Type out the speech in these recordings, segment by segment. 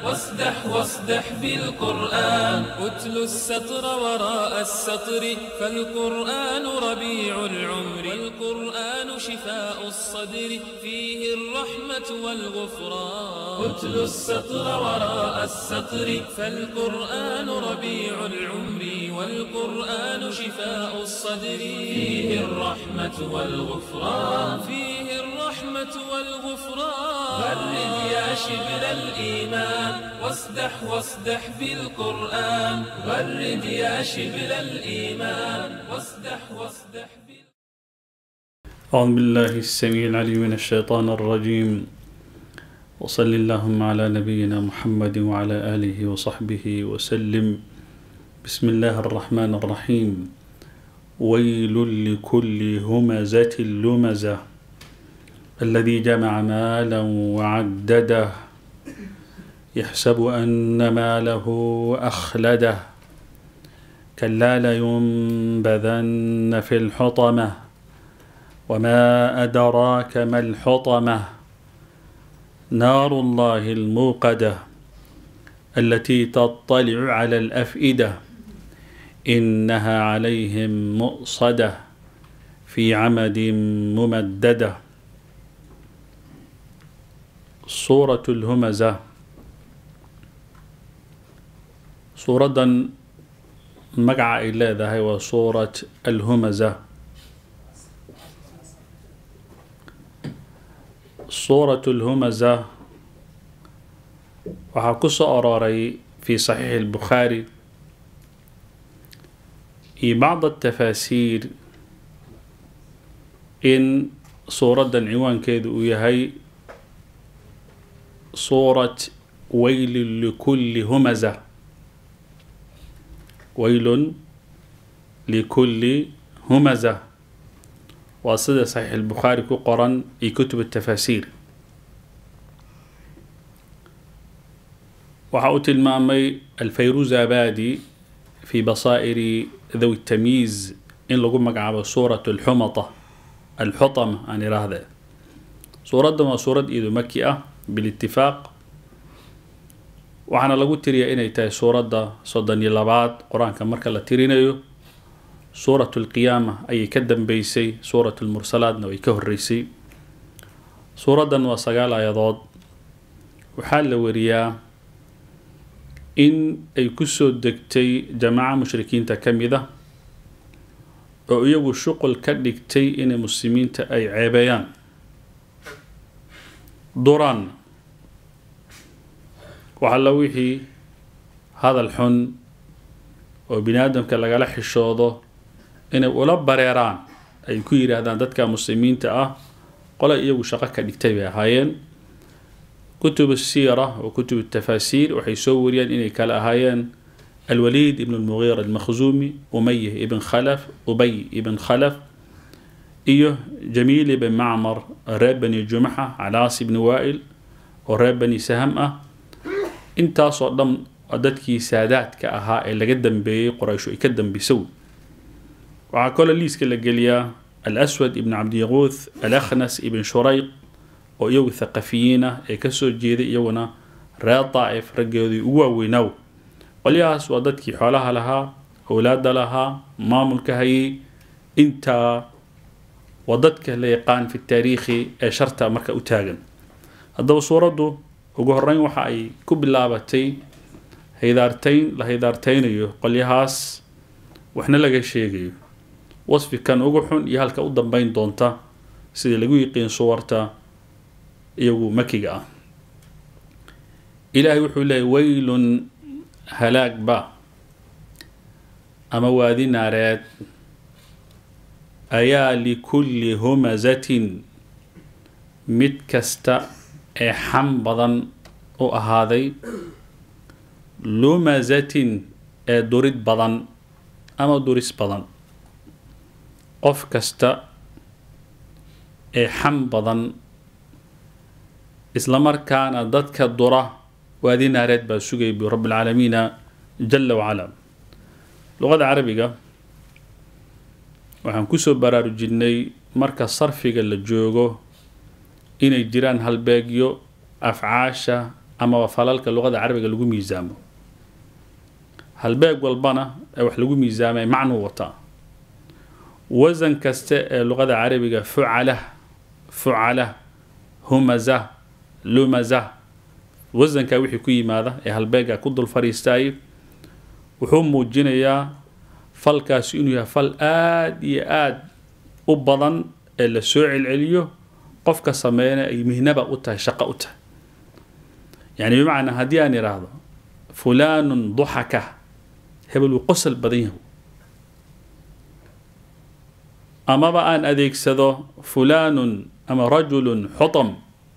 واصدح واصدح بالقرآن أتل السطر وراء السطر فالقرآن ربيع العمر والقرآن شفاء الصدر فيه الرحمة والغفران أتل السطر وراء السطر فالقرآن ربيع العمر والقرآن شفاء الصدر فيه الرحمة والغفران فيه الرحمة والغفران غرد يا شبل الإيمان واصدح واصدح بالقرآن غرد يا شبل الإيمان واصدح واصدح بال أعوذ بالله السميع العليم من الشيطان الرجيم وصل اللهم على نبينا محمد وعلى آله وصحبه وسلم بسم الله الرحمن الرحيم ويل لكل همزة لمزة الذي جمع مالا وعدده يحسب أن ماله أخلده كلا لينبذن في الحطمة وما أدراك ما الحطمة نار الله الموقدة التي تطلع على الأفئدة إنها عليهم مؤصدة في عمد ممددة سورة الهمزة سورة مقع إلا ذا هو سورة الهمزة سورة الهمزة وحكس أراري في صحيح البخاري في بعض التفاسير إن سورة عنوان كيدو يهي سورة ويل لكل همزة ويل لكل همزة وصدى صحيح البخاري كقرن في كتب التفاسير وحاوت المامي الفيروز أبادي في بصائر ذوي التمييز إن لقوا مقعب سورة الحمطة الحطمة أنا هذا سورة ما سورة إيدو مكية بالاتفاق waxaana lagu tiriyaa inay tahay suuradda soddon iyo labaad qur-aanka marka la tirinayo suuratu alqiyaama ayay ka dambeysay suuratu lmursalaadna way ka horreysay suuraddan waa sagaal aayadood waxaa la wariyaa in ay kusoo degtay jamaaca mushrikiinta ka mid a oo iyagu shuqul ka dhigtay inay muslimiinta ay ceebeeyaan duraan waxalla wixii hadal xun oo bini aadamka lagala xishoodo inay ula bareeraan ay ku yidhaahdaan dadka muslimiinta ah qole iyagu shaqo ka dhigtay bay ahaayeen kutub siira oo kutub tafaasiir waxay soo wariyaan inay kala ahaayeen alwaliid ibn lmugiira almakhzuumi umayh ibn khalaf ubay ibn khalaf iyo jamiil ibn macmar reer bani jumaxa calaas ibni waa'il oo reer bani saham ah intaasoo dhan dadkii saadaadka ahaa ee laga dambeeyey qoraysho ay ka dambisow waxaa kaloo liiska la geliyaa alaswad ibn cabdiyaquuth alakhnas ibn shurayq oo iyagu thaqafiyiin ah ee kasoo jeeday iyaguna reer daa'if raggeedii ugu waaweynaaw qolyahaas waa dadkii xoolaha lahaa owlaada lahaa maamulka hayay intaa waa dadka la yaqaan fi taariikhi ee sharta marka u taagan haddaba suuraddu ugu horeyn waxa ay ku bilaabatay haydaartayn la haydaartaynayo qolyahaas waxna laga sheegayo wasfi kan ugu xun iyo halka u dambeyn doonta sidii lagu yiqiin suwarta iyagu makiga ah ilaahay wuxuu leeyay waylun halaagba ama waadi naareed ayaa likulli humazatin mid kasta ee xam badan u ahaaday lumazatin ee durid badan ama duris badan qof kasta ee xam badan islamarkaana dadka dura waadi naareed baa sugay bu rabbilcaalamiina jala wacala luqada carabiga waxaan kusoo baraarujinay marka sarfiga la joogo inay jiraan halbeegyo afcaasha amaba falalka luqada carabiga lagu miisaamo halbeeg walbana ee wax lagu miisaamay macnuu wataa wasan kaste ee luqada carabiga fucala fucala humaza lumaza wasankaa wixii ku yimaada ee halbeega ku dul fadhiistaayay wuxuu muujinayaa falkaasi inuu yahay fal aada iyo aada u badan ee la soo celceliyo qofka sameeyana ay mihnaba u tahay shaqo u tahay yani bimacnaa haddii aan idhaahdo fulaanun duxaka hebel wuu qosol badan yahay amaba aan adeegsado fulaanun ama rajulun xutam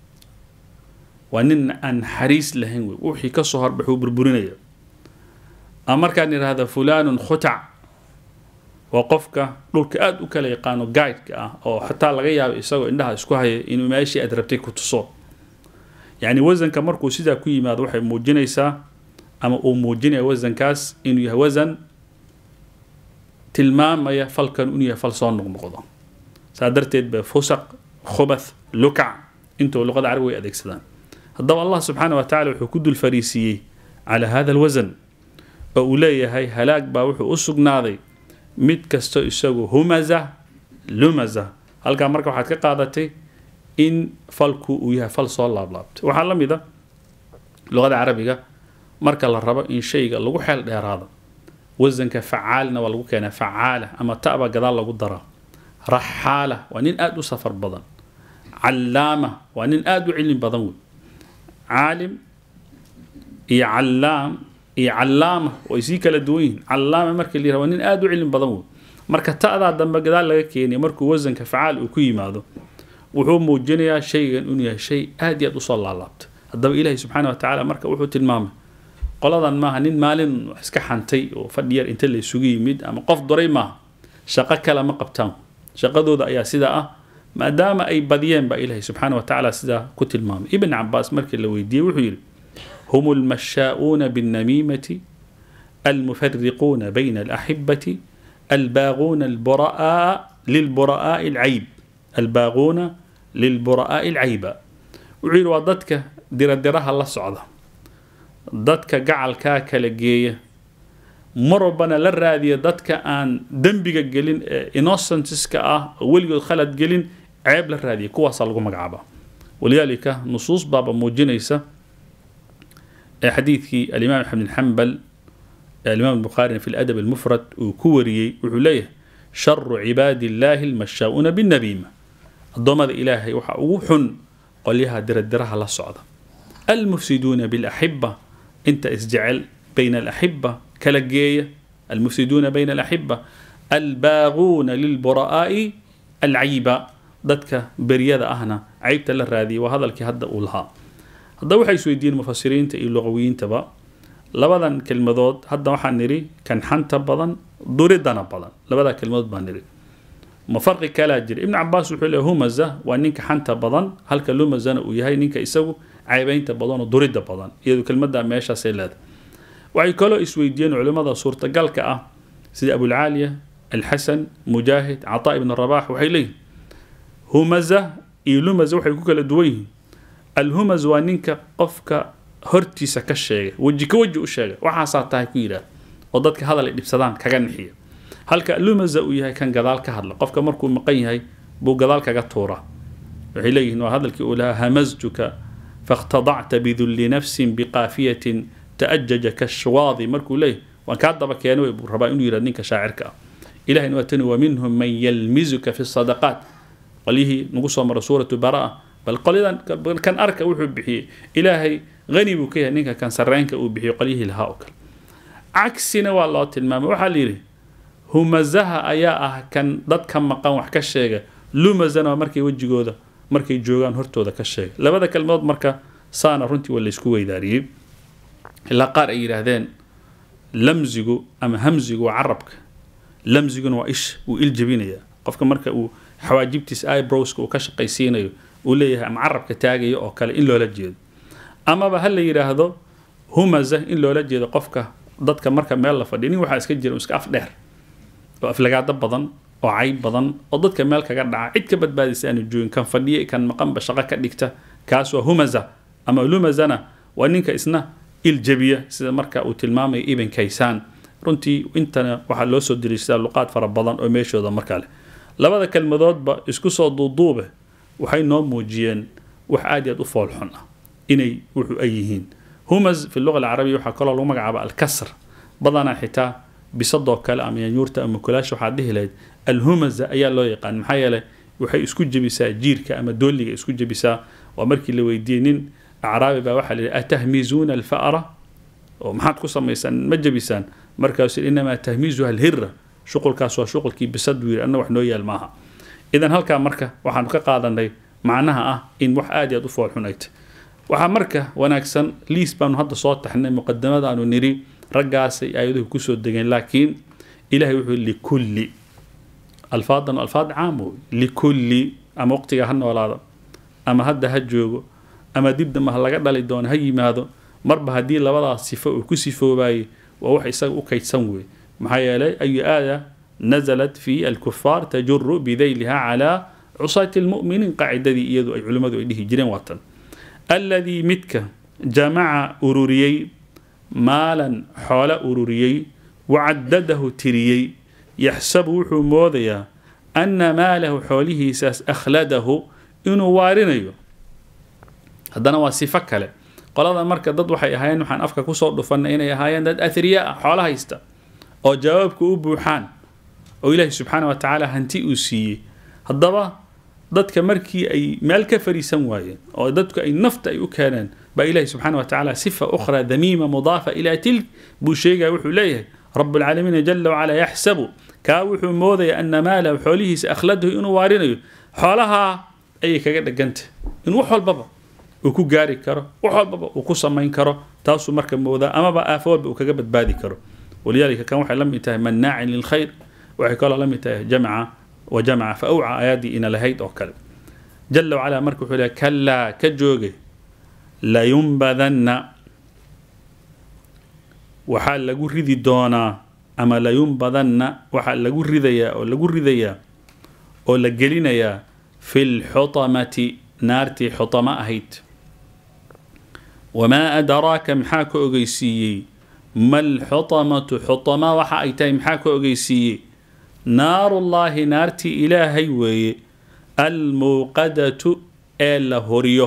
waa nin aan xariis lahayn wey wixii kasoo horbaxuu burburinaya ama markaan idhaahdo fulaanun khutac waa qofka dhulka aada u kala yaqaano guideka ah oo xataa laga yaabo isagoo indhaha isku haya inuu meeshii aad rabtay ku tuso yacni wasanka markuu sidaa ku yimaado waxay muujinaysaa ama uu muujinaya wasankaas inuu yahay wasan tilmaamaya falkan inuu yahay fal soo noqnoqdo saa darteed ba fusaq khubath lukac intuu luqada carabi way adeegsadaan haddaba allah subxaana wa tacala wuxuu ku dul fariisiiyey calaa hada alwasan oo uu leeyahay halaag baa wuxuu u sugnaaday mid kasto isagu humaza lumaza halkaa marka waxaad ka qaadatay in falku uu yahay fal soo laablaabtay waxaa la mid a luqada carabiga marka la rabo in shayga lagu xeel dheeraado wasanka facaalna waa lagu keenaa facaala ama ta'ba gadaal lagu daraa raxaala waa nin aada u safar badan callaama waa nin aada u cilmi badan wey caalim iyo callaam iyo callaama way sii kala duwan yihiin callaama marka la yiraha waa nin aada u cilmi badan wey marka ta'daa dambe gadaal laga keenaya markuu wasanka facaal uu ku yimaado wuxuu muujinayaa shaygan inuu yahay shay aada iyo aada usoo laalaabta haddaba ilaahi subxaana wa tacaala marka wuxuu tilmaamay qoladan maaha nin maalin wax iska xantay oo fadhi yar inta la isugu yimid ama qof duray maaha shaqo kale ma qabtaan shaqadooda ayaa sidaa ah maadaama ay badiyeen baa ilaahi subxaana wa tacaala sidaa ku tilmaamay ibn cabaas markii la weydiiyey wuxuu yidhi hum almashaa'uuna binnamiimati almufariquuna bayna alaxibati albaaquuna albura'a lilbura'aa'i alcayb albaaquuna lilbura'aa'i alcayba wuxuu yidhi waa dadka diradiraha la socda dadka gacalkaa kala geeya mar walbana la raadiya dadka aan dembiga gelin ee innocentiska ah oo weligood khalad gelin ceeb la raadiya kuwaasaa lagu magacaaba walidaalika nusuus baaba muujinaysa ee xadiidkii alimaam axmed bin xambal alimaam albukhaarina fi ladab almufrad uu ku wariyey wuxuu leeyahay sharu cibaadi illaahi almashaa'uuna binnabiima addoommada ilaahay waxaa ugu xun qolyaha diradiraha la socda almufsiduuna bilaxiba inta isjecel bayna alaxiba kala geeya almufsiduuna bayna alaxiba albaaquuna lilbura'aa'i alcayiba dadka beryada ahna caybta la raadiyay waa hadalkii hadda uu lahaa haddaba waxay isweydiiyeen mufasiriinta iyo luqawiyiintaba labadan kelmadood hadda waxaan nidhi kan xanta badan duridana badan labada kelmadood baan nidhi ma farqi kalaa jira ibn cabaas wuxuu leeyahy humaza waa ninka xanta badan halka lumazana uu yahay ninka isagu caybaynta badan oo durida badan iyadu kelmadda meeshaasay leedahay waxay kaloo isweydiiyeen culimmada suurtagalka ah sida abulcaaliya alxasan mujaahid cataa ibn rabax waxay leeyihin humaza iyo lumaza waxay ku kala duwan yihiin alhumaz waa ninka qofka hortiisa ka sheegay weji ka weji u sheegay waxaasaa tahay ku yidhaah oo dadka hadal ay dhibsadaan kaga nixiya halka lumaza uu yahay kan gadaal ka hadla qofka markuu maqan yahay buu gadaal kaga tuura waxay leeyihiin waa hadalkii uu lahaa hamaztuka fakhtadacta bidulli nafsin biqaafiyatin ta'ajaja kashwaadi markuu leeyahay waan kaa daba keenay buu rabaa inuu yidhahdo ninka shaacirka ah ilahina waa tani wa minhum man yalmizuka fi sadaqaat qolyihii nagu soo mara suuratu baraa bal qolyadan kan arka wuxuu bixiyey ilaahay hani buu ka yahay ninka kan sarreynka uu bixiyey qolyihii lahaa oo kale cagsina waa loo tilmaamay waxaa la yidhi humazaha ayaa ah kan dadka maqan wax ka sheega lumazana waa markay wejigooda markay joogaan hortooda ka sheega labada kelmadood marka saana runtii waa laysku weydaariyey ilaa qaar ay yidhaahdeen lamzigu ama hamzigu waa carabka lamziguna waa ish wuu il jebinaya qofka marka uu xawaajibtiisa ibrowska uu ka shaqaysiinayo uu leeyahay ama carabka taagayo oo kale in loola jeedo amaba ha la yidhaahdo humaza in loola jeedo qofka dadka marka meel la fadhiya nin waxaa iska jira iska af dheer oo aflagaado badan oo cayb badan oo dadka meel kaga dhaca cid ka badbaadaysa aanu joogin kan fadhiya kan maqanba shaqo ka dhigta kaas waa humaza ama lumazana waa ninka isna iljabiya sida marka uu tilmaamaya ibn kaysaan runtii intana waxaa loo soo diriistaa luqaad fara badan oo meeshooda markaa leh labada kelmadoodba isku soo duuduube waxay noo muujiyeen wax aad iyo aad u foolxun ah inay wuxuu ay yihiin humas fi luga alcarabiya waxaa kaloo lagu magacaaba alkasr badanaa xitaa bisadoo kale ama yanyuurta ama kulaasha waxaad dhihi lahayd alhumaza ayaa loo yaqaan maxaa yeelay waxay isku jebisaa jiirka ama dooliga isku jebisaa waa markii la weydiiyey nin acraabi baa waxaa la yidhi atahmizuuna alfa'ra oo maxaad ku samaysaan ma jebisaan markaasu inamaa tahmiizuha alhira shuqulkaas waa shuqulkii bisad wiir anna wax noo yaal maaha idan halkaa marka waxaanu ka qaadanay macnaha ah in wax aad iyo aad u foolxun ay tahy waxaa marka wanaagsan liis baanu hadda soo taxnay muqadamadaanu niri raggaasay aayaduhu kusoo degeen laakiin ilahay wuxuu likulli alfaadan alfaad caam wey likulli ama waqtiga ha noolaado ama hadda ha joogo ama dib dambe ha laga dhali doono ha yimaado marba haddii labadaas sifo uu ku sifoobaayey waa wax isaga u kaydsan wey maxaa yeelay ayu aaya nazalat fi alkufaar tajuru bidayliha calaa cusaati lmu'miniin qaacidadii iyadu ay culimmadu ay dhihi jireen waatan alladii midka jamaca ururiyey maalan xoolo ururiyey wacadadahu tiriyey yaxsabu wuxuu moodayaa anna maalahu xoolihiisaas akhladahu inuu waarinayo haddana waa sifo kale qolada marka dad waxay ahaayeen waxaan afka kusoo dhufanay inay ahaayeen dad athriya ah xoolo haysta oo jawaabka u buuxaan oo ilaahi subxaana wa tacaala hanti uu siiyey haddaba dadka markii ay meel ka fariisan waayeen oo dadku ay nafta ay u keeneen baa ilahi subxaana wa tacaala sifa ukhra damiima mudaafa ilaa tilk buu sheegaya wuxuu leeyahay rabu lcaalamiina jala wacala yaxsabu kaa wuxuu moodaya ana maalahu xoolihiisa akhladahu inuu waarinayo xoolahaa ayay kaga dhegantah in wax walbaba uu ku gaari karo wax walbaba uu ku samayn karo taasuu marka moodaa amaba aafo walba uu kaga badbaadi karo walidaalika kan waxay la mid tahay mannaacin lilkhayr waxay kaloo la mid tahay jamca wa jamca fa awca aayaddii ina lahayd oo kale jala wacala marka wuxuu lehay kalaa ka joogay layunbadanna waxaa lagu ridi doonaa ama layunbadanna waxaa lagu ridayaa oo lagu ridayaa oo la gelinayaa fi lxutamati naartii xutama ahayd wamaa adraaka maxaa ka ogeysiiyey ma lxutamatu xutama waxa ay tahay maxaa ka ogeysiiyey naarullaahi naartii ilaahay weeye almuuqadatu ee la horiyo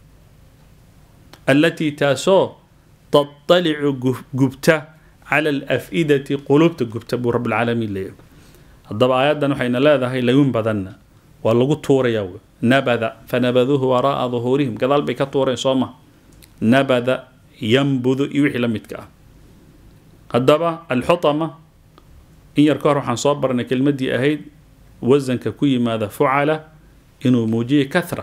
allatii taasoo taطalicu gubta cala alaf'idati qulubta gubta buu rabbilcaalamiin leeyahay haddaba aayaddan waxayna leedahay layun badanna waa lagu tuurayaa wey nabada fanabaduuhu waraa'a duhuurihim gadaal bay ka tuureen soo ma nabada yambudu iyo wixii la midka ah haddaba alxutama in yar ka hor waxaan soo barnay kelmaddii ahayd wasanka ku yimaada fucala inuu muujiye kahra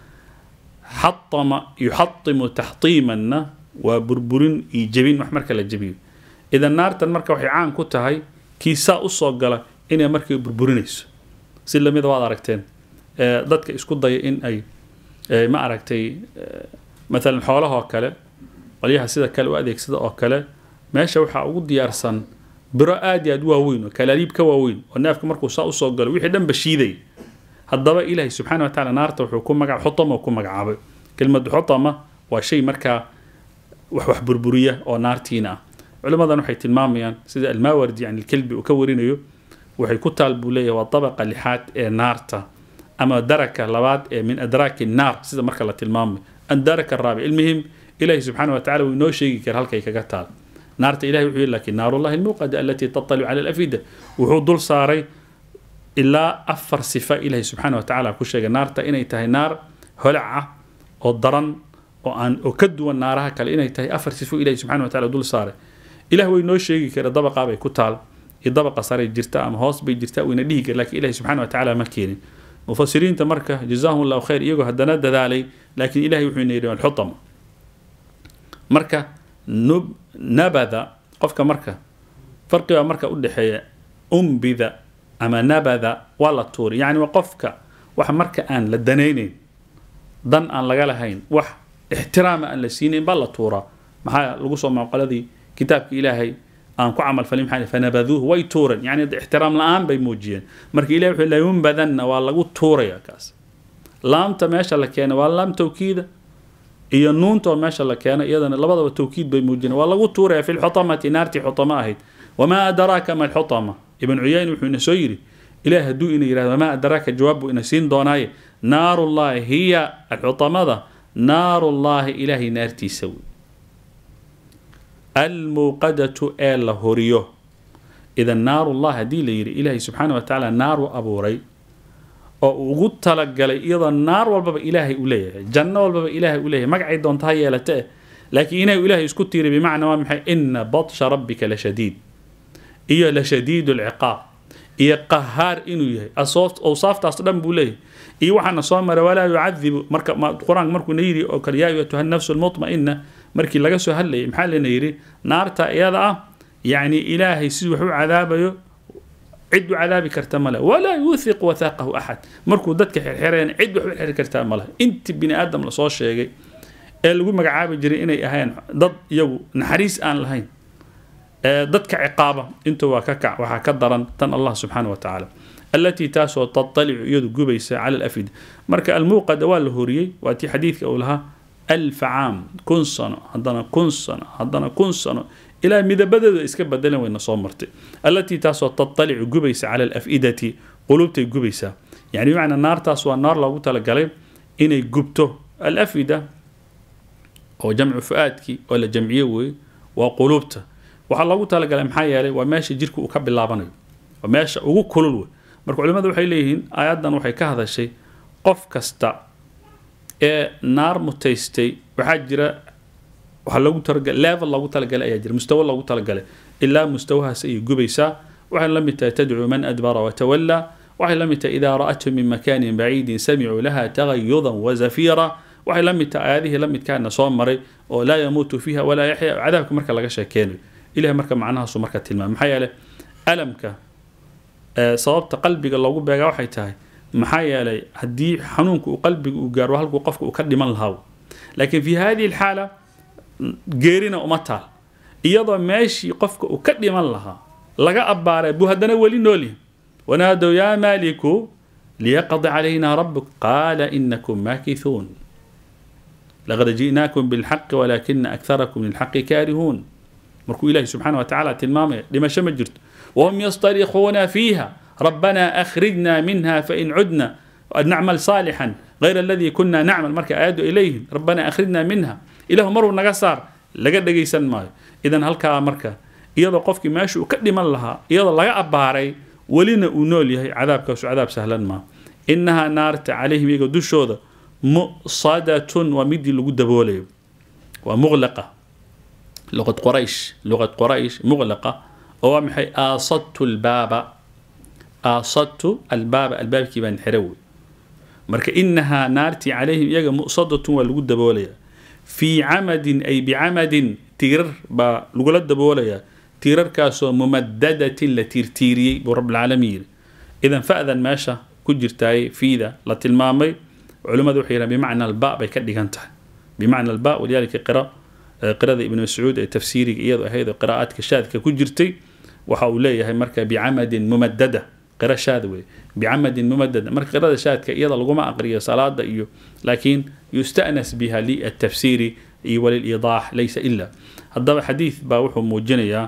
xatama yuxatimu taxtiimanna waa burburin iyo jebin wax marka la jebiyo idan naartan marka waxay caan ku tahay kiisaa usoo gala inay markii burburinayso si lamida waad aragteen dadka isku daya in ay ma aragtay maalan xoolahoo kale qolyaha sida kale u adeegsada oo kale meesha waxaa ugu diyaarsan biro aad iyo aad waaweyn oo kalaaliib ka waaweyn oo neefka markuu saa usoo galo wixii dhanba shiiday haddaba ilaahay subxana wa tacala naarta wuxuu ku maga xutama ku magacaabay kelmadu xutama waa shay markaa wax wax burburiya oo naartiina ah culimmadan waxay tilmaamayaan sida almaawardi can ilkelbi uu ka warinayo waxay ku taal buu leeyahay waa dabaqa lixaad ee naarta ama daraka labaad ee min adraaki naar sida marka la tilmaamayo andaraka raabic ilmihim ilaahi subxaana wa tacala wuu inoo sheegi kara halkay kaga taal naarta ilahi wuxuu yihi laakiin naarullahi almuuqada alatii tatalicu cala alafida wuxuu dul saaray ilaa afar sifa ilahi subxaana wa tacala ku sheegay naarta inay tahay naar holac ah oo daran oo aan oo ka duwan naaraha kale inay tahay afar sifo ilahi subxana wa tacala dul saaray ilah way noo sheegi kara dabaqaa bay ku taal iyo dabaqa saray jirta ama hoos bay jirta wayna dhihi kara lakin ilahi subxana wa tacala ma keenin mufasiriinta marka jazahum llahu khayr iyagoo haddana dadaalay laakiin ilahay wuxuu ina yidhi alxutama marka nub nabada qofka marka farqibaa marka u dhexeeya umbida ama nabada waa la tuuri yacni waa qofka wax marka aan la danaynayn dan aan laga lahayn wax ixtiraama aan la siinayn baa la tuuraa maxaa lagu soo maaqoladii kitaabka ilaahay aan ku camal falin maxaa fanabaduuhu way tuureen yacni ixtiraam la-aan bay muujiyeen marka ilahi wuxuu layunbadanna waa lagu tuuraya kaas laamta meesha la keenay waa laam tawkiida iyo nuunta oo meesha la keeno iyadana labadaba tawkiid bay muujinaya waa lagu tuuraya fi lxutamati naartii xutama ahayd wamaa adraaka ma alxutama ibn cuyayn wuxuu ina soo yidhi ilaah hadduu ina yidhahdo wamaa adraaka jawaab buu ina siin doonaaye naarullahi hiya alxutamada naarullahi ilaahay naartiisa wey almuuqadatu ee la horiyo idan naarullah haddii la yidhi ilaahay subxaana wa tacaala naaru abuuray oo uu ugu talagalay iyadoo naar walbaba ilaahay u leeyahay janno walbaba ilaahay u leeyahay magacay doonta ha yeelate eh laakiin inay ilaahay isku tiiray bimacnaa waa maxay ina batsha rabbika la shadiid iyo la shadiidu lciqaab iyo qahaar inuu yahay awsaaftaas dhan buu leeyahay iyo waxaana soo maray walaa yucadibu marka qur-aanka markuu na yidhi oo kale yaa ayatuha nafsu lmutma'ina markii laga soo hadlayay maxaa lena yidhi naarta iyada ah yacni ilaahay siduu wax u cadaabayo cid u cadaabi karta male walaa yuuthiq wathaaqahu axad markuu dadka xirxireen cid wax u xiri kartaa male inti bini aadam lasoo sheegay ee lagu magacaabi jiray inay ahayn dad iyagu naxariis aan lahayn dadka ciqaaba inta waa ka kac waxaa ka daran tan allah subxaana wa tacaala allatii taasoo tatalicu iyadu gubaysa cala alafida marka almuuqada waa la horiyey waa tii xadiidka uu lahaa alfa caam kun sano haddana kun sano haddana kun sano ilaa midabadeedu ay iska bedelan wayna soo martay allatii taasoo tatalicu gubaysa cala alafidati qulubtay gubaysaa yani bimacnaa naartaas waa naar loogu talagalay inay gubto alafida oo jamcu fu-aadkii oo la jamciye weeye waa quluubta waxaa loogu talagalay maxaa yeelay waa meesha jirka uu ka bilaabanayo waa meesha ugu kulul wey marka culimadu waxay leeyihiin aayaddan waxay ka hadashay qof kasta ee naar mutaystay waxaa jira waxaa loogu talagalay level loogu talagalay ayaa jira mustawa loogu talagalay ilaa mustawahaas ayay gubaysaa waxay la mid tahay tadcuu man adbara watawallaa waxay la mid tahay idaa ra'athum min makaanin baciidin samicuu laha tagayudan wazafiira waxay la mid tahay aayadihii la midkaana soo maray oo laa yamuutu fiiha walaa yaxya cadaabka marka laga sheekeynayo ilahay marka macnahaasu marka tilmaamay maxaa yeelay alamka sababta qalbiga loogu beegaa waxay tahay maxaa yeelay haddii xanuunka uu qalbiga uu gaaro halkuu qofka uu ka dhiman lahaa laakiin fi hadihi alxaala geerina uma taal iyadoo meeshii qofka uu ka dhiman lahaa laga abbaaray buu haddana weli noolyahay wanaadow yaa maaliku liyaqdi calayna rabuk qaala inakum maakithuun laqad ji'naakum bilxaqi walaakina akharakum lilxaqi kaarihuun markuu ilaahi subxaana wa tacaala tilmaamaya dhimasho ma jirto wahum yastarikuuna fiiha rabbana akhrijna minha fain cudna nacmal saalixan غayr aladii kuna nacmal marka aayaddu ay leeyihiin rabbana akhrijna minha ilahu maruu naga saar laga dhagaysan maayo idan halkaa marka iyadoo qofkii meesha uu ka dhiman lahaa iyadoo laga abbaaray welina uu nool yahay cadaabkaasu cadaab sahlan maaha inahaa naarta calayhim iyaga dushooda musadatun waa midii lagu daboolayo waa muqlaqa luqad qoraysh luqad qoraysh muqlaqa oo waa maxay aasadtu albaaba aasadtu albaaba albaabkii baan xira wey marka inahaa naartii calayhim iyaga musadatun waa lagu daboolayaa fii camadin ay bicamadin tiirar baa lagula daboolayaa tiirarkaasoo mumadadatin la tiirtiiriyey buu rabbilcaalamiin yiri idan fa'dan meesha ku jirtaay fiida la tilmaamay culimmadu waxay yidhahan bimacna alba bay ka dhigan tahay bimacna alba walidaalika qira qirada ibn mascuud ee tafsiiriga iyadu ahayd oo qiraa'aadka shaadka ku jirtay waxa uu leeyahay marka bicamadin mumadada qira shaad wey bicamadin mumadada marka qirada shaadka iyada laguma aqriyo salaada iyo laakiin yusta'nas biha liatafsiiri iyo waliliidaax laysa ila haddaba xadiid baa wuxuu muujinayaa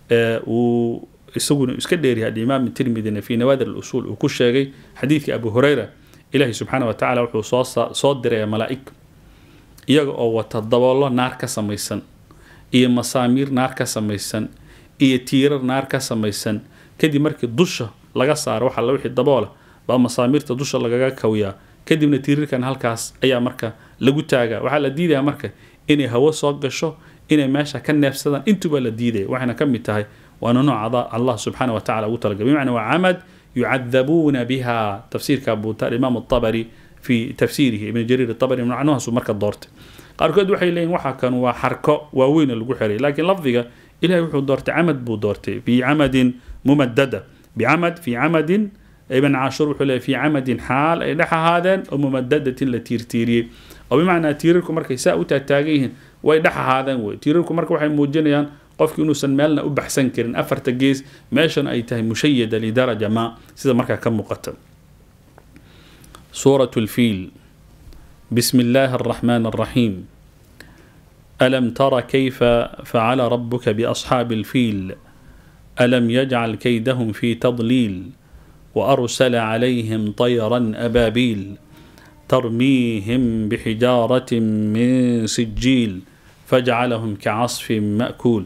uu isaguna iska dheeryahay alimaam tirmidina fi nawaadir alusuul uu ku sheegay xadiidka abu hurayra ilaahi subxaana wa tacala wuxuu soo soo diraya malaa'ig iyaga oo wata daboollo naar ka samaysan iyo masaamiir naar ka samaysan iyo tiirar naar ka samaysan kadib markii dusha laga saaro waxa la wixii daboola baa masaamiirta dusha lagaga kawiyaa kadibna tiirarkan halkaas ayaa marka lagu taagaa waxaa la diidaya marka inay hawo soo gasho inay meesha ka neefsadaan intuba la diidaya waxayna ka mid tahay waana nooc allah subxaana wa tacala ugu talagalay bimacna waa camad yucadabuuna biha tafsiirka buuta alimaam الطabri fi tafsiirihi ibn jariir الطabri macnuhaasu marka doortay qaarkood waxay leeyihin waxa kan waa xarko waaweyna lagu xiray laakiin lafdiga ilahay wuxuu doortay camad buu doortay fi camadin mumadada bicamad fi camadin ibn caashur wuxuu leeyahy fi camadin xaal ay dhex ahaadeen oo mumadadatin la tiirtiiriyey oo bimacnaa tiirarku markay saa u taagtaagan yihiin way dhex ahaadeen wey tiirarku marka waxay muujinayaan qofki inuusan meelna u baxsan karin afarta gees meeshan ay tahay mushayada lidaraja ma sida markaa ka muuqata suurat lfiil bismi illaahi araxmaan araxiim ألم تر كيف فعل ربك بأصحاب الفيل ألم يجعل كيدهم في تضليل وأرسل عليهم طيرا أبابيل ترميهم بحجارة من سجيل فجعلهم كعصف مأكول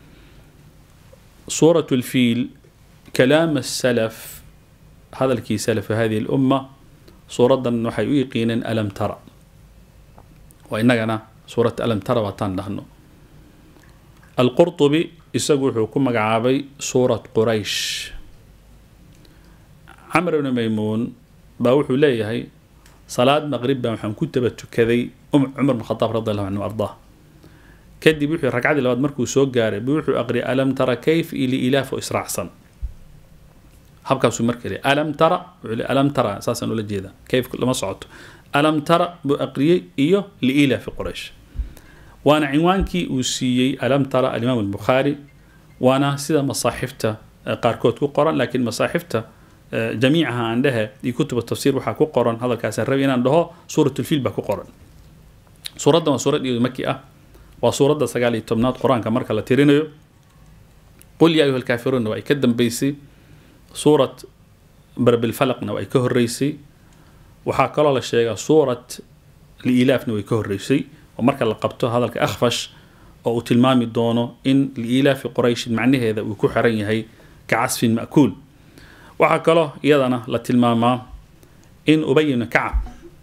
سورة الفيل كلام السلف هذا الكي سلف هذه الأمة سورة نحي يقينا ألم ترى وإننا سورة ألم ترى وطان نحن القرطبي يسوي حكم مقعابي سورة قريش عمرو بن ميمون باوحو ليهي صلاة مغرب waxaan ku taba tukaday cumar bn khadaab radi allahu canhu ardaa kadib wuxuu ragcadii labaad markuu soo gaaray buu wuxuu aqriyay alam tara kayf ili ilaaf oo israacsan habkaasuu marka leeyahay alam tara wuxuu leeyahay alam tara saasaan ula jeedaa kayf lama socoto alam tara buu aqriyey iyo liilaafi quraysh waana cinwaankii uu siiyey alam tara alimaam albukhaari waana sida masaaxifta qaarkood ku qoran laakiin masaaxifta jamiicaha aan dhehe iyo kutuba tafsiir waxaa ku qoran hadalkaasaan rabi inaan dhaho suuratulfiil baa ku qoran suuraddan waa suurad iyadu maki ah waa suuradda sagaal iyo tobnaad qur-aanka marka la tirinayo qul yaa ayuha alkaafiruunna waa ay ka dambeysay suurat barbilfalaqna waa ay ka horreysay waxaa kaloo la sheegaa suurat liilaafna way ka horreysay oo marka la qabto hadalka akhfash oo uu tilmaami doono in liilaafi qurayshin macnaheeda uu ku xiran yahay ka casfin ma'kuul waxaa kaloo iyadana la tilmaamaa in ubay ibnu kacab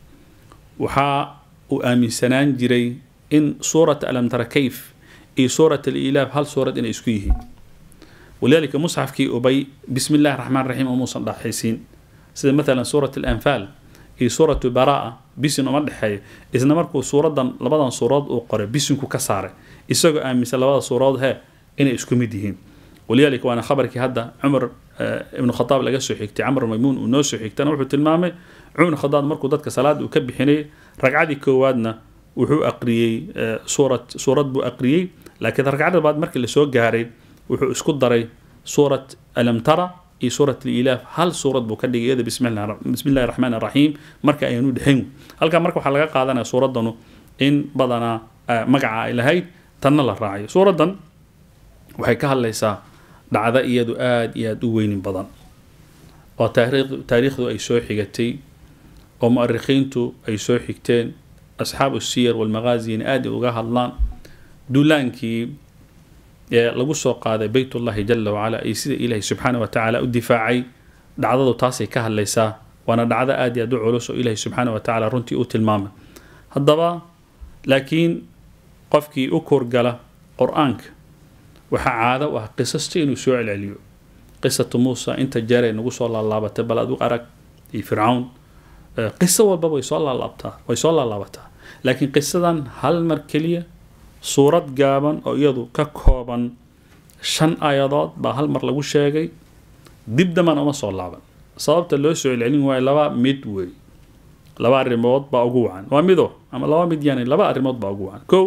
waxaa uu aaminsanaan jiray in suurat alam tara kayf iyo suurat alilaaf hal suurad inay isku yihiin walidaalika musxafkii ubay bismi illahi raxmaan raxiim umuusan dhaxaysiin sida maalan suurat alanfaal iyo suuratu baraa bisin uma dhexeeyo isna markuu suuradan labadan suuradood uu qoray bisinku ka saaray isagoo aaminsan labada suuradood hee inay isku mid yihiin walidaalika waana khabarkii hadda cumar ibnu khadaab laga soo xigtay camr maymuun uu noo soo xigtana wuxuu tilmaamay cumar ibnu khadaab markuu dadka salaada uu ka bixinayay ragcadii koowaadna wuxuu aqriyey suurad suurad buu aqriyey laakiin ragcada labaad markii lasoo gaaray wuxuu isku daray suurat alam tara iyo suurat alilaaf hal suurad buu ka dhigay iyada bismi illahi raxmaan raxiim marka ayaanu dhexayn halkaa marka waxaa laga qaadanaya suuraddanu in badanaa magaca ay lahayd tanna la raacayo suuraddan waxay ka hadlaysaa dhacdo iyadu aada iyo aada u weynin badan oo taariikhdu ay soo xigatay oo mu'arikhiintu ay soo xigteen asxaabu siyar walmaqaazina aada uga hadlaan duulaankii ee lagu soo qaaday beytullahi jala wacala iyo sida ilaahay subxaana wa tacaala u difaacay dhacdadu taasay ka hadlaysaa waana dhacdo aada iyo aada u culus oo ilaahay subxaana wa tacaala runtii u tilmaamay haddaba laakiin qofkii u korgala qur-aanka waxaa caado u ah qisasta inuu soo celceliyo qisatu muusa inta jeeray nagu soo laalaabatay bal adu arag iyo fircawn qiso walba way soo laalaabtaa way soo laalaabataa laakiin qisadan hal mar keliya suurad gaaban oo iyadu ka kooban shan aayadood baa hal mar lagu sheegay dib dambana uma soo laaban sababta loo soo celcelin waayo laba mid wey laba arrimood baa ugu wacan waa mido ama laba mid yani laba arrimood baa ugu wacan kow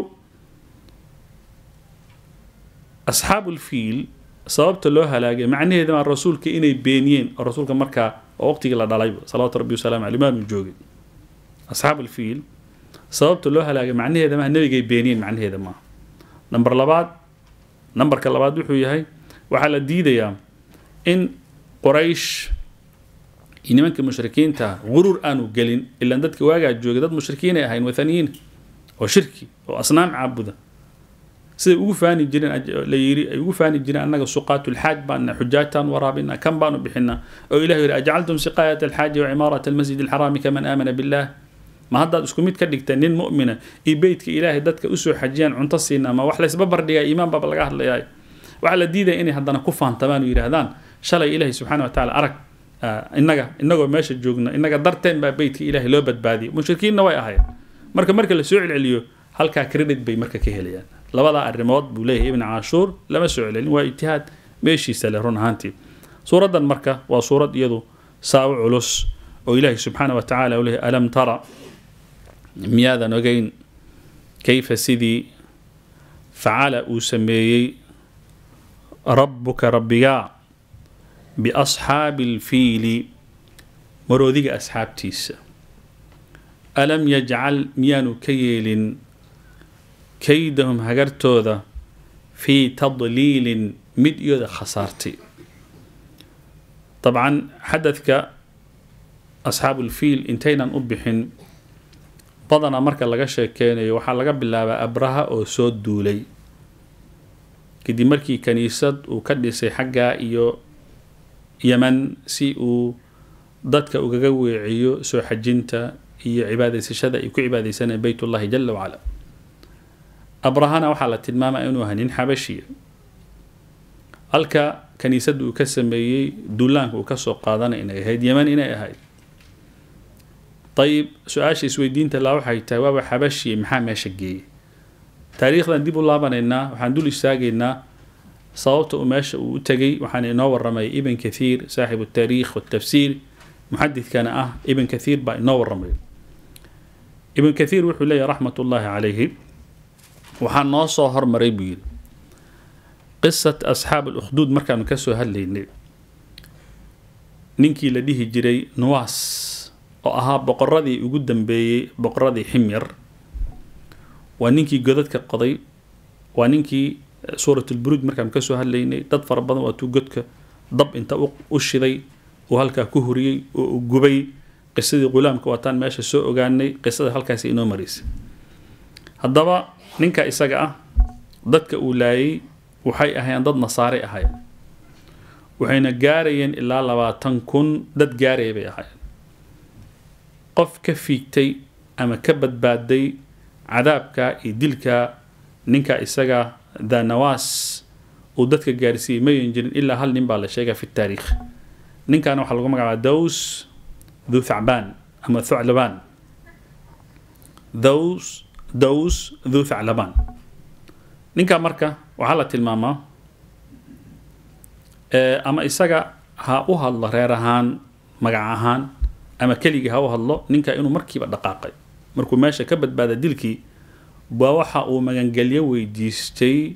asxaabu lfiil sababta loo halaagay macnaheeda maa rasuulka inay beeniyeen oo rasuulka markaa oo waqtigii la dhalayba salawaatu rabbi wasalaamu caleyh maanu joogin asxaabu lfiil sababta loo halaagay macnaheeda maa nebigay beeniyeen macnaheeda maaha namber labaad nambarka labaad wuxuu yahay waxaa la diidayaa in quraysh iyo nimanka mushrikiinta guruur aanu gelin ilaan dadka waagaa joogay dad mushrikiinay ahayn wathaniyiin oo shirki oo asnaam caabuda siday ugu faani jireen la yiri ay ugu faani jireen annaga suqaatulxaaj baana xujaajtaan waraabina kan baanu bixinaa oo ilahu yidhi ajcaltum siqaayat alxaaji wa cimaarat almasjid alxaraami kaman aamana billah ma haddaad isku mid ka dhigta nin mu'mina iyo beytka ilaahay dadka usoo xajiyaan cunto siina ma wax laysba bardhigaa iimaan baaba laga hadlayaa waxaa la diidaya inay haddana ku faantamaan oo yidhaahdaan shalay ilaahay subxana wa tacaala arag innaga innagoo meesha joogna innaga darteen baa beytka ilaahay loo badbaadiyay mushrikiinna way ahayd marka marka la soo celceliyo halkaa credit bay marka ka helayaan labadaa arrimood buu leeyahay ibn caashuur lama soo celcelin waa ijtihaad meeshiisa leh run ahaantii suuraddan marka waa suurad iyadu saawo culus oo ilaahay subxaana wa tacala u leeyahay alam tara miyaadan ogeyn kayfa sidii facala uu sameeyey rabbuka rabbigaa biasxaabi alfiili maroodiga asxaabtiisa alam yajcal miyaanu ka yeelin kaydahum hagartooda fii tadliilin mid iyooda khasaartay dabcan xadadka asxaabulfiil intaynan u bixin badanaa marka laga sheekeynayo waxaa laga bilaabaa abraha oo soo duulay kadib markii kaniisad uu ka dhisay xaggaa iyo yeman si uu dadka ugaga weeciyo soo xajinta iyo cibaadaysashada ay ku cibaadaysanayeen beytullahi jala wacala abrahana waxaa la tilmaamaya inuu ahaa nin xabashiya halka kaniisadda uu ka sameeyey duulaanka uu kasoo qaadanay inay ahayd yeman inay ahayd ayib su-aasha isweydiinta laa waxay tahay waaba xabashiya maxaa meesha geeyey taariikhdan dib u laabanaynaa waxaan dul istaagaynaa sababta uu meesha uu u tegay waxaan inoo waramay ibn kathiir saaxibu taariikh watafsiir muxadidkana ah ibn kathiir baa inoo waramay ibn kathiir wuxuu leeyahy raxmat ullaahi calayhi waxaa noo soo hormaray buu yidhi qisat asxaab alukhduud markaanu kasoo hadlaynay ninkii la dhihi jiray nuwaas oo ahaa boqoradii ugu dambeeyey boqoradii ximyar waa ninkii godadka qoday waa ninkii suuratulburuud markaanu kasoo hadlaynay dad fara badan waatuu godka dab inta u shiday uu halkaa ku huriyey oo uu gubay qisadii qulaamka waataan meesha soo ogaanay qisada halkaasi inoo maraysay haddaba ninka isaga ah dadka uu laayay waxay ahaayeen dad nasaare ahaayeen waxayna gaarayeen ilaa labaatan kun dad gaaraya bay ahaayeen qof ka fiigtay ama ka badbaaday cadaabka iyo dilka ninka isaga dhanawaas uu dadka gaarsiiyey mayan jirin ilaa hal nin baa la sheegaa fi taariikh ninkaana waxaa lagu magacaabaa daws dhu thacbaan ama thuclabaan daws daws dhu thaclabaan ninkaa marka waxaa la tilmaamaa ama isaga ha u hadlo reer ahaan magac ahaan ama keligii ha u hadlo ninka inuu markiiba dhaqaaqay markuu meesha ka badbaada dilkii baa waxa uu magangelyo weydiistay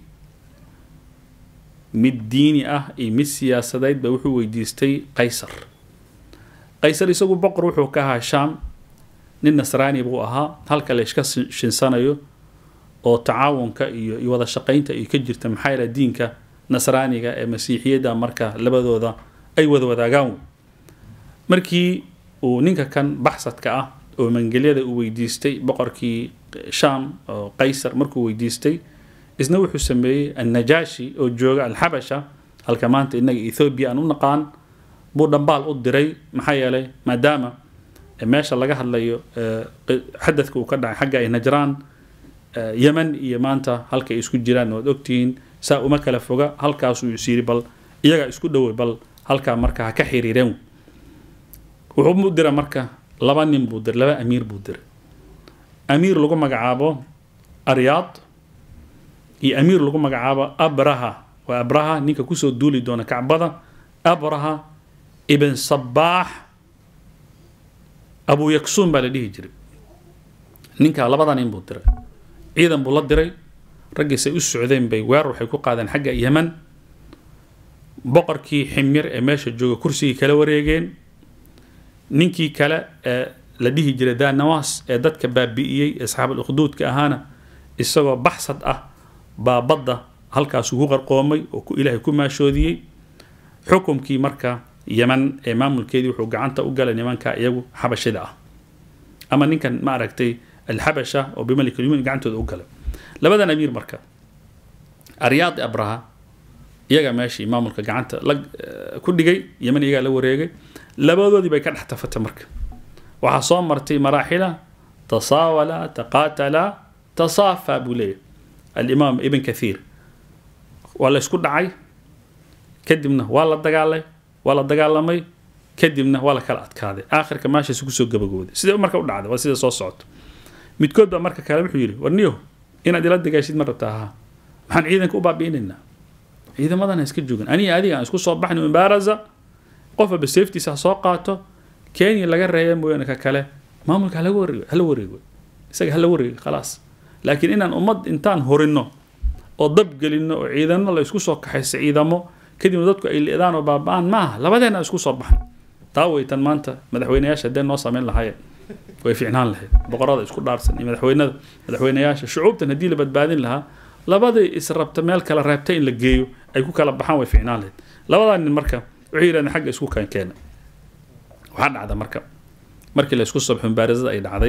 mid diini ah iyo mid siyaasadeed ba wuxuu weydiistay qaysar qaysar isagu boqor wuxuu ka ahaa shaam nin nasraani buu ahaa halka la iska shinsanayo oo tacaawunka iyo iyo wada shaqaynta ay ka jirta maxaa yaele diinka nasraaniga ee masiixiyadda marka labadooda ay wada wadaagaan markii uu ninka kan baxsadka ah oo mangelyada uu weydiistay boqorkii shaam oo qaysar markuu weydiistay isna wuxuu sameeyey annajaashi oo jooga alxabasha halka maanta innaga ethoobiya aan u naqaan buu dhambaal u diray maxaa yeelay maadaama meesha laga hadlayo xadadka uu ka dhacay xagga ay najraan yeman iyo maanta halka ay isku jiraan waad ogtihiin saa uma kala foga halkaasuu is yiri bal iyagaa isku dhowey bal halkaa marka ha ka xiriireen wuxuu u dira marka laba nin buu diray laba amiir buu diray amiir lagu magacaabo aryaad iyo amiir lagu magacaabo abraha waa abraha ninka kusoo duuli doona kacbada abraha ibn sabaax abu yaksuun baa la dhihi jiray ninkaa labada nin buu diray ciidan buu la diray raggiisay u socdeen bay weerar waxay ku qaadeen xagga yeman boqorkii ximyar ee meesha jooga kursigii kala wareegeen ninkii kale ee la dhihi jiray danawas ee dadka baabi'iyey asxaabul ukhduudka ahaana isagoo baxsad ah baa badda halkaasuu ku qarqoomay oo ku ilaahay ku maashoodiyey xukumkii marka yeman ee maamulkeedii wuxuu gacanta u galay nimanka iyagu xabashida ah ama ninkan ma aragtay alxabasha oo bimalik lyumin gacantooda u galay labadan amiir marka aryaad abraha iyaga meeshii maamulka gacanta la ku dhigay yeman iyagaa la wareegay labadoodii bay ka dhex tafatay marka waxaa soo martay maraaxila tasaawala taqaatala tasaafa buu leeyahy alimaam ibn kathiir waa la isku dhacay kadibna waa la dagaalay waa la dagaalamay kadibna waa la kala adkaaday aakhirka meeshaas kusoo gabagooday sidee marka u dhacday waa sida soo socoto midkood baa marka kale wuxuu yidhi warniyo inaad ila dagaashid ma rabtaa ahaa maxaan ciidanka u baabi'inaynaa ciidamadana iska joogin aniga adiga aan isku soo baxni mubaaraza qof walba safetiisa ha soo qaato kenya laga reeba mooyaane ka kale maamulka halaga wareego hala wareego isaga hala wareego khalaas laakiin inaan ummad intaan horino oo dab gelino oo ciidano la isku soo kaxaysa ciidamo kadibna dadku ay leedaan oo baaba-aan maaha labadeena isku soo baxno taa weytan maanta madaxweyneyaasha haddee noo sameyn lahaayeen way ficnaan lahayd boqorada isku dhaarsan iyo madaxweynada madaxweynayaasha shucuubtan haddii la badbaadin lahaa labadii israbta meel kala reebta in la geeyo ay ku kala baxaan way ficnaan lahayd labadaa nin marka waxay yidhahdeen xagga isku keenkeena waxaa dhacda marka markii la isku sabxo mubaarazada ay dhacday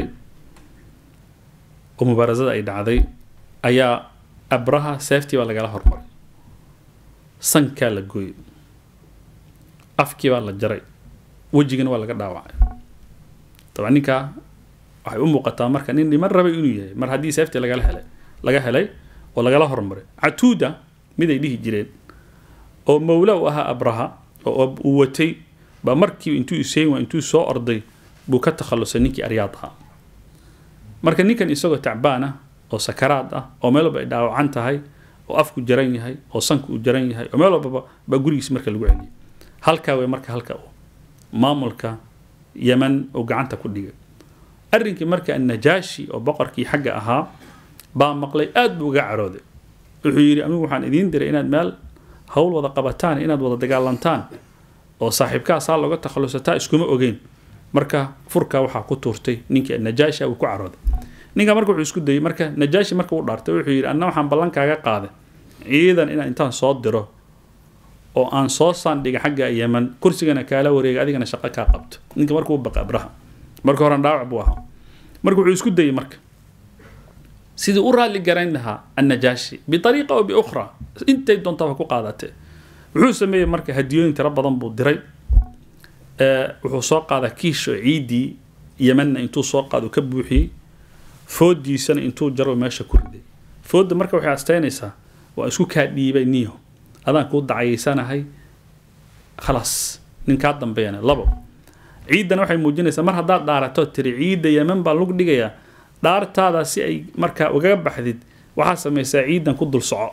oo mubaarazada ay dhacday ayaa abraha seeftii baa lagala hormaray sankaa la gooyey afkii baa la jaray wejigana waa laga dhaawacay dabcan ninkaa waxay u muuqataa marka nin dhiman rabay inuu yahay mar haddii seeftii lagala helay laga helay oo lagala hormaray catuuda mid ay dhihi jireen oo mawla u ahaa abraha oo uu watay baa markii intuu isayn waa intuu soo orday buu ka takhalusay ninkii aryaad ahaa marka ninkan isagoo tacbaan ah oo sakaraad ah oo meel walba ay dhaawacan tahay oo afku jaran yahay oo sanku uu jaran yahay oo meel walbaba baa gurigiis marka lagu celiyay halkaa wey marka halka uu maamulka yeman uu gacanta ku dhigay arrinkii marka annajaashi oo boqorkii xagga ahaa baa maqlay aad buu uga carooday wuxuu yidhi anigu waxaan idiin diray inaad meel hawl wada qabataan inaad wada dagaalantaan oo saaxiibkaa saa looga takhalusataa iskuma ogeyn marka furkaa waxaa ku tuurtay ninkii najaashi uu ku carooday ninka marka wuxuu isku dayey marka najaashi marka uu dhaartay wuxuu yidhi anna waxaan ballankaaga qaaday ciidan inaan intaan soo diro oo aan soo saandhiga xagga yeman kursigana kaala wareega adigana shaqo kaa qabto ninka markuu baqa abraha marka horan dhaawac buu ahaa marka wuxuu isku dayey marka sidii u raalli garayn lahaa annajaashi biariiqa oo biukhra intay doontaba ku qaadatee wuxuu sameeyey marka hadiyooyin tiro badan buu diray wuxuu soo qaadaa kiish oo ciiddii yemanna intuu soo qaado ka buuxiyey foodiisana intuu jaro meesha ku riday foodda marka waxay astaynaysaa waa isku kaa dhiibay niyo adaan kuu dacayaysanahay khalaas nin kaa dambeeyana labo ciiddana waxay muujinaysaa mar haddaad dhaarato tiri ciidda yeman baa lagu dhigayaa dhaartaada si ay markaa ugaga baxdid waxaa samaysaa ciidan ku dul soco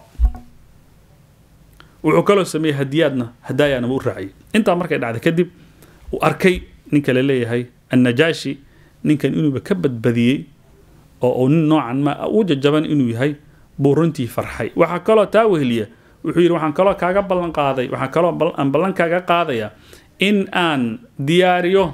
wuxuu kaloo sameeyey hadiyaadna hadaayaanaba u raaciyay intaa markay dhacday kadib uu arkay ninka la leeyahay annajaashi ninkan inuuba ka badbadiyey oo uu nin noocan ma u jajaban inuu yahay buu runtii farxay waxaa kaloo taa weheliya wuxuu yidhi waxaan kaloo kaaga ballan qaaday waxaan kaloo aan ballan kaaga qaadayaa in aan diyaariyo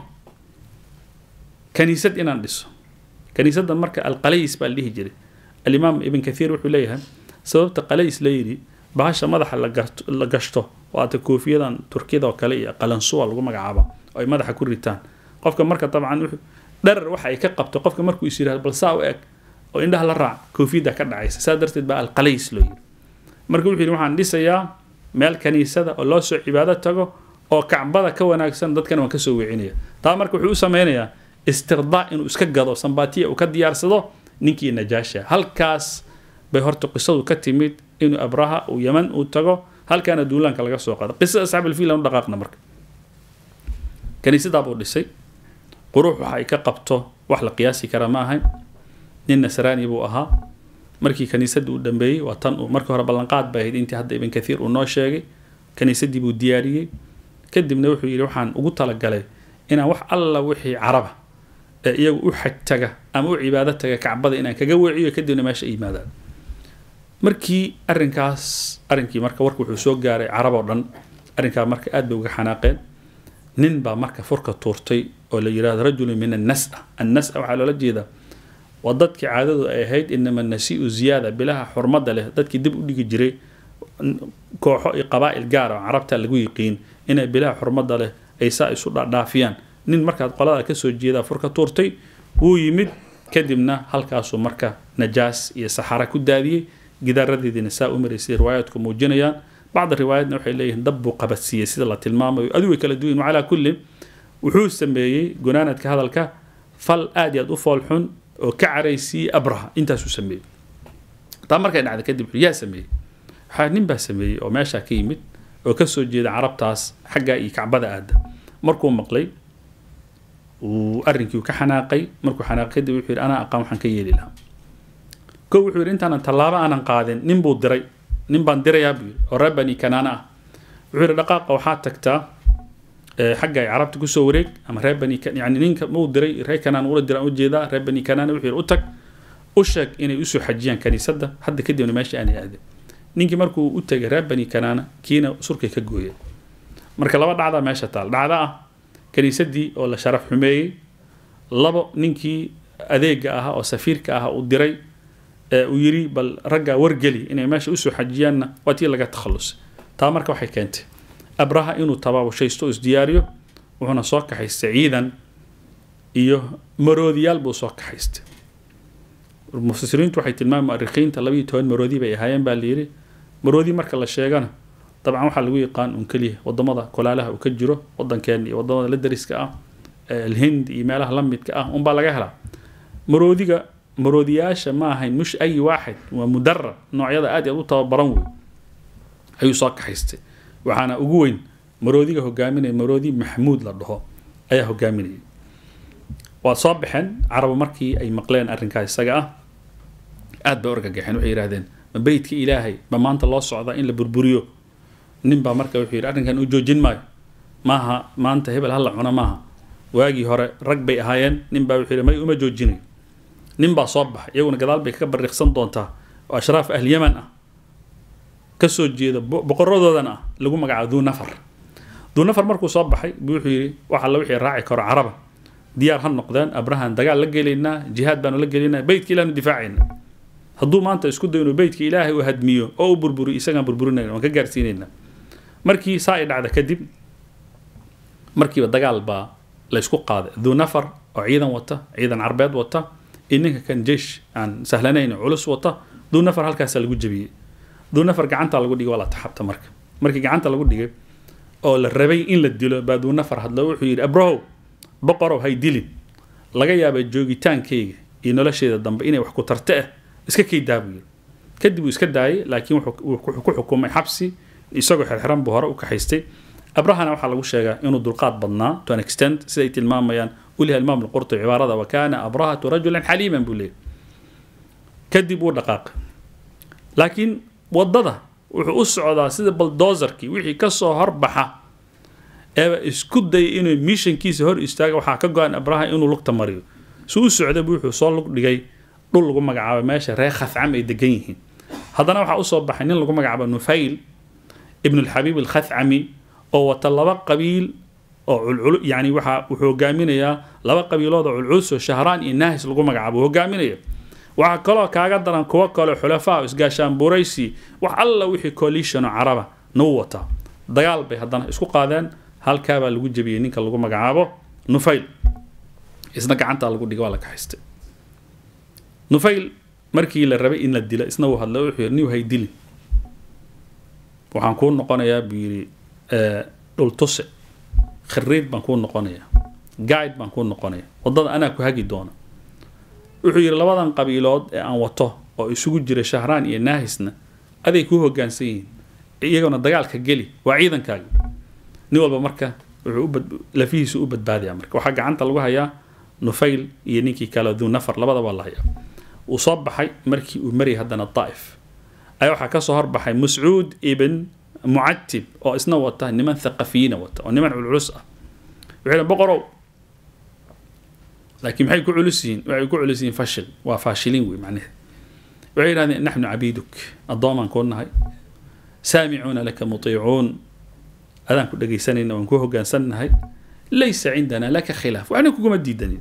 kaniisad inaan dhiso kaniisadda marka alqalays baa la dhihi jiray alimaam ibn kathiir wuxuu leeyahay sababta qalays la yidhi bahasha madaxa la gashto waata koofiyadan turkiyada oo kale iyo qalansuwa lagu magacaaba oo ay madaxa ku ritaan qofka marka dabcan dharar waxa ay ka qabto qofka markuu is yirahdo bal saa u eg oo indhaha la raac koofiyadda ka dhacaysa saa darteed baa alqalays loo yidhi marka wuxuu yidhi waxaan dhisayaa meel kaniisada oo loo soo cibaado tago oo kacbada ka wanaagsan dadkana waan kasoo wecinaya taa marka wuxuu u sameynayaa istirdaa inuu iska gado sambatiya uu ka diyaarsado ninkii najaasha halkaas bay horta qisadu ka timid inuu abraha uu yeman uu tago halkaana duulaanka laga soo qaado qisada asxaab alfiil aan u dhaqaaqna marka kaniisadaa buu dhisay qurux waxa ay ka qabto wax la qiyaasi kara ma ahayn nin nasraani buu ahaa markii kaniisadda uu dhambeeyey waa tan uu markii hore ballanqaad bay ahayd intii hadda ibn kathiir uu noo sheegay kaniisaddii buu diyaariyey kadibna wuxuu yidhi waxaan ugu talagalay inaan wax alla wixii caraba ee iyagu u xaj taga ama u cibaado taga kacbada inaan kaga weeciyo kadibna meesha ay yimaadaan markii arrinkaas arrinkii marka warka wuxuu soo gaaray carab oo dhan arrinkaa marka aad bay uga xanaaqeen nin baa marka furka tuurtay oo la yidhahdo rajulun min annasa annasa waxaa loola jeedaa waa dadkii caadadu ay ahayd inama nasii'u ziyaada bilaha xurmadda leh dadkii dib u dhigi jiray kooxo iyo qabaa'il gaar oo carabta lagu yiqiin inay bilaha xurmadda leh ay saa isu dhaafiyaan nin markaad qolada kasoo jeedaa furka tuurtay wuu yimid kadibna halkaasuu marka najaas iyo saxara ku daadiyey gidaaradeediina saa u maraysay riwaayaadku muujinayaan bacda riwaayadna waxay leeyihiin dab buu qabadsiiyey sida la tilmaamayo adigu way kala duwan calaa kullin wuxuu sameeyey gunaanadka hadalka fal aad iyo aad u foolxun oo ka caraysiiyey abraha intaasuu sameeyey taa markay dhacday kadib wuxuu yaa sameeyey waxaa nin baa sameeyey oo meeshaa ka yimid oo kasoo jeeda carabtaas xaggaa iyo kacbada aada markuu maqlay uu arrinkii ka xanaaqay markuu xanaaqay kadib wuxuu yidhi anaa aqaan waxaan ka yeeli lahaa kow wuxuu yidhi intaanan tallaabo aanan qaadin nin buu diray nin baan dirayaa buu yidhi oo reer bani kanaana ah wuxuu yidhi dhaqaaqa waxaa tagtaa xagga ay carabta kusoo wareeg ama reer bani yani ninka muu diray reer kanaan ula diraan ujeedaa reer bani kanaana wuxuu yidhi u tag u sheeg inay usoo xajiyaan kaniisadda hadda kadibna meesha aanay aadin ninkii markuu u tegay reer bani kanaana kiina surkay ka gooyeen marka laba dhacdaa meesha taal dhacda ah kaniisadii oo la sharaf xumeeyey labo ninkii adeega ahaa oo safiirka ahaa uu diray ee uu yiri bal raggaa wargeli inay meesha usoo xajiyaanna waa tii laga takhalusay taa marka waxay keentay abraha inuu tabaabashaysto oo isdiyaariyo wuxuuna soo kaxaystay ciidan iyo maroodiyaal buu soo kaxaystay mufasiriintu waxay tilmaamay mu'arikhiinta labayo toban maroodi bay ahaayeen baa layidhi maroodi marka la sheegana dabcan waxaa lagu yaqaan un keliya wadamada kolaalaha uu ka jiro wadankeena iyo wadamada la dariska ah alhind iyo meelaha la midka ah unbaa laga helaa maroodiga maroodiyaasha ma ahayn mush ay waaxid waa mudarab noocyada aad iyo aad u tababaran wey ayuu soo kaxaystay waxaana ugu weyn maroodiga hogaaminaya maroodi maxmuud la dhaho ayaa hogaaminayay waa soo baxeen carabu markii ay maqleen arrinkaa isaga ah aad bay orgagaxeen waxay yidhahdeen ma beytka ilaahay ba maanta loo socda in la burburiyo nin baa marka wuxuu yidhi arrinkan uu joojin maayo maaha maanta hebel hala cuna maaha waagii hore rag bay ahaayeen nin baa wuxuu yidhi may uma joojinayo nin baa soo baxay iyaguna gadaal bay kaga bariiqsan doontaa oo ashraaf ahl yaman ah kasoo jeeda boqoradoodana ah lagu magacaabo duu nafar duu nafar markuu soo baxay buu wuxuu yidhi waxa la wixii raaci karo caraba diyaar ha noqdeen abrahan dagaal la gelaynaa jihaad baanu la gelaynaa beytka ilaahnu difaacayna hadduu maanta isku dayo inuu beytka ilaahay uu hadmiyo oo u burburiyo isagaan burburinayna waan ka gaarsiinayna markii saa ay dhacda kadib markiiba dagaal baa la ysku qaaday duu nafar oo ciidan wata ciidan carbeed wata iyo ninka kan jeish aan sahlanayn culus wata duu nafar halkaasaa lagu jebiyey duu nafar gacanta lagu dhigay waa la taxabta marka markii gacanta lagu dhigay oo la rabay in la dilo baa duu nafar hadlo wuxuu yidhi abrahow boqorow hay dilin laga yaaba joogitaankayga iyo nolosheeda dambe inay wax ku tarte ah iska kaydaa buu yidhi kadib uu iska daayay laakiin wuxuu ku xukumay xabsi isagoo xirxiran buu hore u kaxaystay abrahana waxaa lagu sheegaa inuu dulqaad badnaa to an extent siday tilmaamayaan uliha imaam alqurtubi cibaarada wa kaana abrahatu rajulan xaliiman buu leeyahy kadib wuu dhaqaaqay laakiin waddada wuxuu u socdaa sida baldozarkii wixii kasoo horbaxa eeba isku dayay inuu mishankiisa hor istaaga waxaa ka go-an abraha inuu lugta mariyo si u socda bu wuxuu soo lug dhigay dhul lagu magacaabo meesha reer khafcam ay degan yihiin haddana waxaa usoo baxay nin lagu magacaabo nufayl ibn alxabiib alkhafcami oo wata laba qabiil oo culcul yani waxa wuxuu hogaaminayaa laba qabiilood oo culculus oo shahraan iyo nahis lagu magacaabo hogaaminaya waxaa kaloo kaaga daran kuwo kale xulafaa isgaashaan buraysi wax alla wixii coalition oo caraba nau wataa dagaal bay haddana isku qaadeen halkaabaa lagu jebiyey ninka lagu magacaabo nufayl isna gacantaa lagu dhigay waa la kaxaystay nufayl markii la rabay in la dilo isna uu hadlay wuxuu yidhi niw hay dilin waxaan kuu noqonayaa buu yidhi dhultuse khariid baan kuu noqonayaa guide baan kuu noqonaya waddada anaa ku hagi doona wuxuu yidhi labadan qabiilood ee aan wato oo isugu jira shahraan iyo naahisna aday kuu hogaansan yihiin iyagona dagaalka geli waa ciidankaaga nin walba marka wuxuu lafihiisu u badbaadaya marka waxaa gacanta lagu hayaa nufayl iyo ninkii kale duu nafar labadaba la hayaa uu soo baxay markii uu marayay haddana daa'if ayaa waxaa kasoo horbaxay mascuud ibn mucatib oo isna wata niman thaqafiyiina wata oo niman culculus ah wuxuu boqorow laakiin maxay ku culus yihiin waxay ku culus yihiin fashil waa faashiliin wey macnaheed waxay yidhahdeen naxnu cabiiduk addoomaan kuu nahay saamicuuna laka mutiicuun adaan ku dhegaysanayna waan ku hogaansannahay laysa cindana laka khilaaf waxna kuguma diidanin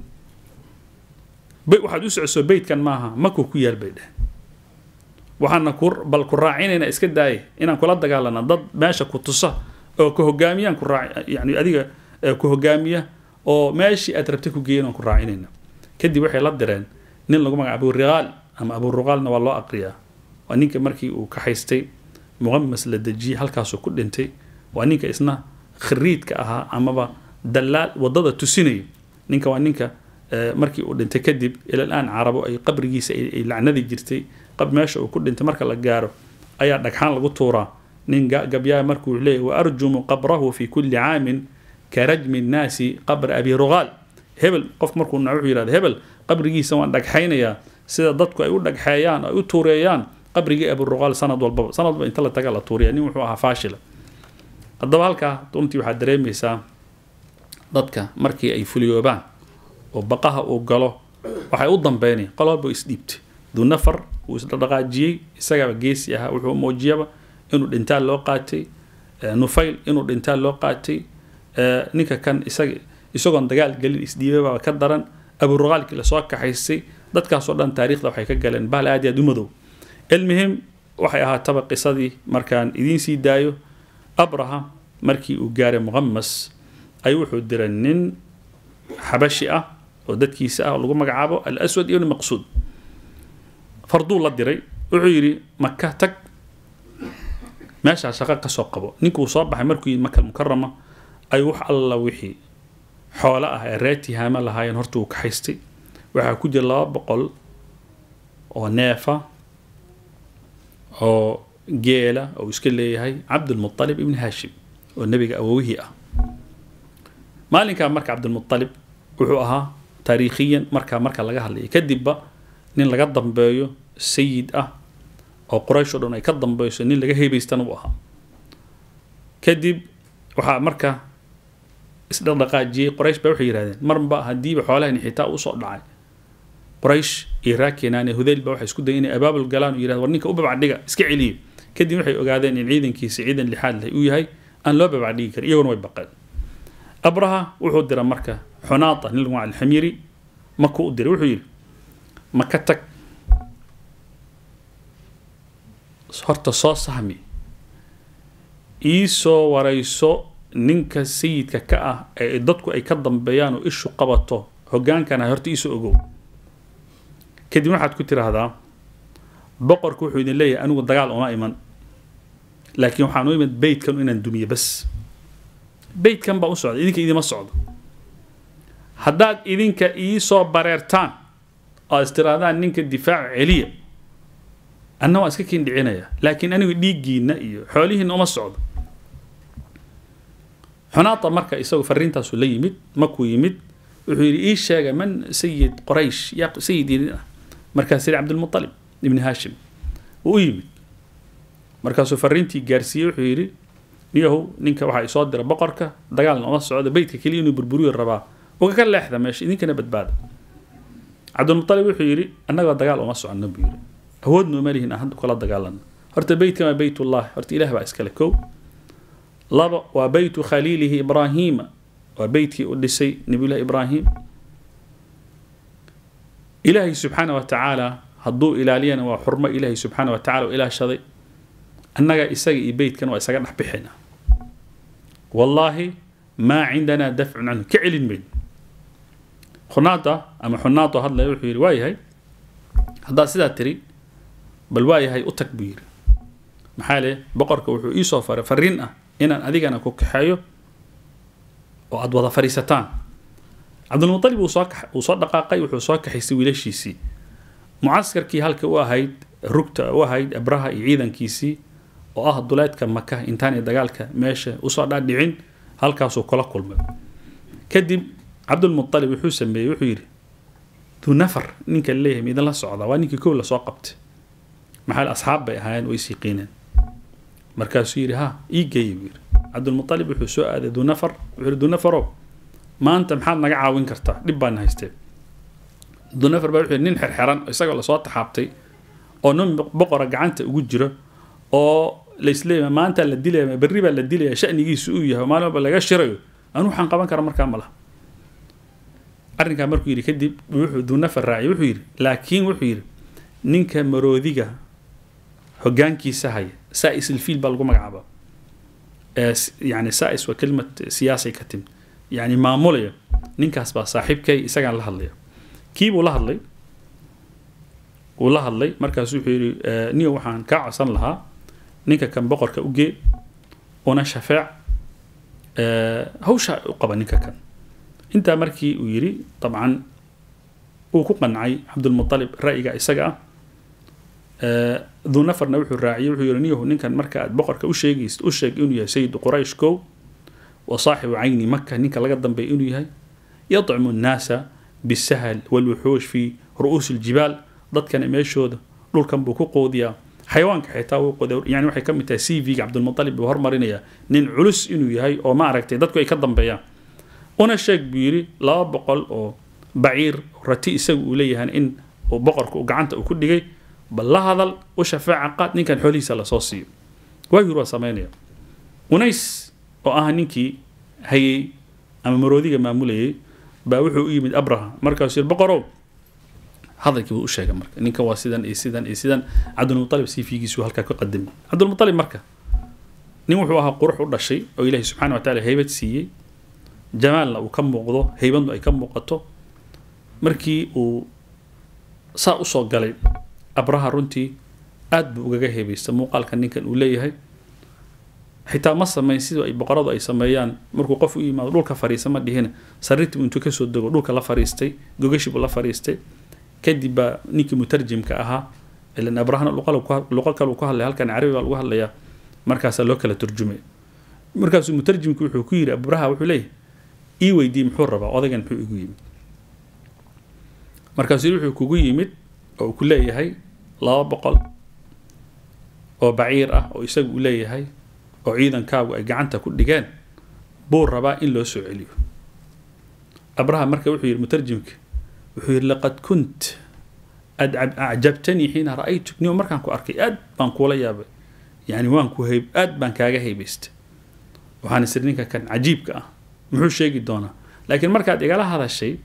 waxaad u socosoo beytkan maaha makuu ku yaal bay dheh waxaana ku bal ku raacinayna iska daaya inaan kula dagaalana dad meesha ku tusa oo ku hogaamiyaan ku raac yani adiga ku hogaamiya oo meeshii aad rabtay ku geeyan aan ku raacinayna kadib waxay la direen nin lagu magaca aburiqaal ama aburuqaalna waa loo aqriyaa waa ninka markii uu ka haystay muqamas la dejiyey halkaasuu ku dhintay waa ninka isna khariidka ahaa amaba dalaal wadada tusinaya ninka waa ninka markii uu dhintay kadib ilalaan carabo ay qabrigiisa ay lacnadi jirtay meesha uu ku dhintay marka la gaaro ayaa dhagxaan lagu tuuraa nin gabyaa markuu leeyahy wa arjumu qabrahu fi kulli caamin ka rajmi nnaasi qabra abi ruqaal hebel qof markuu wuxuu yidhahda hebel qabrigiisa waan dhagxaynayaa sida dadku ay u dhagxeeyaan ay u tuureeyaan qabrigii abi ruqaal sanad walbaba sanad walba inta la taga la tuuriya nin wuxuu ahaa faashila haddaba halkaa runtii waxaad dareemaysaa dadka markii ay fuliyoobaan oo baqaha uu galo waxay u dambeynaya qolaba isdhiibtay duu nafar uu isdhaqaajiyey isagaaba geesi ahaa wuxuu muujiyaba inuu dhintaan loo qaatay nufayl inuu dhintaan loo qaatay ninka kan isaga isagoon dagaal gelin isdhiibabaa ka daran aburaqaalkii lasoo kaxaysay dadkaasoo dhan taariikhda waxay ka galeen bahal aad iyo aad u madow ilmihim waxay ahaataba qisadii markaan idiin sii daayo abraha markii uu gaaray muqamas ayuu wuxuu diray nin xabashi ah oo dadkiisa ah oo lagu magacaabo al aswad ibn maqsuud farduu la diray wuxuu yidhi maka tag meeshaa shaqo ka soo qabo ninkuu soo baxay markuu yidhi maka mukarama ayuu wax alla wixii xoolo ah ee reer tihaama lahaayeen horta uu ka haystay waxaa ku jira laba boqol oo neefa oo geela oo iska leeyahay cabdulmualib ibni haashim oo nebiga awowihii ah maalinkaa marka cabdulmualib wuxuu ahaa taariikhiyan markaa marka laga hadlaya kadibba nin laga dambeeyo sayid ah oo quraysh o dhan ay ka dambeyso nin laga heebaystana uu ahaa kadib waxaa marka isdhaqdhaqaajiyey quraysh ba waxay yidhahdeen marba haddiiba xoolahani xitaa usoo dhacay quraysh iyo raakenaan hudayl ba waxay isku dayeen inay abaabul galaan oo yidhahden war ninka u babacdhiga iska celiyo kadib waxay ogaadeen in ciidankiisa ciidan lixaad leh uu yahay aan loo babacdhigi karin iyaguna way baqeen abraha wuxuu dira marka xunaata nin lagu alxamiri maku u diray wuxuu yidhi maka tag horta soo sahmi ii soo warayso ninka sayidka ka ah ee dadku ay ka dambeeyaan oo ishu qabato hogaankana horta iisoo ogow kadib waxaad ku tiraahdaa boqorku wuxuu idin leeyahay anigu dagaal uma iman laakiin waxaan u imid beytkan inaan dumiyo bas beytkan baa u socda idinka idima socdo haddaad idinka iisoo bareertaan oo is tirahdaan ninka difaaca celiya anna waan iska kiin dhicinaya laakiin anigu dhiiggiina iyo xoolihiina uma socdo xunaata marka isagu fariintaasu la yimid makuu yimid wuxuu yidhi ii sheega man sayid qoraysh yaa sayid idin ah markaas yidhi cabdilmualib ibni haashim wuu u yimid markaasuu fariintii gaarsiiyey wuxuu yidhi niyahow ninka waxaa isoo dira boqorka dagaalna uma socdo beytka keliya inuu burburiyo rabaa uga ka leexda meesha idinkana badbaada cabdilmualib wuxuu yidhi annagoo dagaal uma soconno buu yidhi awoodna uma lihin aan hadda kula dagaalano horta beytkan waa beytullah horta ilaah baa iskale kow laba waa beytu khaliilihi ibraahiima waa beytkii u dhisay nabiyullahi ibraahim ilaahay subxaana wa tacaala hadduu ilaaliyana waa xurmo ilaahay subxaana wa tacala u ilaashaday annaga isaga iyo beytkan waa isaga dhex bixina wallaahi maa cindanaa dafcun canhu ka celin mayn xunaada ama xunaato hadlaya wuxuu yidhi waa yahay haddaad sidaa tiri bal waa yahay u tag buu yidhi maxaa le boqorka wuxuu iisoo faray fariin ah inaan adigana ku kaxeeyo oo aada wada fadhiisataan cabdilmualib uu soo uu soo dhaqaaqay wuxuu soo kaxaystay wiilashiisii mucaskarkii halka u ahayd rugta u ahayd abraha iyo ciidankiisii oo ah duleedka maka intaanay dagaalka meesha usoo dhaadhicin halkaasuu kula kulmay kadib cabdulmualib wuxuu sameeyey wuxuu yidhi duu nafar ninka leeyahay ma idinla socdaa waa ninkii kow lasoo qabtay maxaa asxaab bay ahaayeen way siiqiineen markaasuu yidhi ha ii geeya buu yidhi cabdulmualib wuxuu soo aaday duu nafar wuxuu yidhi duu nafarow maanta maxaad naga caawin kartaa dhib baana haystee duu nafar baa wuxuu yidhi nin xerxeran isagoo lasoo taxaabtay oo nin boqora gacanta ugu jiro oo laisleeyahay maanta la dilaya berri baa la dilaya shanigiisu uu yahay maalin walba laga shirayo anu waxaan qaban kara markaa ma laha arrinkaa markuu yidhi kadib wuxuu duu nafar raaciyay wuxuu yidhi laakiin wuxuu yidhi ninka maroodiga hogaankiisa haya sais ilfiil baa lagu magacaaba yani sais waa kelimad siyaasay ka timid yani maamulaya ninkaas baa saaxiibkay isagaan la hadlaya kiibuu la hadlay wuu la hadlay markaas wuxuu yidhi niyo waxaan kaa codsan lahaa ninka kan boqorka u gee una shafeec hawsha u qaba ninka kan intaa markii uu yidhi dabcan uu ku qancay cabdulmualib ra'yiga isaga ah duu nafarna wuxuu raaciyey wuxuu yidhi niyahu ninkan marka aad boqorka u sheegaysid u sheeg inuu yahay sayidu quraysh kow wa saaxibu cayni maka ninka laga dambeeya inuu yahay yadcimu nnaasa bisahal walwuxuush fi ru'uusi ljibaal dadkana meeshooda dhulkan buu ku qoodiyaa xayawaanka xitaa wuu qoodiya yani waxay ka mid tahay c v-ga cabdulmualib buu hormarinayaa nin culus inuu yahay oo ma aragtay dadku ay ka dambeeyaan una sheeg buu yidhi laba boqol oo baciir rati isagu uu leeyahay in uu boqorka gacanta uu ku dhigay bal la hadal u shafaaca qaad ninkan xoolihiisa lasoo siiyo waayur waa samaynaya unays oo ah ninkii hayey ama maroodiga maamulayay baa wuxuu u yimid abraha markaasuu yiri boqorow hadalkii buu u sheegay marka ninkan waa sidan iyo sidan iyo sidan cabdulmualib siifigiisuu halkaa ka qadamay cabdulmualib marka nin wuxuu ahaa qurux u dhashay oo ilaahay subxana wa taala haybad siiyey jamaalna uu ka muuqdo haybadnu ay ka muuqato markii uu saa usoo galay abraha runtii aad buu ugaga heebaysta muuqaalka ninkan uu leeyahay xitaa ma sameyn sidii ay boqoradu ay sameeyaan markuu qof u yimaado dhulka fariisa ma dhihina sariirtii buu intuu kasoo dego dhulka la fariistay gogashii buu la fariistay kadib baa ninkii mutarjimka ahaa ilan abrahana luqo kale uu ku hadlaya halkan carabi baa lagu hadlayaa markaasaa loo kala turjumay markaasuu mutarjimku wuxuu ku yiri abraha wuxuu leeyahay ii weydii muxuu rabaa odaygan muxuu igu yimid markaasuu wuxuu kugu yimid oo uu ku leeyahay laba boqol oo baciir ah oo isaga uu leeyahay oo ciidankaagu ay gacanta ku dhigeen buu rabaa in loo soo celiyo abraha marka wuxuu yidhi mutarjimka wuxuu yidhi laqad kunt acjabtanii xiina ra'aytuk nima markaan ku arkay aad baan kuula yaabay yani waan ku hayb aad baan kaaga haybaystay waxaan isiri ninka kan cajiibka ah muxuu sheegi doonaa laakiin markaad igala hadashay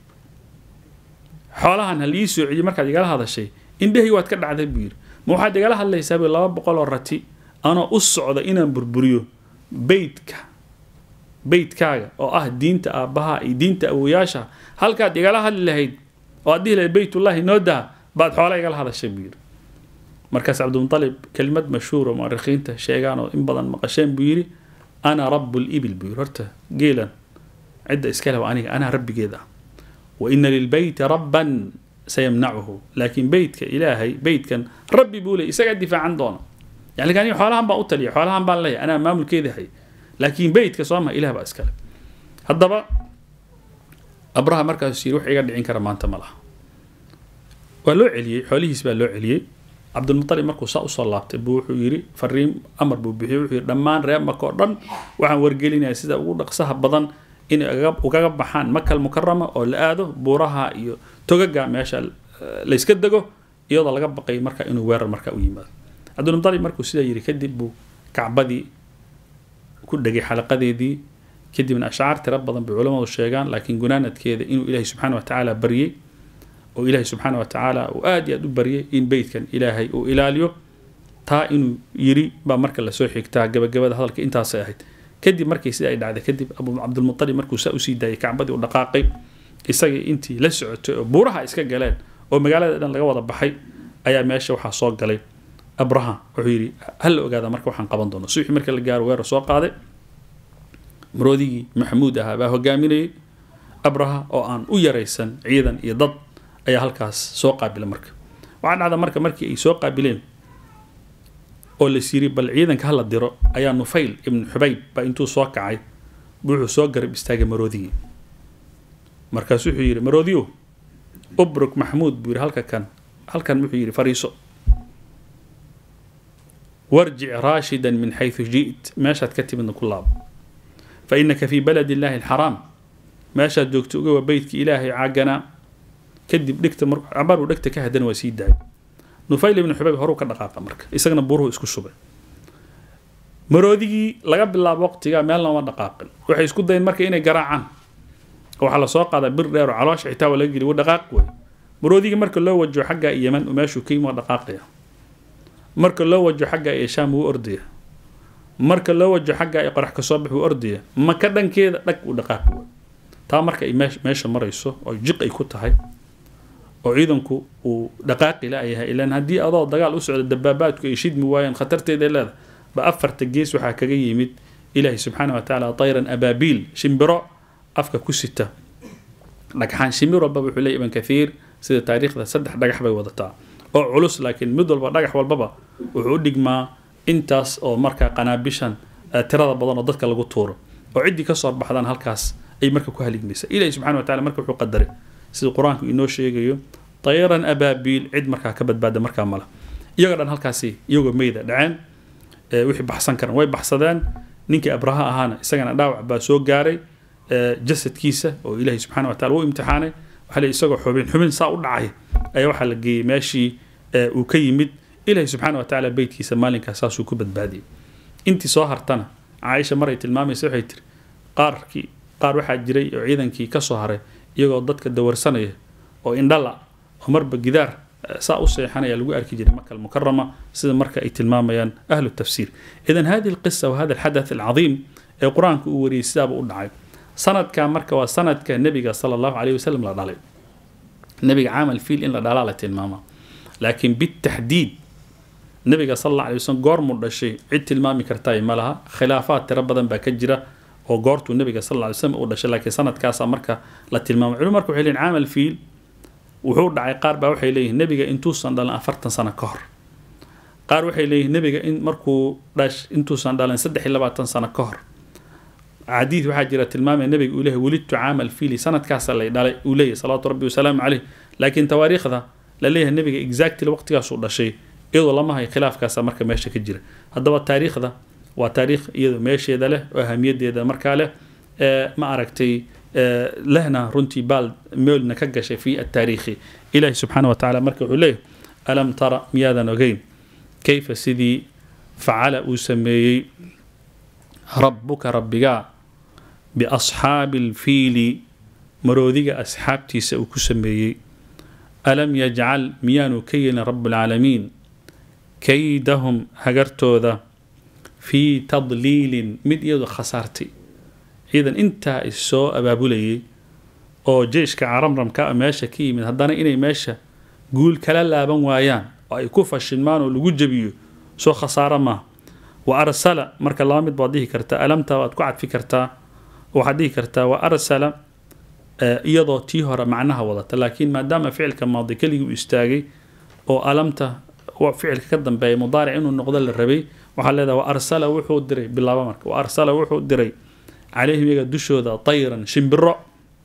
xoolahan hal ii soo celiyo markaad igala hadashay indhahii waad ka dhacday buu yidhi ma waxaad igala hadlaysaa bu laba boqol oo rati anoo u socda inaan burburiyo beytka beytkaaga oo ah diinta aabbaha iyo diinta awoyaasha halkaad igala hadli lahayd oo aad dhihi lahayd beytullahi noo daha baad xoola igala hadashay buu yidhi markaas cabdilmutalib kelimad mashhuura mu'arikhiinta sheegaan oo in badan maqasheen buu yidhi ana rabu libil buu yidhi horta geelan cidda iska leh waa aniga anaa rabbigeed ah wa ina lilbeyti rabban sayamnacuhu laakiin beytka ilaahay beytkan rabbi buu leeyay isagaa difaacan doona yani aniga xoolahan baan u taliya xoolahan baan leeyahay anaa maamulkeeda hay laakiin beytka soo maha ilah baa iskale haddaba abraha markaasuu yiri wax iga dhicin kara maanta ma laha waa loo celiyey xoolihiis baa loo celiyey cabdulmutalib markuu saa usoo laabtay buu wuxuu yiri fariin amar buu bixiyey wuxuu yiri dhammaan reer maka oo dhan waxaan wargelinaya sida ugu dhaqsaha badan inay ugaga baxaan makal mukarama oo la aado buuraha iyo togaga meesha layska dego iyadoo laga baqay marka inuu weerar marka u yimaado cabdulmutalib markuu sidaa yiri kadib buu kacbadii ku dhegay xalaqadeedii kadibna ashcaar tiro badan bay culamadu sheegaan laakiin gunaanadkeeda inuu ilaahay subxaana wa tacaala baryey oo ilaahay subxaana wa tacaala uu aad iyo aad u baryay in beytkan ilaahay uu ilaaliyo taa inuu yiri baa marka lasoo xigtaa gabagabada hadalka intaasay ahayd kadib markii sida ay dhacday kadib abu cabdilmutalib markuu saa usii daayay kacbadii u dhaqaaqay isagii intii la socotay oo buuraha iska galeen oo magaalada dhan laga wada baxay ayaa meesha waxaa soo galay abraha wuxuu yidhi hal la ogaada marka waxaan qaban doono subaxii marka la gaaro weerar soo qaaday maroodigii maxamuud ahaa baa hogaaminayay abraha oo aan u yaraysan ciidan iyo dad ayaa halkaas soo qaabila marka waxaa dhacda marka markii ay soo qaabileen oo las yiri bal ciidanka hala diro ayaa nufayl ibnu xubayb baa intuu soo kacay buu wuxuu soo garab istaagay maroodigii markaas wuxuu yidhi maroodiyo ubruk maxamuud buu yidhi halka kan halkan wuxuu yidhi fariiso warjic raashidan min xayثu ji't meeshaad ka timidna ku laabo fainaka fi balad illahi alxaraam meeshaad joogto uga waa beytka ilaahay caaganaa kadib dhigta cabaar uu dhegta ka hadana waa sii daayay nufayl ibnu xubayb horuu ka dhaqaaqa marka isagana buruhu isku shubay maroodigii laga bilaabo waqtiga meel looma dhaqaaqin waxay isku dayeen marka inay garaacaan waxaa lasoo qaadaa bir dheer oo caloosha xitaa waa laga geliy wa dhaqaaq wey maroodigii marka loo wajo xagga yeman meeshuu ka yimi waa dhaqaaqaya marka loo wajo xagga ee shaam wuu ordaya marka loo wajo xagga ee qorax kasoo bax wuu ordaya maka dhankeeda dhag uu dhaqaaqi wey taa marka ay meesha marayso oo jiq ay ku tahay oo ciidanku uu dhaqaaqi la-yahay ilaan haddii adoo dagaal u socda dabaabaadku ay shidmi waayeen khatarteeda leeda ba afarta gees waxaa kaga yimid ilaahi subxaana wa tacaala tayran abaabiil shimbiro afka ku sita dhagxaan shimbir walbaba wuxuu leeyahy ibn kathiir sida taariikhda saddex dhagax bay wadataa oo culus laakiin mid walba dhagax walbaba wuxuu u dhigmaa intaas oo markaa qanaabishan tirada badan oo dadka lagu tuuro oo ciddii kasoo baxdaan halkaas ay marka ku haligmaysa ilahi subxana wa tacala marka wuxuu qadaray sida qur-aanku inoo sheegayo tayran abaabiil cid markaa ka badbaada markaa mala iyagoo dhan halkaasi iyagoo meyda dhaceen wixii baxsan karan way baxsadeen ninkii abraha ahaana isagana dhaawac baa soo gaaray jasadkiisa oo ilaahay subxana wa tacala u imtixaanay waxaa le isagoo xubin xubin saa u dhacay ayaa waxaa la geeyey meeshii uu ka yimid ilaahay subxaana wa tacaala beytkiisa maalinkaas saasuu ku badbaadiyey intii soo hartana caaisha maray tilmaamaysa waxay tiri qaarkii qaar waxaa jiray oo ciidankii ka soo haray iyagoo dadka dawarsanaya oo indhala oo marba gidaar saa u seexanaya lagu arki jiray maka almukarama sida marka ay tilmaamayaan ahlu tafsiir idan hadihi alqisa wa hada alxadath alcadiim ee qur-aanka uu wariyey sidaaba u dhacay sanadka marka waa sanadka nebiga sala allahu calayhi wasalam la dhalay nebiga caamal fiil in la dhalaa la tilmaamaa laakiin bitaxdiid nebiga sal alla alay wasalam goormuu dhashay cid tilmaami kartaay ma laha khilaafaad tiro badan baa ka jira oo goortuu nebiga sal alla alay wasalam uu dhashay laakiin sanadkaasaa marka la tilmaamay culum marka waxay leeyihin caamal fiil wuxuu dhacay qaar baa waxay leeyihin nebiga intuusan dhalan afartan sano ka hor qaar waxay leeyihin nebiga in markuu dhash intuusan dhalan saddex iyo labaatan sano ka hor xadiid waxaa jira tilmaamaya nebiga uu leeyahay welidtu caamal fiili sanadkaasa lay dhalay uu leeyahay salawaatu rabbi wasalaamu caleyh laakiin tawaariikhda la leeyahay nebiga exactly waqtigaasuu dhashay iyadoo lama hayo khilaafkaasa marka meesha ka jira haddaba taariikhda waa taariikh iyadoo meesheeda leh oo ahamiyadeeda markaa leh ma aragtay lehna runtii baal meelna ka gashay fi ataariikhi ilahi subxaana wa tacala marka wuxuu leeyahay alam tara miyaadan ogeyn kayfa sidii facala uu sameeyey rabbuka rabbigaa biasxaabi alfiili maroodiga asxaabtiisa uu ku sameeyey alam yajcal miyaanu ka yeelin rabbulcaalamiin kaydahum hagartooda fii tadliilin mid iyadoo khasaartay ciidan intaa is soo abaabulayay oo jeyshka caramramka meesha ka yimid haddana inay meesha guul kala laaban waayaan oo ay ku fashilmaan oo lagu jebiyo soo khasaaro maaha wa arsala marka laba mid baad dhihi kartaa alamta waad ku cadfi kartaa waxaad dhihi kartaa wa arsala iyadoo tii hore macnaha wadata laakiin maadaama ficilka maadi keligii u istaagay oo alamta ficilka ka dambeeya mudaaric inuu noqdo la rabay waxaa leedaha wa arsala wuxuu diray bilaaba marka wa arsala wuxuu diray calayhim iyaga dushooda tayran shimbiro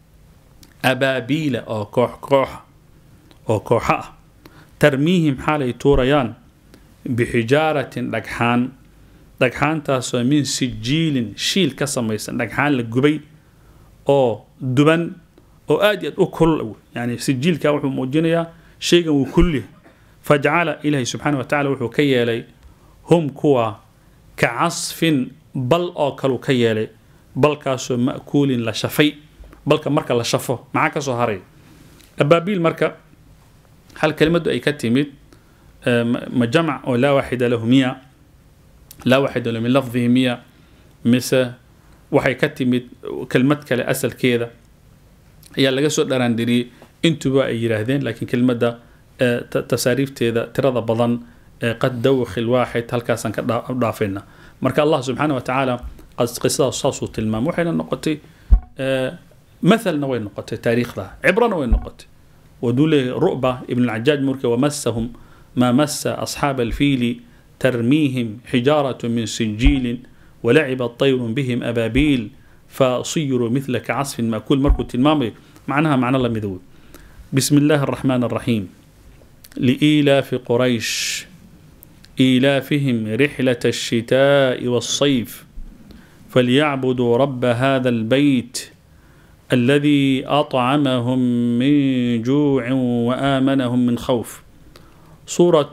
abaabiila oo koox kooxa oo kooxo ah tarmiihim xaalay tuurayaan bixijaaratin dhagxaan dhagxaantaasoo min sijiilin shiil ka samaysan dhagxaan la gubay oo duban oo aad iyo aad u kulul yani sijiilka wuxuu muujinayaa shaygan wuu kulliya fajcala ilaahi subxaana wa tacala wuxuu ka yeelay hum kuwa ka casfin bal oo kaleu ka yeelay balkaasoo ma'kuulin la shafay balka marka la shafo maxaa ka soo haray abaabiil marka hal kelimadu ay ka timid ma jamac oo laa waaxida lahu miya laa waaxida lahu min lafdihi miya mise waxay ka timid kelmad kale asalkeeda ayaa laga soo dharaandiriyey intuba ay yidhaahdeen laakiin kelmadda tasaariifteeda tirada badan qad dawkhi lwaaxid halkaasaan ka dhaafayna marka allah subxaana wa tacaala qisadaas saasuu tilmaamay waxayna noqotay مثلنا وين نقطة تاريخ ذا عبرنا وين نقطة ودول رؤبة ابن العجاج مركة ومسهم ما مس أصحاب الفيل ترميهم حجارة من سجيل ولعب الطير بهم أبابيل فصيروا مثل كعصف مأكول مركو المامي معناها معنى الله مذوي بسم الله الرحمن الرحيم لإيلاف قريش إيلافهم رحلة الشتاء والصيف فليعبدوا رب هذا البيت الذي أطعمهم من جوع وآمنهم من خوف سورة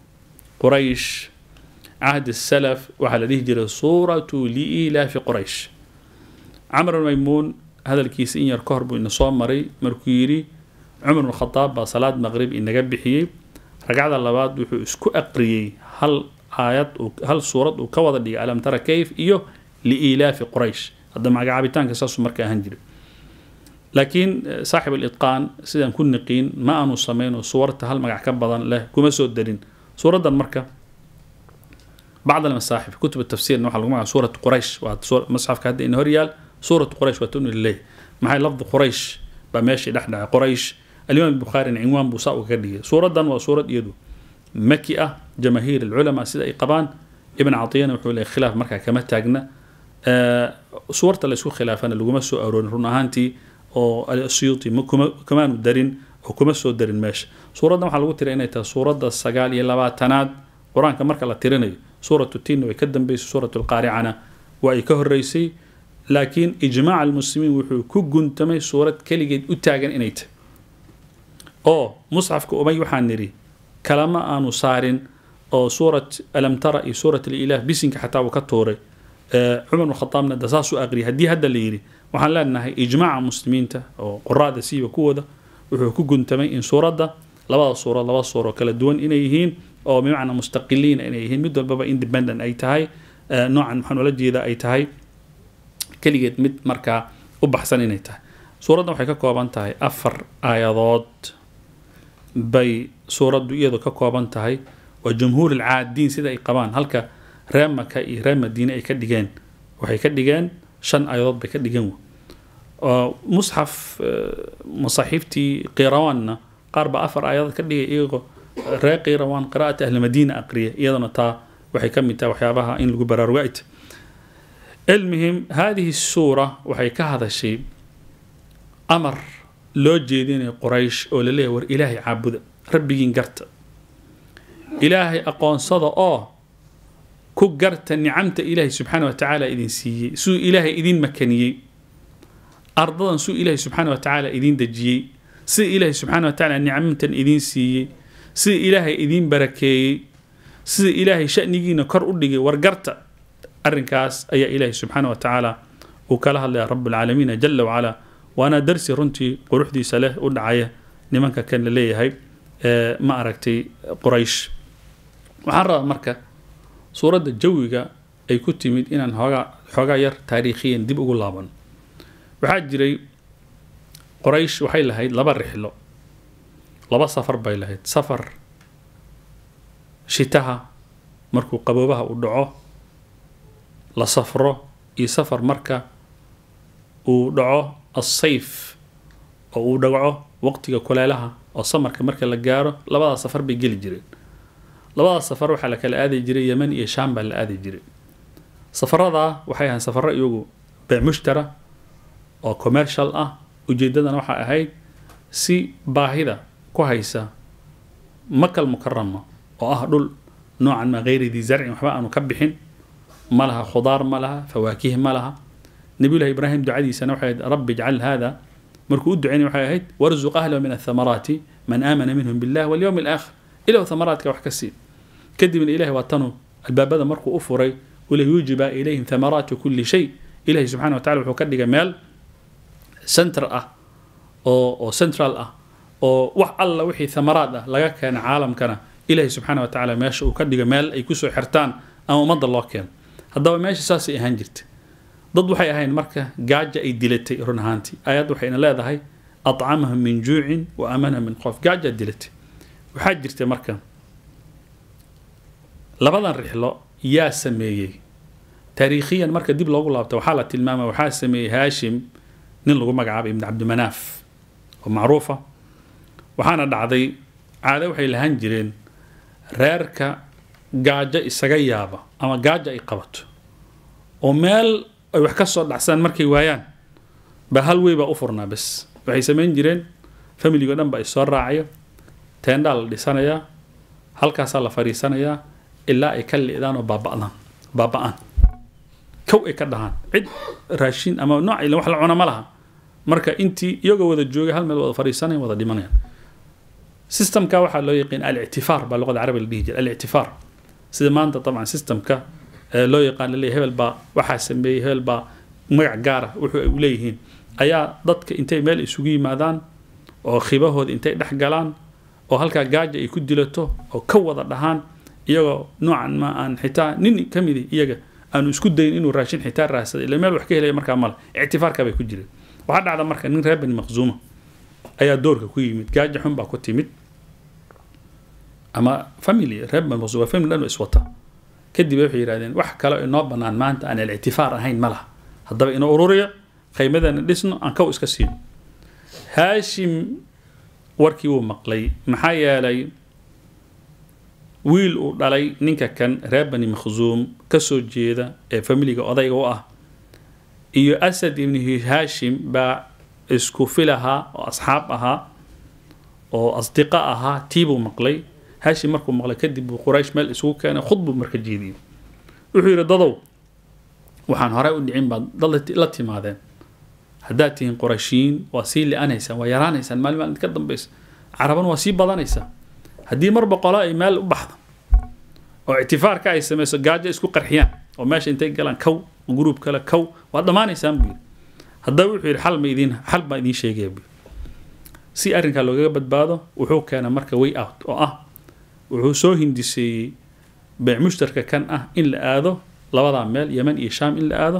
قريش عهد السلف وعلى الهجرة سورة لإيلاف قريش عمر الميمون هذا الكيس إن يركهرب إن صوم مري مركيري عمر بن الخطاب بصلاة مغرب إن جبحي رجع الله بعد وحو اسكو أقري هل آيات هل سورة وكوض لي ألم ترى كيف إيوه لإيلاف قريش هذا مع عابتان كساس مركا هنجري laakiin saaxib alitqaan sidaan ku niqiin ma aanu samayn oo suurta hal magac ka badan leh kuma soo darin suuraddan marka bacd almasaaxif kutub tafsiirna waxaa lagu magaca suurat quraysh waa masxafka hadda ina horyaal suurat quraysh waa tunu lileh maxay lafdi quraysh baa meeshii dhex dhacay quraysh alimaam bukhaarina cinwaan buu saa uga dhigay suuraddan waa suurad iyadu maki ah jamaahiir alculamaa sida ay qabaan ibn catiyana wuxuu leeyahy khilaaf markaa kama taagna suurta la isku khilaafana laguma soo aroorin run ahaantii oo asyuuti kamaanu darin oo kuma soo darin meesha suuraddan waxaa lagu tiray inay tahay suuradda sagaal iyo labaatanaad qur-aanka marka la tirinayo suuratu tinna way ka dambeysay suuratu lqaaricana waa ay ka horeysay laakiin ijmaac almuslimiin wuxuu ku guntamay suurad keligeed u taagan inay tahay oo musxafka umay waxaan nidhi kalama aanu saarin oo suurat alam tara iyo suurat alilaah bisinka xataa uu ka tuuray cumar bn khadaabna da saasuu aqriyay haddii hadda la yidhi waxaan leenahay ijmaaca muslimiinta oo quraada siiba kuwooda wuxuu ku guntamay in suuradda labada suurad laba suuro kala duwan inay yihiin oo bimacnaa mustaqiliina inay yihiin mid walbaba independent ay tahay noocan maxaan ula jeeda ay tahay keligeed mid markaa u baxsan inay tahay suuraddan waxay ka kooban tahay afar aayadood bay suuraddu iyadu ka kooban tahay waa jumhuur alcaadiin sida ay qabaan halka reer maka iyo reer madiine ay ka dhigeen waxay ka dhigeen shan aayadood bay ka dhigeen musxaf masaaxiiftii qiirawaanna qaar baa afar aayadood ka dhigay iyagoo reer qiirawaan qiraa'ata ahli madiina aqriya iyadana taa waxay ka mid tahay waxyaabaha in lagu baraarugo ay tahay المهم هذه السورة waxay ka hadashay amar loo jeedinayo quraysh oo laleeyahay war ilaahay caabuda rabbigiin garta ilaahay aqoonsada oo ku garta nicamta ilaahay subxaana wa tacaala idin siiyey suu ilaahay idin makaniyey ardadan suu ilaahay subxaana wa tacaala idin dejiyey sida ilaahay subxaana wa tacaala nicamtan idin siiyey sida ilaahay idin barakeeyey sida ilaahay shanigiina kor u dhigay war garta arrinkaas ayaa ilaahay subxaana wa tacaala uu kala hadlaya rabbulcaalamiina jala wacalaa waana darsi runtii quruxdiisa leh u dhacaya nimanka kan la leeyahay ma aragtay quraysh waxaan rabaa marka suuradda jawiga ay ku timid inaan xoogaa xoogaa yar taariikhiyan dib ugu laaban waxaa jiray quraysh waxay lahayd laba rixlo laba safar bay lahayd safar shitaha markuu qaboobaha u dhaco la safro iyo safar marka uu dhaco asayf oo uu dhaco waqtiga kuleelaha oo samarka marka la gaaro labadaas safar bay geli jireen labadaas safar waxaa la kala aadi jiray yeman iyo sham baa la aadi jiray safaradaa waxay ahayn safaro iyagu beemushtara oo commercial ah ujeedadana waxay ahayd si baahida ku haysa makal mukarama oo ah dhul noocan ma gayri dii zarcin waxba aanu ka bixin ma laha khudaar ma laha fawaakih ma laha nabiyullahi ibraahim ducadiisana waxay ahayd rabbi ijcal hada markuu u ducaynay waxay ahayd warzuq ahlahu min athamaraati man aamana minhum billah walyowmi alaakhir ilow thamaraadka wax ka sii kadibna ilahay waa tanu albaabada markuu u furay وليوجب إليهم ثمرات كل شيء إلهي سبحانه وتعالى وحو كدغ ميل سنتر اه او او سنترال اه oo wax alla wixii thamaraad ah laga keena caalamkana ilaahay subxaana wa tacaala meesha uu ka dhiga meel ay kusoo xirtaan ama ummadda loo keeno haddaba meesha saasay ahaan jirta dad waxay ahayn marka gaaja ay dilatay run ahaantii ayad waxayna leedahay acamahum min juucin wa aamanahum min qof gaaja dilatay waxaa jirta marka labadan rixlo yaa sameeyey taariikhiyan marka dib loogu laabto waxaa la tilmaama waxaa sameeyey haashim nin lagu magacaabay ibn cabdimanaaf oo macruufa waxaana dhacday caado waxay lahaan jireen reerka gaajo isaga yaaba ama gaajo ay qabato oo meel ay wax ka soo dhacsadaan markay waayaan ba hal wey baa u furnaa bes waxay samayn jireen familigo dhan ba is soo raacayo teendhaa la dhisanayaa halkaasaa la fadhiisanayaa ilaa ay ka li'daan oo baaba'daan baaba'aan kow ay ka dhahaan cid raashin ama nooc ila wax la cuna ma laha marka intii iyagoo wada joogay hal meel wada fadhiisanaya wada dhimanayaan systemka waxaa loo yaqiin alictifaar baa luqada carabiga la dhihi jira alictifaar sida maanta dabcan systemka loo yaqaan laleeyahy hebel baa waxaa sameeyey hebel baa magac gaara wuxuu ay leeyihiin ayaa dadka intay meel isugu yimaadaan oo khibahooda intay dhex galaan oo halkaa gaaja ay ku dilato oo ka wada dhahaan iyagoo noocan ma aan xitaa nin ka midi iyaga aanu isku dayin inuu raashin xitaa raasada ila meel wax ka helaya markaa male ictifaarka bay ku jireen waxaa dhacda marka nin reer bani maqzuuma ayaa doorka ku yimid gaaja xun baa ku timid ama family reer bani maqzuuma family dhan iswata kadib waxay yidhahdeen wax kale inoo bannaan maanta aan alictifaar ahayn ma laha haddaba inoo ururiya qaymadana dhisno aan kow iska siino haashim warkii wuu maqlay maxaa yeelay wiil uu dhalay ninka kan reer bani makhzuum ka soo jeeda ee familiga odayga u ah iyo asad ibni haashim baa isku fil ahaa oo asxaab ahaa oo asdiqa ahaa tiibuu maqlay haashim markuu maqlay kadib buu quraysh meel isugu keenay khudbuu marka jeediyey wuxuu yidhi dadow waxaan horey u dhicin baad dad la timaadeen haddaad tihiin qurayshiyiin waa sii li-anaysaan waa yaraanaysaan maalin maalin ka dambaysa carabana waa sii badanaysaa haddii mar boqolo ay meel u baxdo oo ictifaarka ay samayso gaajo isku qarxiyaan oo meesha intay galaan kow gruub kale kow waad dhammaanaysaan buu yidhi haddaba wuxuu yidhi xal ma idiin xal baan idiin sheegaya buu si arrinkaa loogaga badbaado wuxuu keenay marka way out oo ah wuxuu soo hindiseeyey beec mushtarka kan ah in la aado labadaa meel yeman iyo shaam in la aado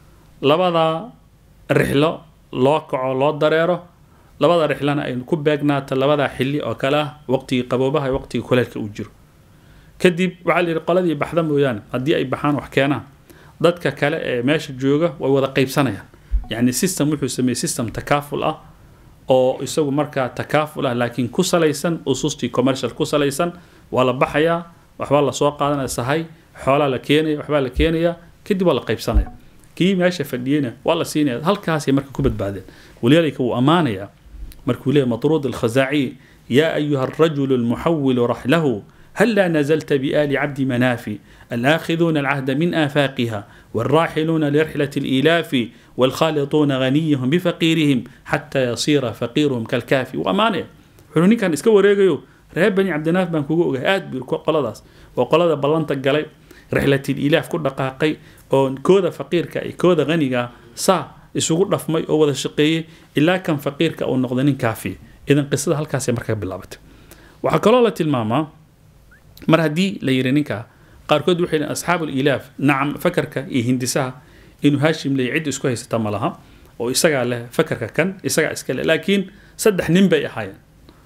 labadaa rixlo loo kaco loo dareero labada rixlana ay ku beegnaato labadaa xilli oo kale ah waqtigii qaboobaha iyo waqtigii kuleelka uu jiro kadib waxaa la yidhi qoladii baxda mooyaane haddii ay baxaan wax keenaan dadka kale ee meesha jooga way wada qaybsanayaan yacni system wuxuu sameeyey system takaaful ah oo isagu markaa takaaful ah laakiin ku salaysan usustii commercial ku salaysan waa la baxayaa waxbaa lasoo qaadanaya sahay xoolaa la keenaya waxbaa la keenaya kadib waa la qaybsanaya kii meesha fadhiyena waa la siinaya halkaasay marka ku badbaadeen waliyaalika wuu ammaanayaa markuu leeyahy matruud alkhazaaciy yaa ayuha alrajulu almuxawilu raxlahu هلا نزلت بآل عبد مناف الآخذون العهد من آفاقها والراحلون لرحلة الإيلاف والخالطون غنيهم بفقيرهم حتى يصير فقيرهم كالكافي وأمانة حلوني كان اسكو ريغيو رهب بني عبد ناف بان كوغو آد بيركو قلداس وقلدا بلانتا قلي رحلة الإيلاف كل دقاقي oo kooda faqiirka iyo kooda qaniga saa isugu dhafmay oo wada shaqeeyey ilaa kan faqiirka uu noqday nin kaafi idan qisada halkaasay markaa bilaabatay waxaa kaloo la tilmaamaa mar haddii la yidhi ninka qaarkood waxay yihin asxaabu lilaaf nacam fakarka iyo hindisaha inuu haashim leeyahy cid isku haysata ma laha oo isagaa leh fakarka kan isagaa iska leh laakiin saddex nin bay ahaayeen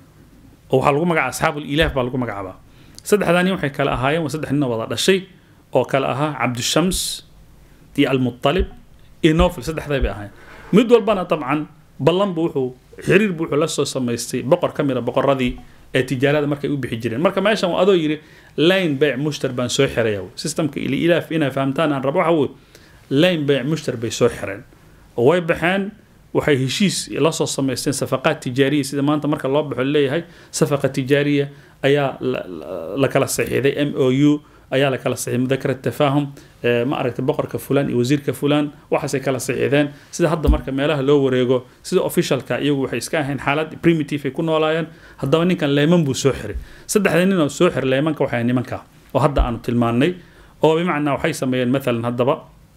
oo waxaa lagu magacaaba asxaabu lilaaf baa lagu magacaabaa saddexdaa nin waxay kale ahaayeen waa saddex ninoo wada dhashay oo kale ahaa cabdishams iyo almutalib iyo nofil saddexday bay ahaayeen mid walbana dabcan ballan buu wuxuu xiriir buu wuxuu la soo samaystay boqor ka mida boqoradii ee tijaarada markay u bixi jireen marka meeshan adoo yidhi line bayc mushtar baan soo xiraya systemka ilaaf inay fahamtaan aan rabo waxa wey line bayc mushtar bay soo xireen oo way baxeen waxay heshiis la soo samaysteen safaqaad tijaariya sida maanta marka loo baxo leeyahay safaqa tijaariya ayaa la kala saxiixday m o u ayaa la kala saxiixay mudakara tafaahum ma aragtay boqorka fulan iyo wasiirka fulan waxaasay kala saxiixdeen sida hadda marka meelaha loo wareego sida officialka iyagu waxay iska ahayn xaalad primitive ay ku noolaayeen haddaba ninkan leeman buu soo xiray saddexda nin oo soo xiray leemanka waxay nimanka oo hadda aanu tilmaannay oo bimacnaa waxay sameeyeen maalan haddaba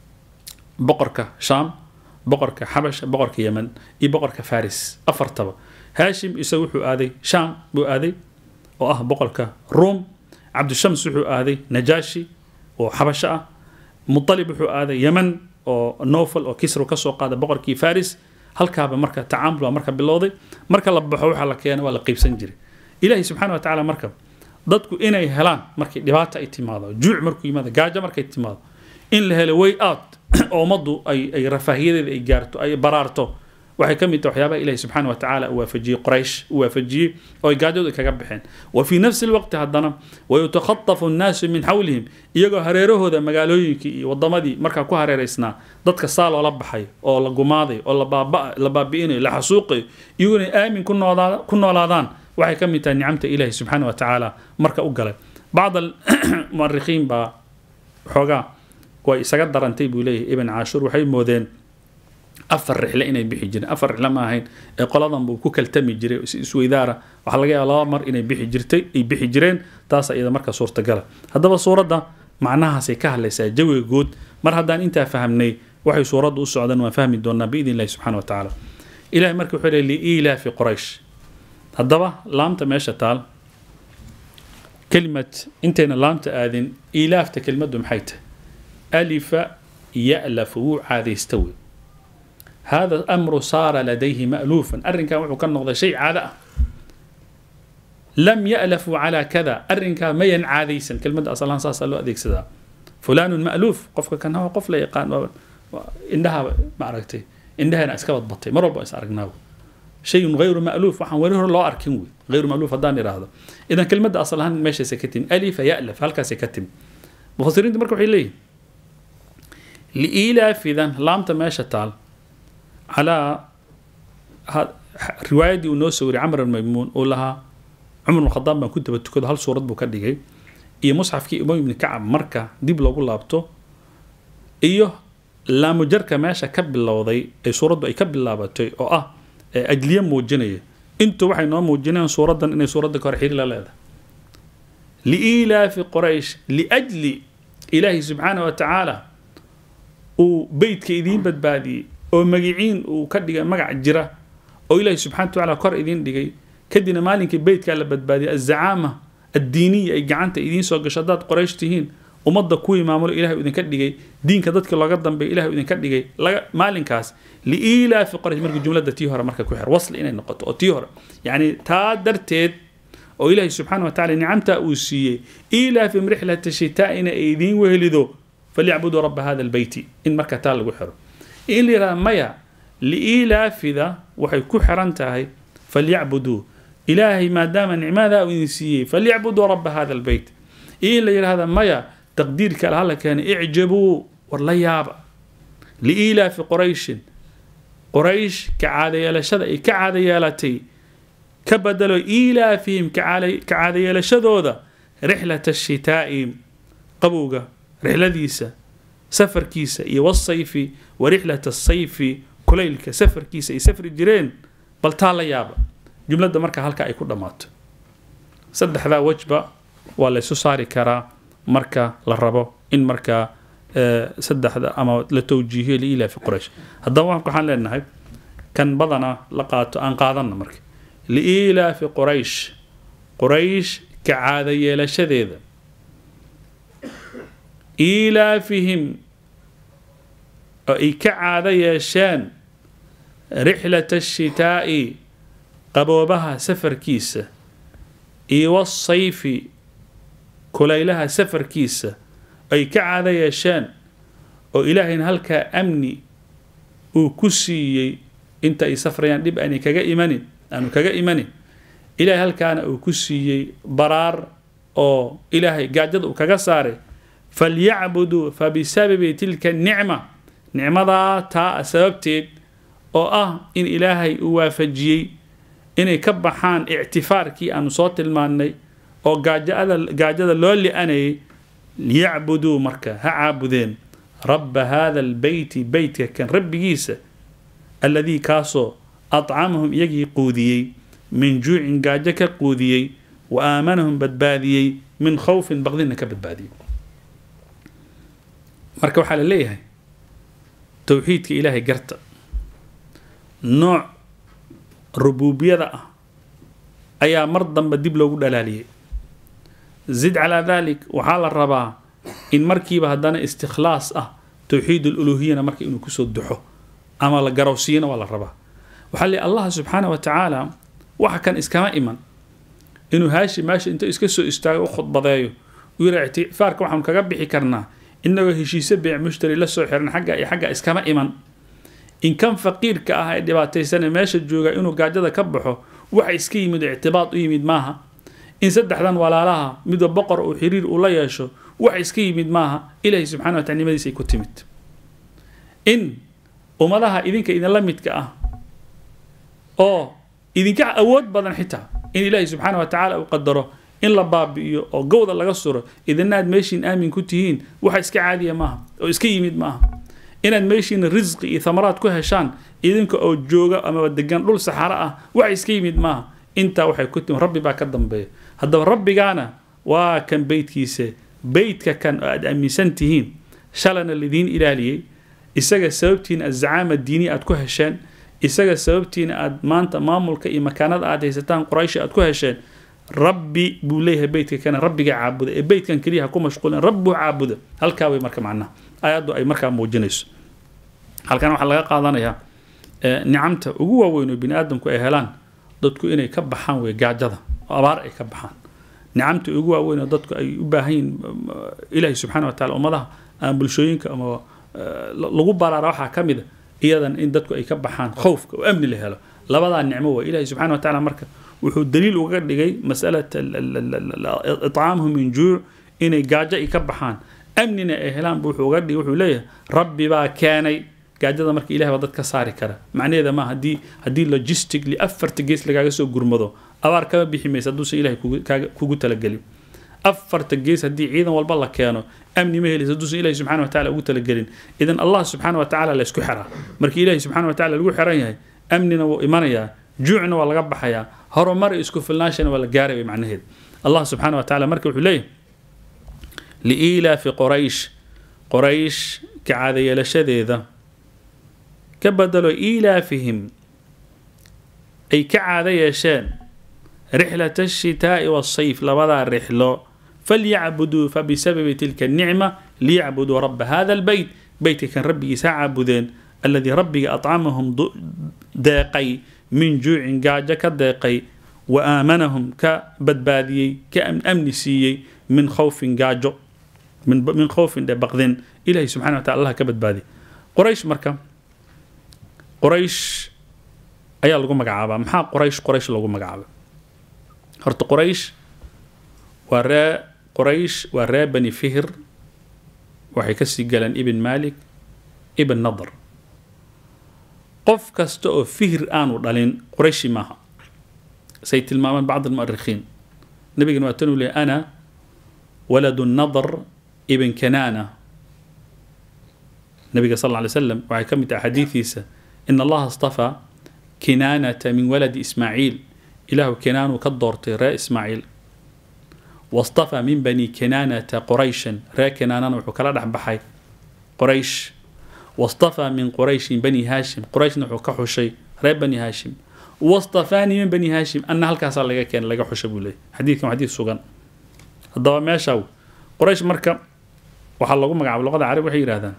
boqorka shaam boqorka xabash boqorka yemen iyo boqorka faris afartaba haashim isagu wuxuu aaday shaam buu aaday oo ah boqorka ruum cabdishams wuxuu aaday najaashi oo xabasho ah mutalib wuxuu aaday yemen oo nofal oo kisru kasoo qaaday boqorkii faris halkaaba marka tacaamul baa marka bilowday marka la baxo waxaa la keena waa la qeybsan jiray ilaahi subxaana wa tacaala marka dadku inay helaan markay dhibaata ay timaado juuc markuu yimaado gaajo markay timaado in la helo way out oo ummaddu ay ay rafaahiyadeeda ay gaarto ay baraarto waxay ka mid tahay waxyaabaha ilahi subxaana wa tacaala uu waafajiyey quraysh uu waafajiyey oo ay gaajadu kaga baxeen wa fii nafsi lwaqti haddana wayutakhatafu nnaasu min xawlihim iyagoo hareerahooda magaalooyinkii iyo wadamadii markaa ku hareeraysnaa dadka saa loola baxay oo la gumaaday oo la baabi'inayo la xasuuqayo iyagoo inay aamin ku noolaadaan waxay ka mid tahay nicamta ilahi subxaana wa tacaala marka u galay bacd almu'arikhiin baa xoogaa way isaga darantay buu leeyahay ibn caashuur waxay moodeen afar rixle inay bixi jireen afar rixle ma ahayn ee qoladan buu ku kaltami jiray si isweydaara waxaa laga yaaba laba mar inay bixi jirtay ay bixi jireen taas iyada marka suurtagala haddaba suuradda macnahaasay ka hadlaysaa jawiga guud mar haddaan intaa fahamnay waxay suuraddu u socdaan waan fahmi doonaa biidn illahi subxana wa tacaala ilahay marka wuxuu leey liilaafi quraysh haddaba laamta meesha taal kelimad intayna laamta aadin ilaafta kelimaddu maxay tahay alifa ya'lafu wuu caadaysta wey هذا الأمر صار لديه مألوفا أرن كان وحو كان شيء عادة لم يألفوا على كذا أرن كان ما ينعاديسا كلمة أصلا صاصا لو أديك سدا فلان مألوف قفك كان هو قفل يقان إنها معركتي إنها أنا أسكبت بطي مرة بأس أرقناه شيء غير مألوف وحن وريه الله أركنوي غير مألوف هداني هذا إذا كلمة أصلا ماشي سكتم ألف يألف هل سكتم مفسرين تمركوا حيلي لإيلاف إذا لامتا ماشي تال على riwaayadii uu noo soo wariyay camr almaymuun uu lahaa cumar bn khadaab baan ku daba tukado hal suurad buu ka dhigay iyo musxafkii umay ibni kacab marka dib loogu laabto iyo laamujarka meesha ka bilowday ee suuraddu ay ka bilaabatay oo ah ajliye muujinaya intu waxay noo muujinayaan suuraddan inay suuradda ka hor xiri la leedahay liilaafi quraysh liajli ilaahay subxaana wa tacaala uu beytka idiin badbaadiyey oo magiciin uu ka dhigay magac jira oo ilaahay subxana wa tacaala kor idiin dhigay kadibna maalinkii beytkaa la badbaadiyay azacaama addiiniya ay gacanta idiin soo gasho haddaad qoraysh tihiin ummadda kuwii maamulo ilahay idinka dhigay diinka dadka looga dambeeya ilahay idinka dhigay laga maalinkaas liilaafi qoraysh marka jumlada tii hore marka ku xir wasli inay noqoto oo tii hore yacni taa darteed oo ilaahay subxaana wa tacala nicamtaa uu siiyey ilaafim rixlata shitaa'ina ay idiin wehelido falyacbuduu rabba hada albeyti in marka taa lagu xiro in la yidhahda maya liilaafida waxay ku xiran tahay falyacbuduu ilaahay maadaama nicmadaa uu idin siiyey falyacbuduu rabba hada albeyt iyo in la yidhahda maya taqdiirka ala hala keenay icjabuu war la yaaba liilaafi qurayshin quraysh ka caadayeelashada ay ka caadayeelatay ka badalo ilaafihim ka caadayeelashadooda rixlata ashitaa'i qabowga rixladiisa safarkiisa iyo wasayfi wa rixlata asayfi kulaylka safarkiisa ay safri jireen bal taa la yaaba jumladda marka halka ay ku dhammaato saddexdaa wejba waa la ysu saari karaa marka la rabo in markaa saddexda ama la towjiihiyo liilaafi quraysh haddaba waxaan leenahay kan badana la qaato aan qaadanna marka liilaafi quraysh quraysh ka caada yeelashadeeda iilaafihim oo ay ka caado yeesheen rixlata ashitaa'i qaboobaha safarkiisa iyo wasayfi kulaylaha safarkiisa ay ka caado yeesheen oo ilaahayna halkaa amni uu ku siiyey inta ay safrayaan dhib aanay kaga imanin aanu kaga imanin ilaahay halkaana uu ku siiyey baraar oo ilaahay gaajada uu kaga saaray falyacbuduu fa bisababi tilka nicma nicmadaa taa sababteed oo ah in ilaahay uu waafajiyey inay ka baxaan ictifaarkii aanu soo tilmaannay oo gaajada gaajada loo li-anayay liyacbuduu marka ha caabudeen rabba hada albeyti beytka kan rabbigiisa alladii kaasoo adcamahum iyagii quudiyey min juucin gaajo ka quudiyey wa aamanahum badbaadiyey min khawfin baqdina ka badbaadiyey marka waxaa la leeyahay towxiidka ilaahay garta nooc rubuubiyada ah ayaa mar dambe dib loogu dhalaaliyey zid calaa dalik waxaa la rabaa in markiiba haddana istikhlaas ah towxiid aluluhiyana marka inuu kusoo duxo ama la garowsiiyana waa la rabaa waxaa leey allah subxaana wa tacaala waxa kan iskama iman inuu haashi meesha inta iska soo istaago u khudbadeeyo uu yidhaa ictifaarka waxaanu kaga bixi karnaa inagoo heshiise beec mushtari la soo xiran xagga iyo xagga iskama iman in kan faqiirka ah ee dhibaataysane meesha jooga inuu gaajada ka baxo waxa iska yimid oo ictibaad u yimid maaha in saddexdan walaalaha midba boqor uu xiriir ula yeesho waxa iska yimid maaha ilaahay subxana wa tacala nimadiisa ay ku timid in ummadaha idinka idinla midka ah oo idinka awood badan xitaa in ilaahay subxaana wa tacaala uu qadaro in la baabi'iyo oo gowda laga suro idina aad meeshiin aamin ku tihiin waxa iska caadiya maaha oo iska yimid maaha inaad meeshiina risqi iyo thamaraad ku heshaan idinka oo jooga amaba degan dhul saxaro ah waxa iska yimid maaha intaa waxay ku timi rabbi baa ka dambeeya haddaba rabbigaana waa kan beytkiisa beytka kan oo aad aaminsan tihiin shalana lidiin ilaaliyey isaga sababtiina azacaama diini aad ku hesheen isaga sababtiina aad maanta maamulka iyo makaanada aad haysataan qurayshi aad ku hesheen rabbi buu leeyahay beytka kana rabbiga caabuda ee beytkan keliya ha ku mashquulen rabbuu caabuda halkaa way marka macnaha aayaddu ay markaa muujinayso halkan waxaa laga qaadanayaa nicamta ugu waaweyn oo bini aadamku ay helaan dadku inay ka baxaan wey gaajada oo abaar ay ka baxaan nicamta ugu waaweyn oo dadku ay u baahan yihin ilaahay subxana wa tacala ummadaha ama bulshooyinka ama lagu baraara waxaa ka mid a iyadan in dadku ay ka baxaan khowfka oo amni la helo labadaa nicmo waa ilaahay subxana wa tacala marka wuxuu daliil uga dhigay masalat iطcaamhum min juuc inay gaajo ay ka baxaan amnina ay helaan bu wuxuu uga dhigay wuxuu leeyahay rabbi baa keenay gaajada marka ilahay baa dad ka saari kara macnaheeda ma haddii haddii logistically afarta gees lagaaga soo gurmado abaar kama bixi maysa hadduusan ilahay kugu talagelin afarta gees haddii ciidan walba la keeno amni ma helaysa hadduusan ilahi subxana wa tacala ugu talagelin idan allah subxaana wa tacala la isku xiraa markii ilahi subxana wa tacala lagu xiran yahay amnina wuu imanayaa juucna waa laga baxayaa horumar isku filnaashana waa la gaaray way macnaheed allah subxaana wa tacala marka wuxuu leeyahay liiilaafi qoraysh qoraysh ka caadayeelashadeeda ka bedelo iilaafihim ay ka caado yeesheen rixlat ashitaa'i waasayf labadaa rixlo falyacbuduu fabisababi tilka الnicma liyacbuduu raba hada albeyt beytka kan rabbigiisa ha caabudeen alladii rabbiga acamahum deeqay min juucin gaajo ka deeqay wa aamanahum ka badbaadiyey ka amni siiyey min khawfin gaajo min khawfin dhe baqdin ilahi subxana wa taala allah ka badbaadiyay qoraysh marka qoraysh ayaa lagu magacaabaa maxaa qoraysh qoraysh lagu magacaaba horta qoraysh waa ree qoraysh waa ree bani fihir waxay kasii galeen ibn malik ibn nadr qof kasta oo fihir aanu dhalin qorayshi maaha say tilmaamaan bacd almu'arikhiin nabigana waa tanuu leeyay ana waladu nadr ibn kanaana nabiga sal lla alay slam waxay ka mid tahay xadiidiisa in allaha astafaa kinaanata min waladi ismaaciil ilaahu kinaanuu ka doortay ree ismaaciil wastafaa min bani kinaanata qorayshan ree kinaanana wuxuu kala dhex baxay qoraysh wastafaa min qorayshin bani haashim qorayshna wuxuu ka xushay ree bani haashim wastafaanii min bani haashim anna halkaasaa laga keenay laga xusha buu leeyay xadiidkan waa xadiid sugan haddaba meeshaa qoraysh marka waxaa lagu magacaaba luqada carab waxay yidhahdaan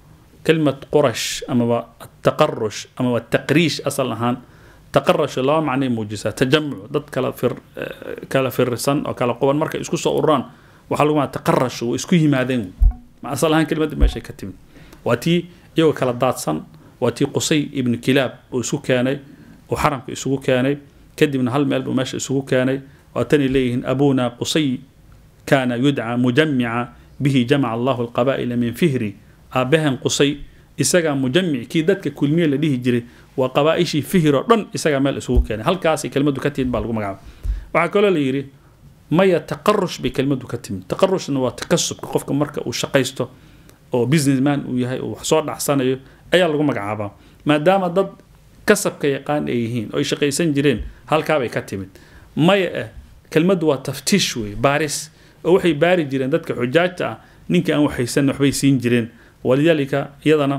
كلمة قرش أما التقرش أما التقريش أصل أهان تقرش الله معنى موجسة تجمع ضد كلا فر كلا فرسان أو كلا قوان مركز إسكو صوران وحلو ما تقرش وإسكو هذين ما أصل أهان كلمة ما شيء كتم واتي يو كلا داتسان واتي قصي ابن كلاب وإسكو كاني وحرم إسكو كاني كدي من هالمال وماشي إسكو كاني واتني ليهن أبونا قصي كان يدعى مجمعا به جمع الله القبائل من فهري aabahan qusay isagaa mujamic kii dadka kulmiye la dhihi jiray waa qabaaishii fihir oo dhan isagaa meel isugu keenay halkaasay kelmadu ka timid baa lagu magacaaba waxaa kaloo la yidhi maya taqarush bay kelmadu ka timid taqarushna waa takasubka qofka marka uu shaqaysto oo businessman uu yahay oo wax soo dhacsanayo ayaa lagu magacaabaa maadaama dad kasabka yaqaan ay yihiin oo ay shaqaysan jireen halkaabay ka timid maya eh kelmadu waa taftiish wey baaris oo waxay baari jireen dadka xujaajta ah ninka aan waxaysan waxbay siin jireen ولذلك يضنا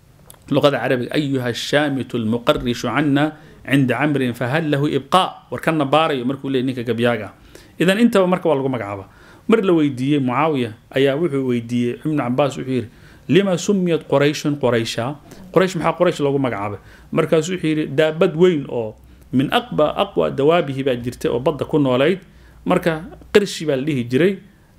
لغة العربية أيها الشامت المقرش عنا عند عمر فهل له إبقاء وركنا باري مركو لي نيكا قبياغا إذا أنت ومركو والله مقعبة مر لو ويدية معاوية أيا وحي ويدية ابن عباس وحير لما سميت قريش قريشا قريش محا قريش لو مقعبة مركز وحير دابد وين أو من أقوى أقوى دوابه باجرته وبدا كون وليد مركا قرشي بالليه جري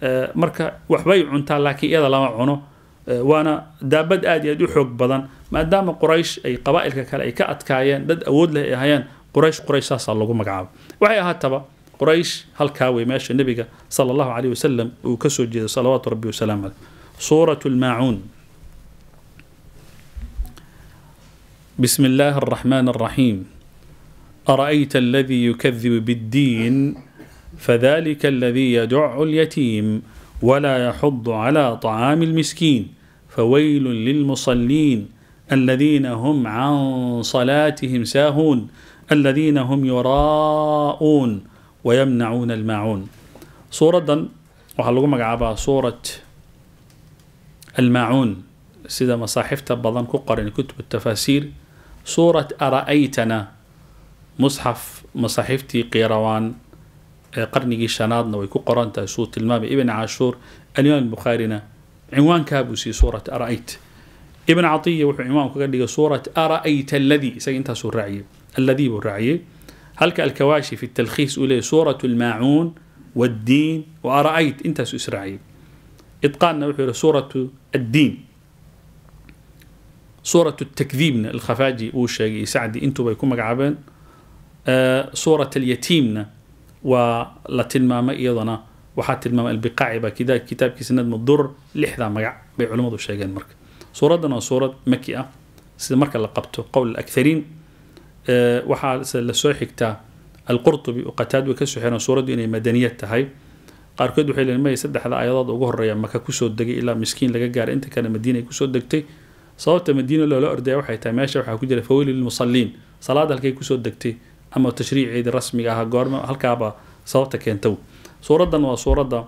مركا وحبي عنتا لكن إذا لما عنو waana daabad aad iyo aad u xoog badan maadaama quraysh ay qabaa'ilka kale ay ka adkaayeen dad awood leh ay ahayeen quraysh quraysh saasaa lagu magacaabo waxay ahaataba quraysh halkaa wey meesha nebiga sala allahu caleyh wasalam uu ka soo jeeday salawaatu rabbi wasalaamu caleyh suuratu lmaacuun بسم الله الرحمن الرحيم أرأيت الذي يكذب بالدين فذلك الذي يدع اليتيم ولا يحض على طعام المسكين فويل للمصلين الذين هم عن صلاتهم ساهون الذين هم يراءون ويمنعون الماعون سورة وحلقوا مقعبا سورة الماعون سيدا مصاحفة بضان كقرن كتب التفاسير سورة أرأيتنا مصحف مصاحفتي قيروان qarnigii shanaadna way ku qoran tahay suu tilmaamay ibn cashuur alimaam bukhaarina cinwaankaa buu siiyey suurat ara'ayt ibn catiya wuxuu cinwaanku kaga dhigay suurat ara'ayta alladii isaga intaasuu raaciyey alladii buu raaciyey halka alkawaashi fi talkhiis uu leeyahy suurat almaacuun والدين وأرأيت أنت إسرائيل إتقاننا وحي سورة الدين سورة التكذيبنا الخفاجي وشاقي سعدي انتو بيكون مقعبين آه سورة اليتيمنا ولا تلمامة إيضنا waxaa tilmaamay albicaaci baa kida kitaabkiisa nadmu durar lixdaa magac bay culimmadu sheegeen marka suuraddan waa suurad maki ah sida marka la qabto qowl akthariin waxaa lasoo xigtaa alqurtubi oo qataad way kasoo xireen suuraddu inay madaniyad tahay qaarkood waxay leeyihin maya saddexda aayadood ugu horreeya maka kusoo degay ilaa miskiin laga gaaray inta kale madiina ay kusoo degtay sababta madiina loola ordaya waxay tahay meesha waxaa ku jira fawili lilmusalliin salaada halkay kusoo degtay ama tashriiceedii rasmiga ahaa goorma halkaaba sababta keentaw suuraddan waa suuradda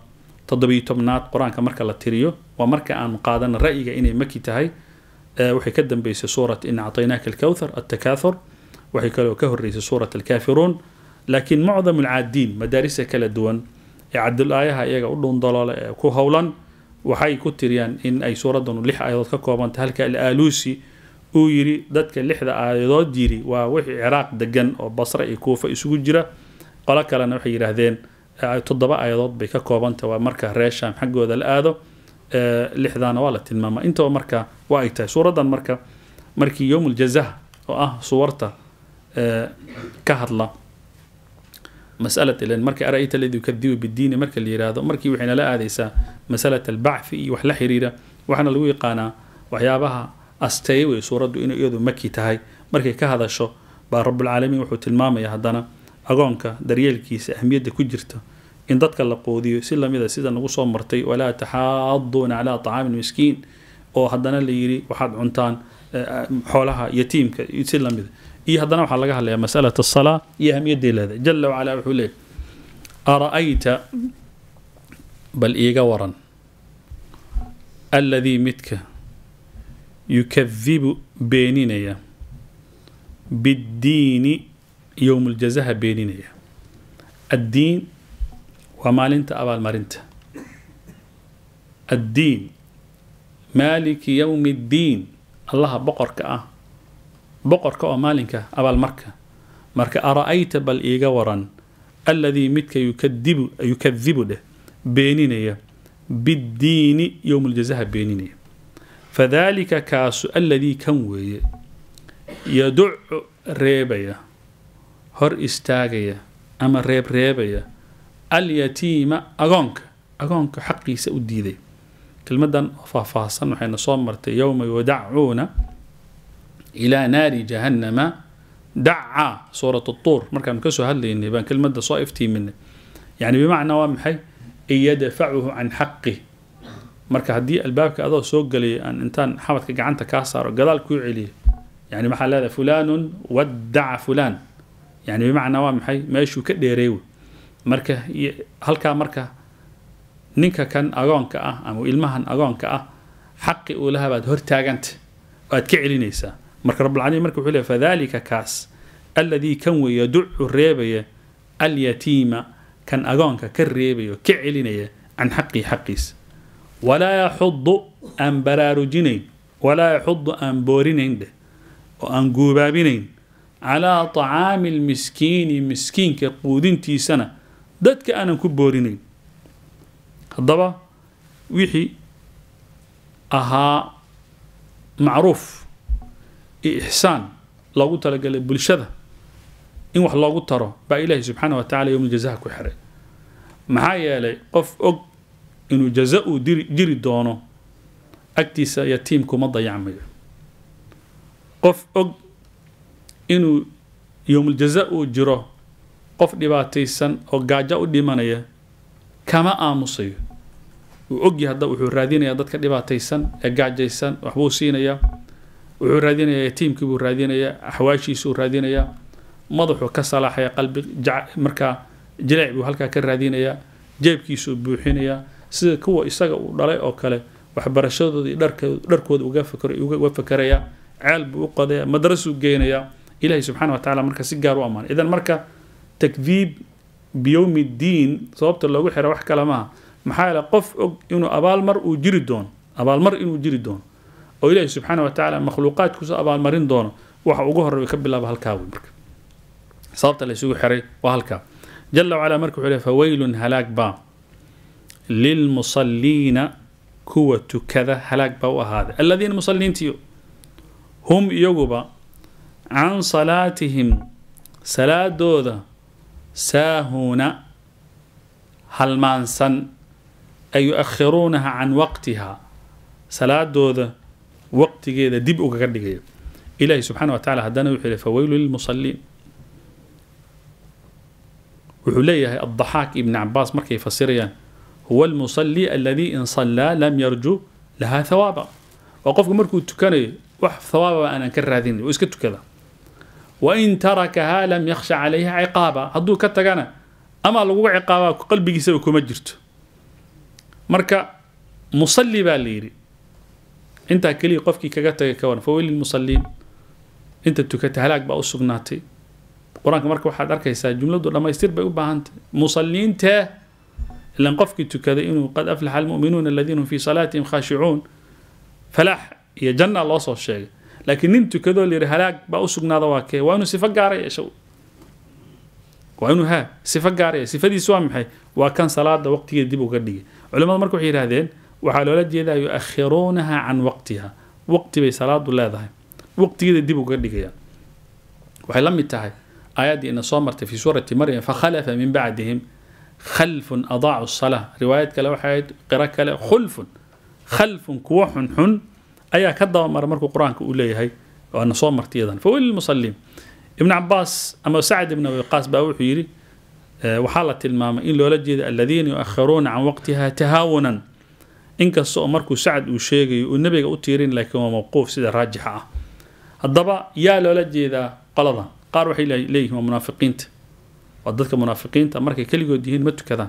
toddobiyo tobnaad qur-aanka marka la tiriyo waa marka aan qaadana ra'yiga inay maki tahay waxay ka dambeysay suurat in acطaynaaka alkawthar altakaathur waxay kaloo ka horeysay suurat alkaafiruun laakiin mucdam alcaadiin madaarisa kala duwan ee cabdulaayaha iyaga u dhuundaloole ee ku howlan waxay ku tiriyaan in ay suuraddanu lix aayadood ka koobantay halka al-aaluusi uu yidhi dadka lixda aayadood yiri waa wixii ciraaq degan oo basre iyo kuufa isugu jira qolo kalena waxay yidhaahdeen toddoba aayadood bay ka koobantah waa marka reer shaam xaggooda la aado lixdaana waa la tilmaama intaba marka waa ay tahay suuraddan marka markii yowm uljazah oo ah suwarta ka hadla masalat ilan marka ara-ayta aladi yukadibu bidiini marka la yiraahdo markii waxay nala aadaysaa masalat albacthi iyo wax la xiriira waxaana lagu yaqaanaa waxyaabaha asteeye wey suuraddu inay iyadu maki tahay markay ka hadasho baa rabulcaalamiin wuxuu tilmaamaya haddana agoonka daryeelkiisa ahmiyadda ku jirta in dadka la qoodiyo si lamida sida nagu soo martay walaa taxaaduuna calaa tacaami lmiskiin oo haddana la yiri waxaad cuntaan xoolaha yatiimka si lamida iyo haddana waxaa laga hadlayaa masalat asalaa iyo ahmiyadday leedahay jala wacalaa wuxuu leeyahy ara-ayta bal iiga waran alladii midka yukadibu beeninaya biddiini yowm uljazaha beeninaya addiin waa maalinta abaalmarinta addiin maaliki yowmi ddiin allaha boqorka ah boqorka oo maalinka abaalmarka marka ara-ayta bal iiga waran alladii midka yukadibu yukadibu dheh beeninaya biddiini yowm uljazaha beeninaya fadalika kaasu alladii kan weeye yaducu reebaya hor istaagaya ama reebreebaya alyatiima agoonka agoonka xaqiisa u diiday kelmadan oo faahfaahsan waxayna soo martay yowma yudacuuna ilaa naari jahannama dacaa suurat tuur markaanu kasoo hadlaynay baan kelmada soo iftiiminay yani bimacnaa waa maxay in yadfacuhu can xaqih marka haddii albaabka adoo soo gelaya aan intaan xabadka gacanta kaa saaro gadaal kuu celiya yani maxaa leedahay fulanun wadaca fulan yani bimacnaa waa maxay meeshuu ka dheereeyo marka halkaa marka ninka kan agoonka ah ama ilmahan agoonka ah xaqi uu lahaa baad hortaaganta oo aad ka celinaysaa marka rabulcaalamiin marka wuxuu leey fadalika kaas alladii kan wey yaducu reebaya alyatiima kan agoonka ka reebaya ka celinaya can xaqii xaqiisa walaa yaxudu aan baraarujinayn walaa yaxudu aan boorinayn dheh oo aan guubaabinayn calaa tacaami lmiskiini miskiinka quudintiisana dadka aanan ku boorinayn haddaba wixii ahaa macruuf iyo ixsaan loogu talagalay bulshada in wax loogu taro baa ilaahi subxaana wa tacala yowm jazaha ku xiray maxaa yeelay qof og inuu jaza uu diri jiri doono agtiisa yatiim kuma dayacmayo qof og inuu yowmuljaza uu jiro qof dhibaataysan oo gaajo u dhimanaya kama aamusayo uu ogyahay hadda wuxuu raadinayaa dadka dhibaataysan ee gaajaysan waxbuu siinayaa wuxuu raadinayaa yatiimkii buu raadinayaa axwaashiisuu raadinayaa madaxuu ka salaaxaya qalbi markaa jileec buu halkaa ka raadinayaa jeebkiisuu buuxinayaa sida kuwa isaga uu dhalay oo kale waxbarashadooda iyo dharkooda uga fakarayaa ceel buu u qodaya madrasuu geynayaa ilahi subxana wa tacala marka si gaar u ammaanay idan marka takdiib biyowmi ddiin sababta loogu xira wax kale maaha maxaa yeele qof og inuu abaalmar uu jiri doono abaalmar inuu jiri doono oo ilaahi subxaana wa tacaala makhluuqaadkiisu abaalmarin doono waxa ugu horreeya ka bilaaba halkaa wey marka sababta la isugu xiray waa halkaa jala wacala marka wuxuu lehy fawaylun halaag baa lilmusalliina kuwa tukada halaag baa u ahaaday aladiina musalliintiyo hum iyaguba can salaatihim salaadooda saahuuna halmaansan ay yu-akhiruunaha can waqtiha salaadooda waqtigeeda dib ugaga dhigaya ilahi subxaana wa tacala haddana wuxuu yihi faweylu lilmusaliin wuxuu leeyahay addaxaak ibni cabaas markay fasirayaan huwa almusali aladi in sallaa lam yarju laha thawaaba waa qofku markuu tukanayo wax thawaababa aanan ka raadinay oo iska tukada wain tarakahaa lam yakhsha calayha ciqaaba hadduu ka tagana ama laguga ciqaabaa qalbigiisaba kuma jirto marka musalli baa la yidhi intaa keliya qofkii kaga tagay ka waran faweyli lmusaliin inta tukata halaag baa u sugnaatay qur-aanka marka waxaad arkaysaa jumladu dhammaystir bay u baahantahy musalliintee ilan qofkii tukaday inuu qad aflaxa almu'minuuna aladiina hum fii salaatihim khaashicuun falaax iyo janna loo soo sheegay laakiin nin tukadoo layidhi halaag baa u sugnaada waa kee waa inuu sifo gaara yeesho waa inuu haa sifo gaara yeesho sifadiisu waa maxay waa kan salaada waqtigeeda dib uga dhigay culimmadu marka waxay yidhahdeen waxaa loola jeedaa yu-akhiruunaha can waqtiha waqti bay salaadu leedahay waqtigeeda dib uga dhigayaan waxay la mid tahay aayaddii ina soo martay fi suurati maryam fakhalafa min bacdihim khalfun adaacu salaa riwaayad kale waxay ahayd qiro kale khulfun khalfun kuwo xunxun ayaa ka dabamara markuu qur-aanka uu leeyahay waana soo martay iyadan faweli lmusaliin ibn cabaas ama sacd ibn abi qaas baa wuxuu yidhi waxaa la tilmaamay in loola jeeda aladiina yu-akhiruuna can waqtiha tahaawunan inkasta oo markuu sacd uu sheegayo uu nebiga u tiirin laakiin waa mawquuf sida raajixa ah haddaba yaa loola jeedaa qoladan qaar waxay leeyihin waa munaafiqiinta waa dadka munaafiqiinta markay keligood yihiin ma tukadaan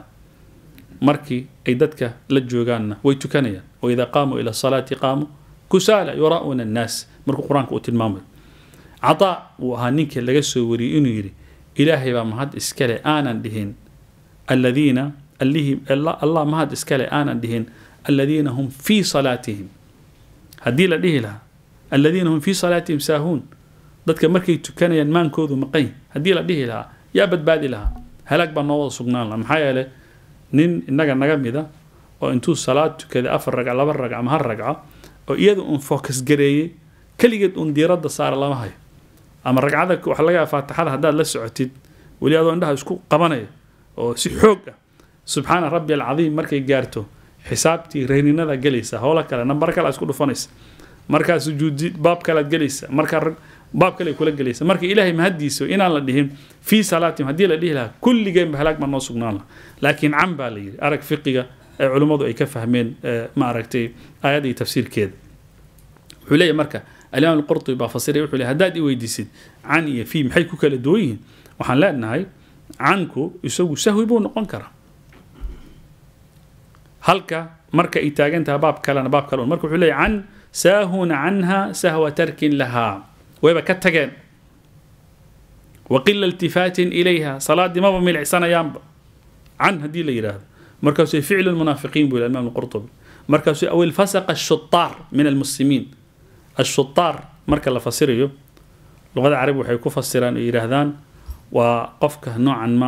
markii ay dadka la joogaanna way tukanayaan waidaa qaamuu ila salaati qaamuu kusaala yuraa'uuna annaas markuu qur-aanka uu tilmaamayo cataa uu ahaa ninkii laga soo wariyey inuu yidhi ilaahay baa mahad iskale aanan dhihin aladiina allihii allah mahad iskale aanan dhihin aladiina hum fii salaatihim haddii la dhihi lahaa aladiina hum fii salaatihim saahuun dadka markay tukanayaan maankoodu maqan haddii la dhihi lahaa yaa badbaadi lahaa halaag baa noo wada sugnaan laha maxaa yeelay nin innaga naga mida oo intuu salaad tukaday afar ragca laba ragca ama hal ragca oo iyada uun focus gareeyey keligeed uun diiradda saara lama hayo ama ragcada waxa laga yaaba faatixada haddaad la socotid weli adoo indhaha isku qabanaya oo si xoog ah subxaana rabbi alcadiim markay gaarto xisaabtii reyninada gelaysa howlo kale nambar kale isku dhufanaysa markaa sujuudi baab kalead gelaysa markaa baab kale kula gelaysa marka ilaahay mahadiisa inaan la dhihin fii salaatihim haddii la dhihi lahaa kulligeenba halaag baa noo sugnaan laha laakiin can baa la yidhi arag fiqiga ee culimmadu ay ka fahmeen ma aragtay aayadda iyo tafsiirkeeda wuxuu leeyahy marka alimaam alqurtubi baa fasiray wuxuu leeyahy haddaad i weydiisid can iyo fii maxay ku kala duwan yihiin waxaan leenahay canku isagu sahwi buu noqon karaa halka marka ay taagan tahay baab kalena baab kale marka wuxuu leeyahy can saahuna canha sahwa tarkin lahaa wayba ka tageen waqila iltifaatin ilayha salaadii maba milicsanayaanba can haddii la yidhaahdo markaasuu ficlu lmunaafiqiin buu imaam alqurtubi markaasuu aw ilfasaqa ashutaar min almuslimiin ashutaar marka la fasirayo luqada carabi waxay ku fasiraan oo yidhaahdaan waa qofka noocan ma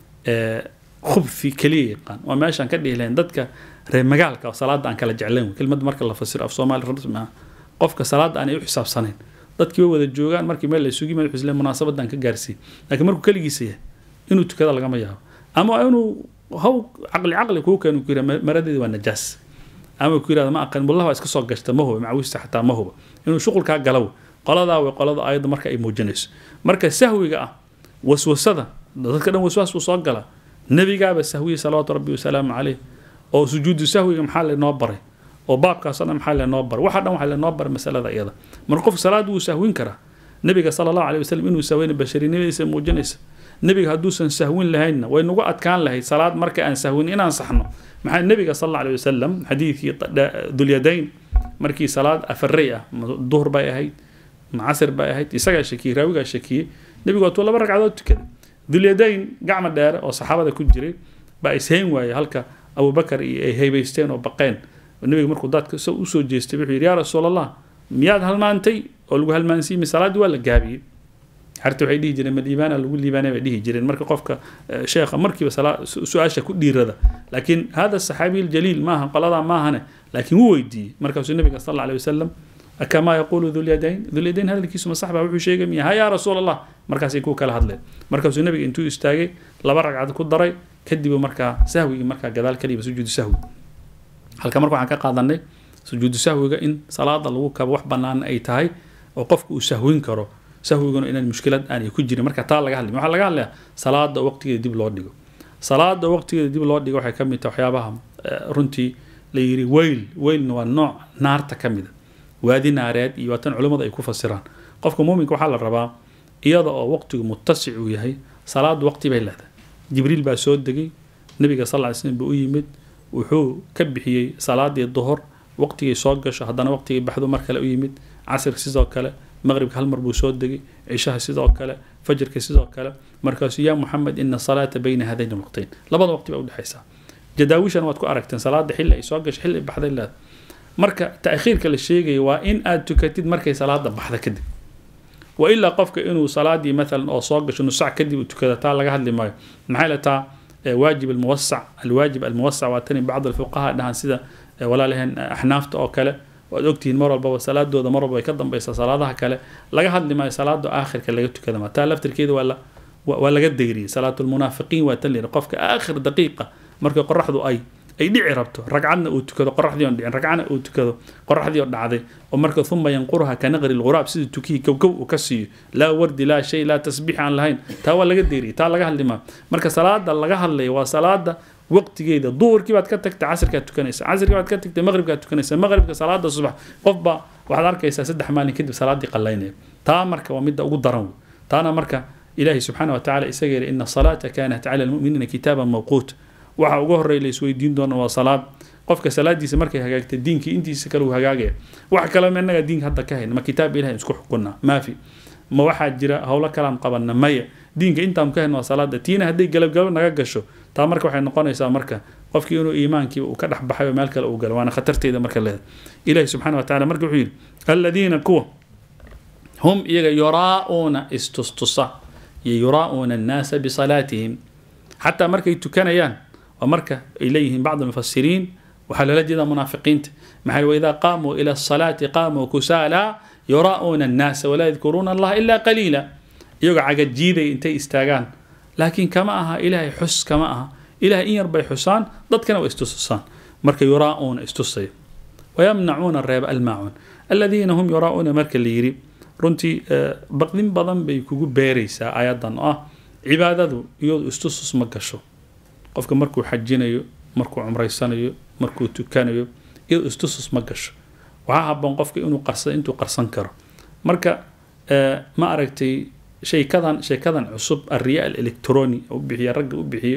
khubfi keliya yaqaan waa meeshaan ka dhihi lahayn dadka reer magaalka oo salaada aan kala jeclayn kelmad marka la fasiro af soomaali rasmi ah qofka salaada aanay u xisaabsanayn dadkii way wada joogaan markii meel la isugu yimid wuxuu isle munaasabadan ka gaarsiin laakiin markuu keligiisa yahay inuu tukada lagama yaabo ama inuu haw caqli caqli kuu keenu ku yidhaha maradeedi waa najaas ama ku yidhahda ma aqan mullaha waa iska soo gashta ma huba macawista xataa ma huba inuu shuqulkaa galaw qoladaa way qolada ayadda marka ay muujinayso marka sahwiga ah waswasada dadka dhan waswaas buu soo gala nebigaaba sahwiya salawaatu rabbi wasalaamu caleyh oo sujuudu sahwiga maxaa lenoo baray oo baabkaasoo dhan maxaa lenoo baray waxa dhan waxaa lenoo baray masalada iyada marka qofka salaad wuu sahwin karaa nebiga sala allahu aleyh wasalam inuu sahweyna basharinimadiisa muujinaysa nebiga hadduusan sahwin lahaynna way nagu adkaan lahayd salaad marka aan sahwin inaan saxno maxaa nebiga sal alla alay wasalam xadiidkii dulyadayn markii salaad afarey ah duhur bay ahayd macasir bay ahayd isagaa shakiyey raawigaa shakiyey nebigu waatuu laba ragcadood tukaday dulyadayn gacma dheere oo saxaabada ku jiray baa ishayn waayey halka abubakar iyo ay haybaysteen oo baqeen nebiga markuu daadka so usoo jeestay wuxuu yidhi yaa rasuul allah miyaad halmaantay oo lagu halmaansiimi salaaddii waa la gaabiyey xarta waxay dhihi jireen maliibaana lagu liibaanay bay dhihi jireen marka qofka sheekha markiiba su-aasha ku dhiirada laakiin hada saxaabiy ljaliil maaha qoladaa maahane laakiin wuu weydiiyey markaasuu nabiga sal alla alay wasalam kamaa yaquulu dulyadayn dulyadayn hadalkiisu ma sax baa wuxuu sheegay miya ha yaa rasuul allah markaasay ku kala hadleen markaasuu nabiga intuu istaagay laba ragcad ku daray kadib markaa sahwigii markaa gadaal kaliba sujuudu sahwi halka marka waxaan ka qaadanay sujuudu sahwiga in salaada lagu kabo wax bannaan ay tahay oo qofka uu sahwin karo sahwiguna inaan mushkilad aanay ku jirin marka taa laga hadlay waxaa laga hadlayaa salaada waqtigeeda dib loo dhigo salaada waqtigeeda dib loo dhigo waxay ka mid tahay waxyaabaha runtii la yiri weyl weylna waa nooc naarta ka mida waadi naareed iyo waatan culimmadu ay ku fasiraan qofka muuminka waxaa la rabaa iyada oo waqtigu muttasic uu yahay salaadu waqti bay leedahay jibriil baa soo degay nabiga sal ly slm buu u yimid wuxuu ka bixiyey salaadii duhur waqtigay soo gasho haddana waqtigay baxdu mar kale u yimid casirka sidoo kale maqribka hal mar buu soo degay cishaha sidoo kale fajrka sidoo kale markaasuu yaa muxamed ina salaata bayna hadayn waqtayn labada waqti baa udhexaysaa jadaawishan waad ku aragteen salaada xilli ay soo gasho xilli ay baxday leeda marka taakhiirka la sheegaya waa in aad tukatid markay salaada baxda kadib wailaa qofka inuu salaadii maalan oo soo gasho nus sac kadib uu tukada taa laga hadli maayo maxay la taa waajib almuwasac alwaajib almuwasac waa tani bacd alfuqaha dhahan sida walaalaheen axnaafta oo kale waad ogtihiin mar walbaba salaadooda mar walba ay ka dambeysaa salaadaha kale laga hadli maayo salaada aakhirka laga tukada ma taa laftirkeeda waa la waa laga deyriyay salaatulmunaafiqiin waa tan layidhi qofka aakhir daqiiqa markay qoraxdu ay ay dhici rabto ragcadna uu tukado qoraxdii on dhicin ragcana uu tukado qoraxdii oo dhacday oo marka uma yanquruha ka naqri lghuraab sidii tukihii kowkow uu ka siiyo laa wardi laa shay laa tasbiix aan lahayn taa waa laga deeriyay taa laga hadli maayo marka salaada laga hadlaya waa salaada waqtigeeda duhurkii baad ka tagtay casirkaad tukanaysa casirkii baad ka tagtay maqribkaad tukanaysa maqribka salaada subax qofba waxaad arkaysaa saddex maalin kadib salaadii qallaynaya taa marka waa midda ugu daran wey taana marka ilaahi subxaana watacaala isaga yidhi ina salaata kaanat cala almu'miniina kitaaban mawquut waxa ugu horreeya la isweydiin doona waa salaad qofka salaadiisa markay hagaagta diinkii intiisa kale uu hagaagaya wax kale ma innaga diinka hadda ka hayna ma kitaab ilahi isku xukunna maafi ma waxaa jira howlo kalaan qabanna maya diinka intaan ka hayna waa salaada tiina hadday galabgalab naga gasho taa marka waxay noqonaysaa marka qofkii inuu iimaankii uu ka dhex baxay oo meel kale uu galo waana khatarteeda marka leeda ilahi subxana wa tacala marka wuxuu yidhi aladiina kuwa hum iyaga yuraa'uuna istustusa iyo yuraa'uuna annaasa bisalaatihim xataa markay tukanayaan waa marka ay leeyihiin bacd almufasiriin waxaa loola jeedaa munaafiqiinta maxaa waidaa qaamuu ila asalaati qaamuu kusaala yuraa'uuna annaasa walaa yadkuruuna allaha ilaa qaliila iyagoo cagajiiday intay istaagaan laakiin kama aha ilaahay xus kama aha ilahay in yar bay xusaan dadkana waa istustusaan marka yuraa'uuna istusaya wayamnacuuna reeba almaacuun aladiina hum yuraa'uuna marka la yidhi runtii baqdin badan bay kugu beeraysaa ayadan oo ah cibaadadu iyadu istusus ma gasho qofka markuu xajinayo markuu cumraysanayo markuu tukanayo iyadu istusus ma gasho waxaa haboon qofka inuu qarsado intuu qarsan karo marka ma aragtay sheekadan sheekadan cusub alriya alectroni u bixiya ragga u bixiye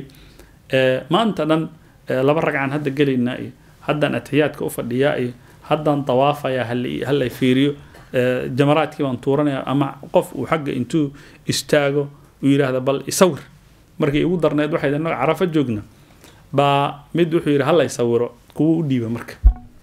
maanta dhan laba ragcan hadda gelaynaa iyo haddaan atixiyaadka u fadhiyaa iyo haddaan dawaafaya hala fiiriyo jamaraadkii baan tuuranaya ama qof uu xagga intuu istaago uu yidhaahda bal isawir markay igu darneed waxay inaga carafo joogna baa mid wuxuu yidhi hallay sawiro kuwa u dhiiba marka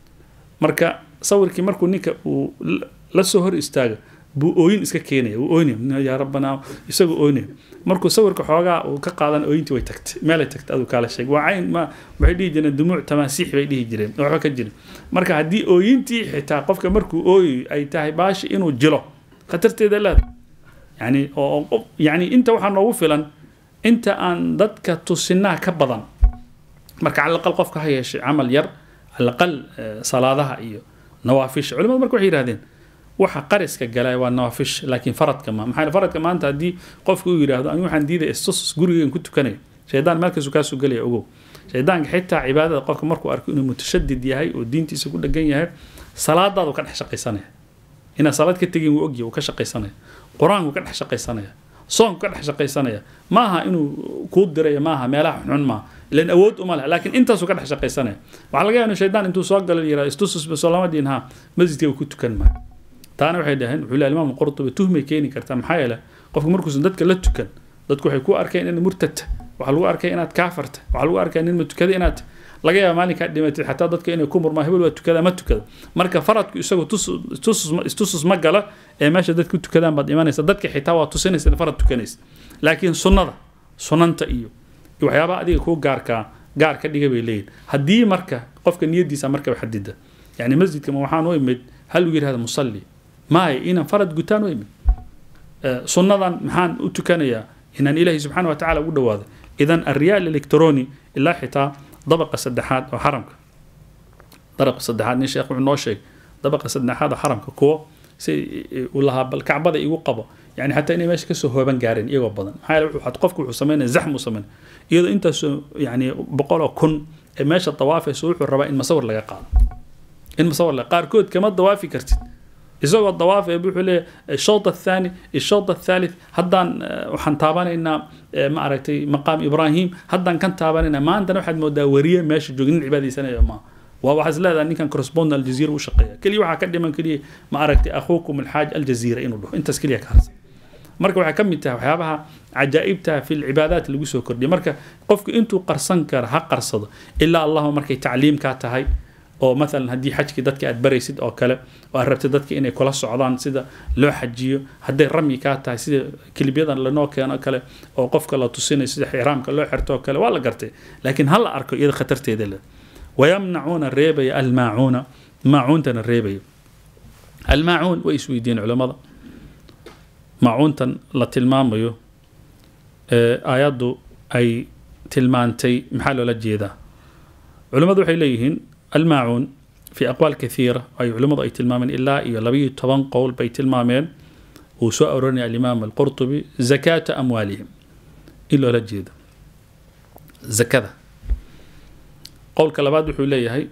marka sawirkii markuu ninka uu la soo hor istaago buu ooyin iska keenaya wuu ooynaya yaa rabbanaa isagoo ooynaya markuu sawirka xoogaa uu ka qaadan ooyintii way tagtay meelay tagtay aduu kaala sheeg waa cayn ma waxay dhihi jireen dumuuc tamaasiix bay dhihi jireen waxba ka jirin marka haddii ooyintii xitaa qofka markuu ooyayo ay tahay baashi inuu jilo khatarteeda leeda yani oo yani inta waxaa noogu filan inta aan dadka tusinaa ka badan marka calaqal qofka ha yeeshay camal yar calaqal salaadaha iyo nawaafisha culimadu marka waxay yihahdeen waxa qariska galay waa nawaafish laakiin faradka ma maxaa faradka maanta haddii qofka uu yidhaahdo anigu waxaan diidaya istus gurigeen ku tukanayo shaydaan meelkaasu kaasuu gelaya ogow shaydaanka xitaa cibaadada qofka markuu arko inuu mutashadid yahay oo diintiisa ku dhegan yahay salaadaadu ka dhex shaqaysanaya inaad salaad ka tegin wuu ogyahay wuu ka shaqaysanaya qur-aanku ka dhex shaqaysanaya soonku ka dhex shaqaysanaya maaha inuu kuu diraya maaha meelaha xunxun maaha ilan awood uma leh laakiin intaasuu ka dhex shaqaysanaya waxaa laga yaaba inuu shaydaan intuu soo galo yihahdo istususba soolamadin ha masjidka uu ku tukan maayo taana waxay dhaheen wuxuu leeyahay imaam qurtubi tuhmay keeni kartaa maxaa yeele qofku markuusan dadka la tukan dadku waxay ku arkeen in murtadta waxaa lagu arkay inaad kaafarta waxaa lagu arkay nin ma tukada inaad laga yaaba maalinkaa dhimatid xataa dadka inay ku murmaa hebel waa tukada ma tukada marka faradku isagu istusus ma gala ee meesha dadku tukadaan baad imanaysa dadka xitaa waa tusinaysa in farad tukanaysa laakiin sunnada sunanta iyo waxyaabaha adiga kuu gaarkaa gaar ka dhiga bay leeyihin haddii marka qofka niyadiisa markaba xadida yani masjidka ma waxaan u imid hal uu yidhahda musalli maay inaan farad gutaan u imid sunnadan maxaan u tukanayaa inaan ilaahay subxaana wa tacala ugu dhawaado idan alriyaal electroni ilaa xitaa dabaqa saddexaad oo xaramka dabaqa saddexaad nin sheekh wuxuu noo sheegay dabaqa saddexaad oo xaramka kuwo si uu lahaa bal kacbada igu qabo yani xataa inay meesha kasoo hooban gaareen iyagoo badan maxaa yeele wuxuu qofku wuxuu sameynaya zaxmu sameynaya iyadoo intaasoo yani boqoloo kun ee meesha dawaafayso wuxuu rabaa in masawir laga qaado in masawir laga qaarkood kama dawaafi kartid isagoo dawaaf ee wuxuu leeyahay shawt athaani ishawt athalith haddaan waxaan taabanaynaa ma aragtay maqaam ibraahim haddaan kan taabanaynaa maantana waxaad moodaa wariye meesha joogin nin cibaadaysanaya maaha waa waxaad leedahay ninkan correspondent aljazeera u shaqeeya keliya waxaa ka dhiman keliya ma aragtay akhuukum alxaaj aljazeera inuu dhaho intaas keliya ka harsan marka waxay ka mid tahay waxyaabaha cajaa'ibta fi lcibaadaat lagu soo kordhiya marka qofku intuu qarsan kara ha qarsado ilaa allahuma markay tacliimkaa tahay oo maalan haddii xajkii dadka aad baraysid oo kale oo aad rabtid dadka inay kula socdaan sida loo xajiyo hadday ramyi kaa tahay sida kilibyadan lanoo keeno kale oo qofka la tusinayo sida xiraamka loo xirto oo kale waa la gartay laakiin ha la arko iyada khatarteeda le wayamnacuuna reebaya almaacuuna maacuuntana reebaya almaacuun way isweydiiyeen culammada maacuuntan la tilmaamayo aayaddu ay tilmaantay maxaa loola jeedaa culimmadu waxay leeyihiin almaacuun fi aqwaal kathiira ay culimmadu ay tilmaameen ilaa iyo labayo toban qowl bay tilmaameen uu soo arorinaya alimaam alqurtubi zakaata amwaalihim in loola jeedo zakada qowlka labaad wuxuu leeyahay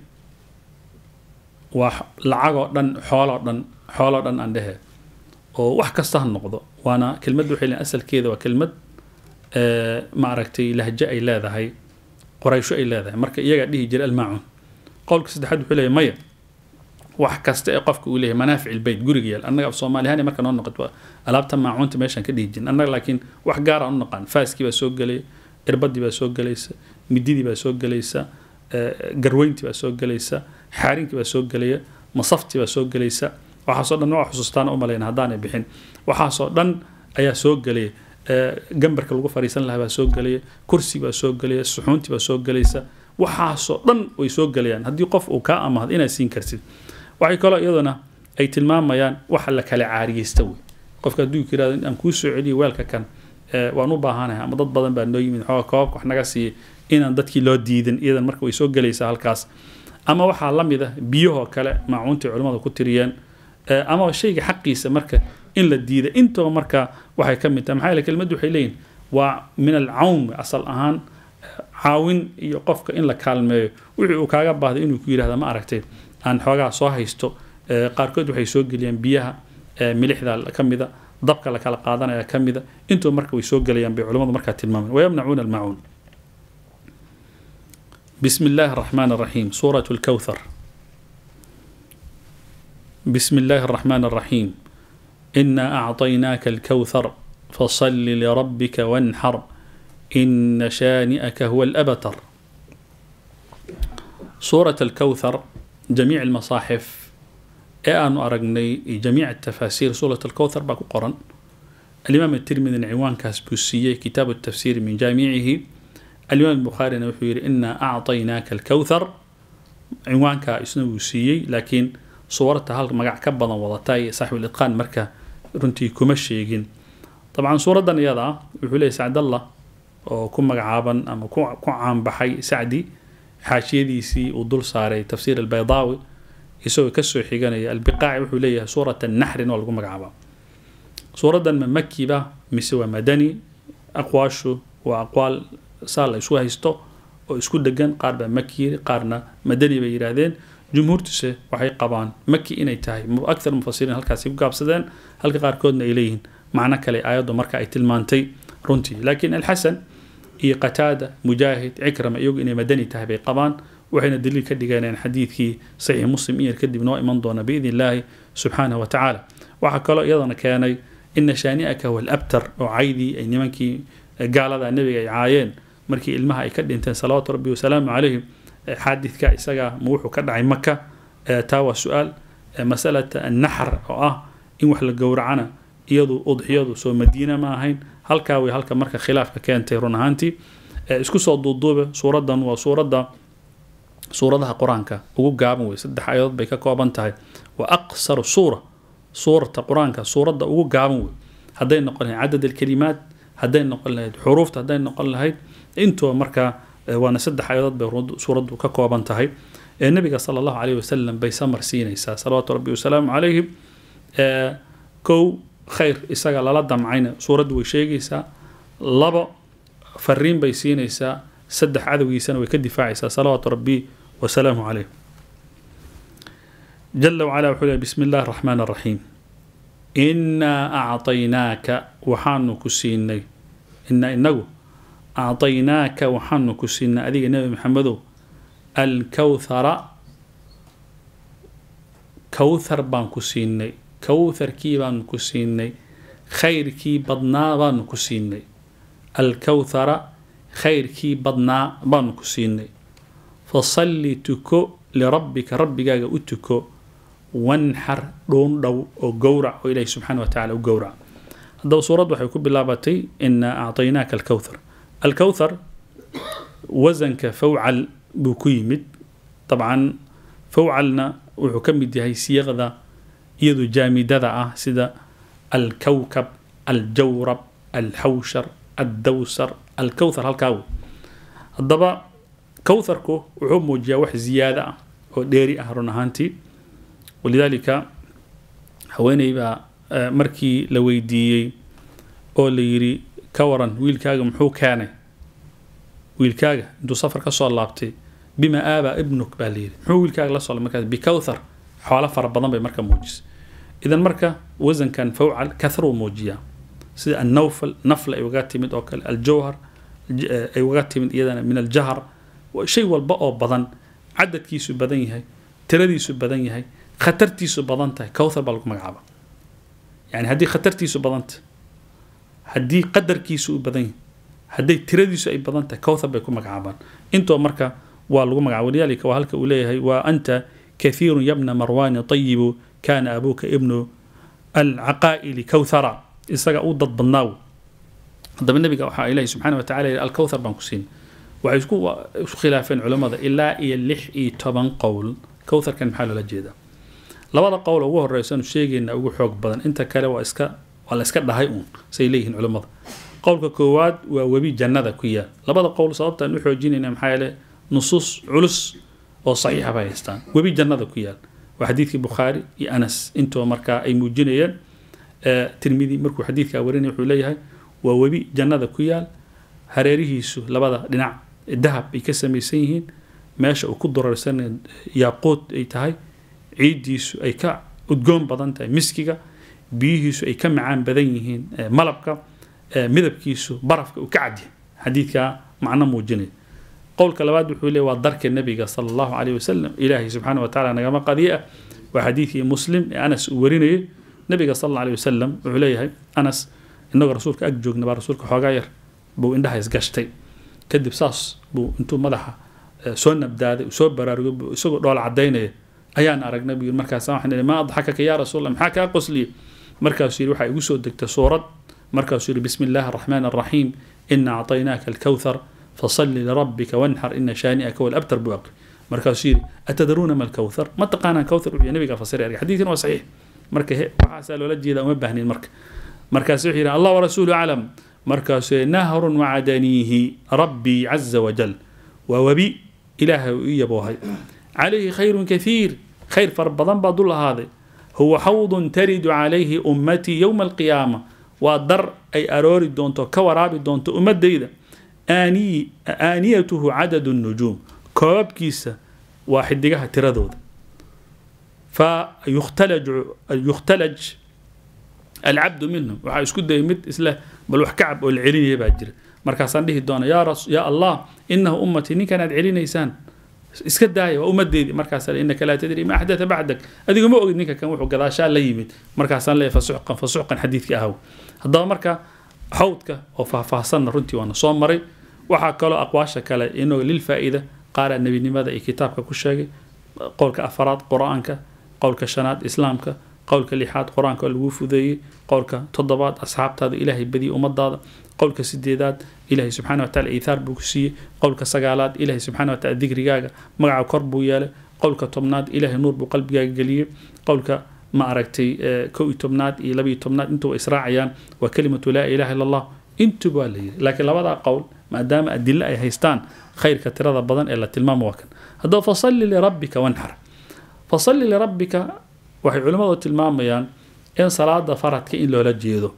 waa lacagoo dhan xooloo dhan xooloo dhan aan dhehe oo wax kasta ha noqdo waana kelmadda waxay leeyihin asalkeeda waa kelmad ma aragtay lahjo ay leedahay qoraysho ay leedahay marka iyagaa dhihi jira almaacuun qowlka saddexaad wuxuu leeyahay maya wax kasta ee qofka uu leeyahay manaafic ilbeyt guriga yaal annaga af soomaaliyahan marka noo noqoto alaabta maacuunta meeshaan ka dhihi jirin annaga laakiin wax gaar aan u naqaan faaskii baa soo gelaya irbadii baa soo gelaysa mididii baa soo gelaysa garweyntii baa soo gelaysa xaarinkii baa soo gelaya masaftii baa soo gelaysa waxaasoo dhan waa xusuustaan u malayna haddaanay bixin waxaasoo dhan ayaa soo gelaya gambarka lagu fariisan lahaa baa soo gelaya kursi baa soo gelaya suxuuntii baa soo gelaysa waxaasoo dhan way soo gelayaan haddii qof uu kaa amahdo inaad siin kartid waxay kaloo iyaduna ay tilmaamayaan waxa la kala caariyeysta wey qofka hadduu yirahdo in aan kuu soo celiyo weelka kan waan u baahanahay ama dad badan baa noo yimid xooga koobabka wax naga siiyay inaan dadkii loo diidin iyadan marka way soo gelaysaa halkaas ama waxaa la mid ah biyahoo kale maacuuntii culimmada ku tiriyeen ama shayga xaqiisa marka in la diida intaba marka waxay ka mid tahay maxaa yeele kelmaddu waxay leeyihin waa min alcawn asal ahaan caawin iyo qofka in la kaalmeeyo wixii uu kaaga baahday inuu ku yidhahda ma aragtay aan xoogaa soo haysto qaarkood waxay soo geliyaan biyaha milixda ka mida dabka la kala qaadanaya ka mida intuba marka way soo gelayaan bay culimmadu markaa tilmaamaan wayamnacuuna almacuun بسم الله الرحمن الرحيم سورة الكوثر بسم الله الرحمن الرحيم إنا أعطيناك الكوثر فصل لربك وانحر إن شانئك هو الأبتر سورة الكوثر جميع المصاحف أن أرقني جميع التفاسير سورة الكوثر باكو قرن الإمام الترمذي عنوان كاسبوسية كتاب التفسير من جامعه الإمام البخاري wuxuu yidhi إنا أعطيناك الكوثر cinwaanka isna wuu siiyey laakiin suurata hal magac ka badan wadata iyo saaxib ilitqaan marka runtii kuma sheegin dabcan suuraddan iyada ah wuxuu leeyahy sacdallah oo ku magacaaban ama ku caanbaxay sacdi xaashiyadiisii uu dul saaray tafsiir albaydaawi isagoo kasoo xiganaya albiqaaci wuxuu leeyahay suurat naxrin oo lagu magacaabaa suuraddan ma makiba mise waa madani aqwaashu waa aqwaal saa la isu haysto oo isku degan qaar baa maki qaarna madani bay yidhaahdeen jumhuurtuse waxay qabaan maki inay tahay akthar mufasiriin halkaasi ku gaabsadeen halka qaarkoodna ay leeyihiin macno kale aayaddu marka ay tilmaantay runtii laakiin alxasan iyo qataada mujaahid cikrama iyagu inay madani tahay bay qabaan waxayna daliil ka dhigeeneen xadiidkii saxiix muslim in yar kadib noo iman doona biidni illaahi subxaanahu wa tacaala waxaa kaloo iyadana keenay ina shaani'aka huwa alabtar oo caydii ay nimankii gaalada nebiga ay caayeen markii ilmaha ay ka dhinteen salawaatu rabbi wasalaamu calayhim xaadidka isaga ma wuxuu ka dhacay maka taa waa su-aal masalata annaxr oo ah in wax la gowracana iyadu udxiyadu soo madiina ma ahayn halkaa way halka marka khilaafka keentay run ahaantii isku soo duuduube suuraddan waa suuradda suuradaha qur-aanka ugu gaaban wey saddex aayadood bay ka kooban tahay wa aqsaru suura suurata qur-aanka suuradda ugu gaaban wey hadday noqon lahayd cadad alkalimaat hadday noqon lahayd xuruufta hadday noqon lahayd intuba markaa waana saddex aayadood bay suuraddu ka kooban tahay ee nabiga sala allahu caleyhi wasalam bay samar siinaysaa salawaatu rabbi wasalaamu calayhi kow khayr isaga lala damcayna suuraddu way sheegaysaa labo fariin bay siinaysaa saddex cadowgiisana way ka difaacaysaa salawaatu rabbi wasalaamu caleyh jala wacala wuxuu leeyahy bismi illahi araxmaan araxiim innaa acطaynaaka waxaanu ku siinay inaa inagu acطaynaaka waxaanu ku siinay adiga nebi maxamedow alkawthara kawthar baan ku siinay kawtharkii baanu ku siinay khayrkii badnaa baanu ku siinay alkawthara khayrkii badnaa baanu ku siinay fasalli tuko lirabbika rabbigaaga u tuko wanxar dhuundhow oo gowrac oo ilaahi subxaana wa tacala u gowrac haddaba suuraddu waxay ku bilaabatay inaa acطaynaaka alkawthar alkawthar wasanka fawcal buu ku yimid dabcan fawcalna wuxuu ka mid yahay siiqda iyadu jaamidada ah sida alkawkab aljawrab alxawshar addawsar alkawthar halkaa wey haddaba kawtharku wuxuu muujiyaa wax ziyaado ah oo dheeri ah run ahaantii walidaalika haweeney baa markii la weydiiyey oo la yidhi ka waran wiilkaaga muxuu keenay wiilkaaga intuu safar ka soo laabtay bima aaba ibnuk baa layidhi muxuu wiilkaaga la soo markaas bikawthar xoolo fara badan bay marka muujisay idan marka wasankan fawcal kathruu muujiyaa sida annawfal nafla ay uga timid oo kale aljawhar ay uga timid iyadana min aljahar shay walba oo badan cadadkiisu badan yahay tiradiisu badan yahay khatartiisu badan tahay kawthar baa lagu magacaaba yani haddii khatartiisu badan tahay haddii qadarkiisu u badan yahay hadday tiradiisu ay badan tahay kawthar bay ku magacaabaan intoo marka waa lagu magacaaba walidaalika waa halka uu leeyahay waa anta kathiirun yabna marwaani tayibu kaana abuuka ibnu alcaqaa'ili kawthara isaga u dad badnaaw haddaba nabiga waxaa ilaahi subxaana wa tacala yidhi alkawthar baan ku siin waxay isku isku khilaafeen culammada ilaa iyo lix iyo toban qowl kawtharkan maxaa loola jeedaa labada qowl ugu horeysaanu sheegayna ugu xoog badan inta kale waa iska waa la iska dhahay uun say leeyihiin culammada qowlka koowaad waa webi jannada ku yaal labada qowl sababtaan u xoojinayna maxaa yeele nusuus culus oo saxiixa bay haystaan webi jannada ku yaal waa xadiidkii bukhaari iyo anas intoo markaa ay muujinayeen tirmidi markuu xadiidkaa warinaya wuxuu leeyahay waa webi jannada ku yaal hareerihiisu labada dhinac dahab ay ka samaysan yihiin meesha uu ku durarsan yaaquud ay tahay ciiddiisu ay ka udgoon badan tahay miskiga biyihiisu ay ka macaan badan yihiin malabka midabkiisu barafka uu ka cadyahay xadiidkaa macno muujinaya qowlka labaad wuxuu leeyahy waa darka nebiga sala allahu caleyhi wasalam ilaahay subxaana wa tacala nagama qadiye ah waa xadiidkii muslim ee anas uu warinayay nebiga sal alla aleyhi wasalam wuxuu leeyahay anas inagoo rasuulka ag joogna baa rasuulka xoogaa yar buu indhaha isgashtay kadib saas buu intuu madaxa soo nabdaaday soo baraarugay isagoo dhool cadaynaya ayaan aragnay buu yiri markaasa waxaan ihi maa adxakaka yaa rasuul allah maxaa kaa qosliyey markaasuu yidhi waxaa igu soo degtay suurad markaasuu yidhi bismi illaahi araxmaan araxiim ina acطaynaaka alkawthar fasalli lirabbika wanxar ina shaani'aka walabtar buu aqri markaasuu yidhi atadruuna ma alkawthar ma taqaanaan kawthar wuxuu nabiga fasira erga xadiidkan waa saxiix marka waxaasaa loola jeedaa uma baahnin marka markaasu wuxuu yidhi allah warasuulu aclam markaasuu yidhi nahrun wacadaniihi rabbii caza wajal waa webi ilaahay uu ii yaboohay calayhi khayrun kathiir khayr fara badan baa dul ahaaday huwa xawdun taridu calayhi ummatii yowma alqiyaama waa dar ay aroori doonto ka waraabi doonto ummadayda aaniyatuhu cadadu nujuum koobabkiisa waa xidigaha tiradooda fa yukhtalaj alcabdu minhum waxaa isku dayay mid isle bal wax kacab oo la celinaya baa jira markaasaan dhihi doona yaa allah inahu ummatii ninkan aad celinaysaan iska daaya waa ummadeedii markaasa inaka laa tadri ma axdata bacdak adigu ma ogid ninka kan wuxuu gadaashaa la yimid markaasaan leeyahay fasuxqan fasuxqan xadiidkii ahaw haddaba marka xawdka oo faahfaahsanna runtii waana soo maray waxaa kaloo aqwaasha kale inoo lilfaa-ida qaaraa nebinimada iyo kitaabka ku sheegay qowlka afaraad qur-aanka qowlka shanaad islaamka qowlka lixaad qur-aanka oo lagu fudeeyey qowlka toddobaad asxaabtaada ilaahay badiya ummadaada qowlka sideedaad ilaahay subxana watacala iithaar buu ku siiyey qowlka sagaalaad ilaahay subxana watacala dikrigaaga magaca kor buu yeelay qowlka tobnaad ilaahay nuur buu qalbigaaga geliyey qowlka ma aragtay kow iyo tobnaad iyo labiyo tobnaad intuba israacayaan waa kelimatu laa ilaha illa allah intuba waa la yiri laakiin labadaa qowl maadaama adilo ay haystaan khayrka tirada badan ee la tilmaamo waa kan haddaba fasalli lirabbika wanxar fasalli lirabbika waxay culimmadu tilmaamayaan in salaada faradka in loola jeedo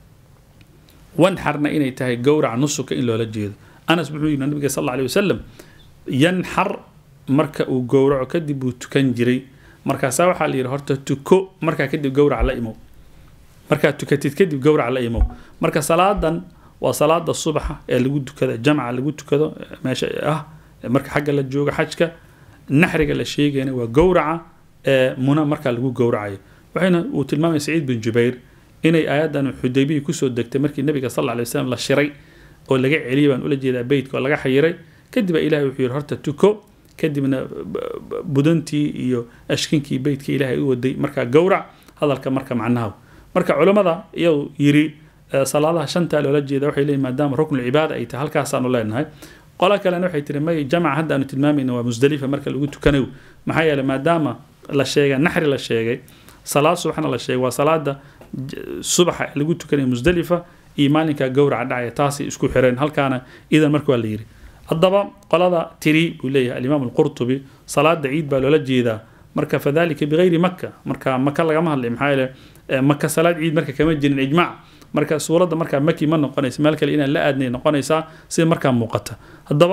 wanxarna inay tahay gowraca nusuka in loola jeedo anas wuxuu yidhi nabiga sal alla alay wasalam yanxar marka uu gowraco kadib uu tukan jiray markaasaa waxaa la yidhi horta tuko markaa kadib gowrac la imow markaad tukatid kadib gowrac la imow marka salaadan waa salaada subaxa ee lagu tukado jamca lagu tukado meesha ah marka xagga la joogo xajka naxriga la sheegayna waa gowraca ee muna markaa lagu gowracayo waxayna uu tilmaamaya saciid bin jubayr inay aayaddan xudaybihii kusoo degtay markii nabiga sal alla alay wasalam la shiray oo laga celiyay baan ula jeedaa beytka oo laga xayiray kadib baa ilahay wuxuu yidhi horta tuko kadibna budantii iyo ashkinkii beytka ilaahay u waday markaa gowrac hadalka marka macnaha marka culammada iyau yiri salaadaha shantaa loola jeeda waxay leeyihin maadaama ruknu cibaada ay tahay halkaasaanu leenahay qola kalena waxay tiri may jamaca hadda aanu tilmaamayna waa musdalifa marka lagu tukanayo maxaa yeeley maadaama la sheegay naxri la sheegay salaad subaxna la sheegay waa salaada subaxa lagu tukanayo musdalifa iyo maalinka gowraca dhacaya taasay isku xireen halkaana idan marka waa la yiri haddaba qolada tiri buu leeyahay alimaam alqurtubi salaada ciid baa loola jeedaa marka fadalika bigayri maka marka maka lagama hadlay maxaa yeele maka salaad ciid marka kama jirin ijmac marka suuradda markaa maki ma noqonaysa meel kale inaan la aadnay noqonaysaa sida markaa muuqata haddaba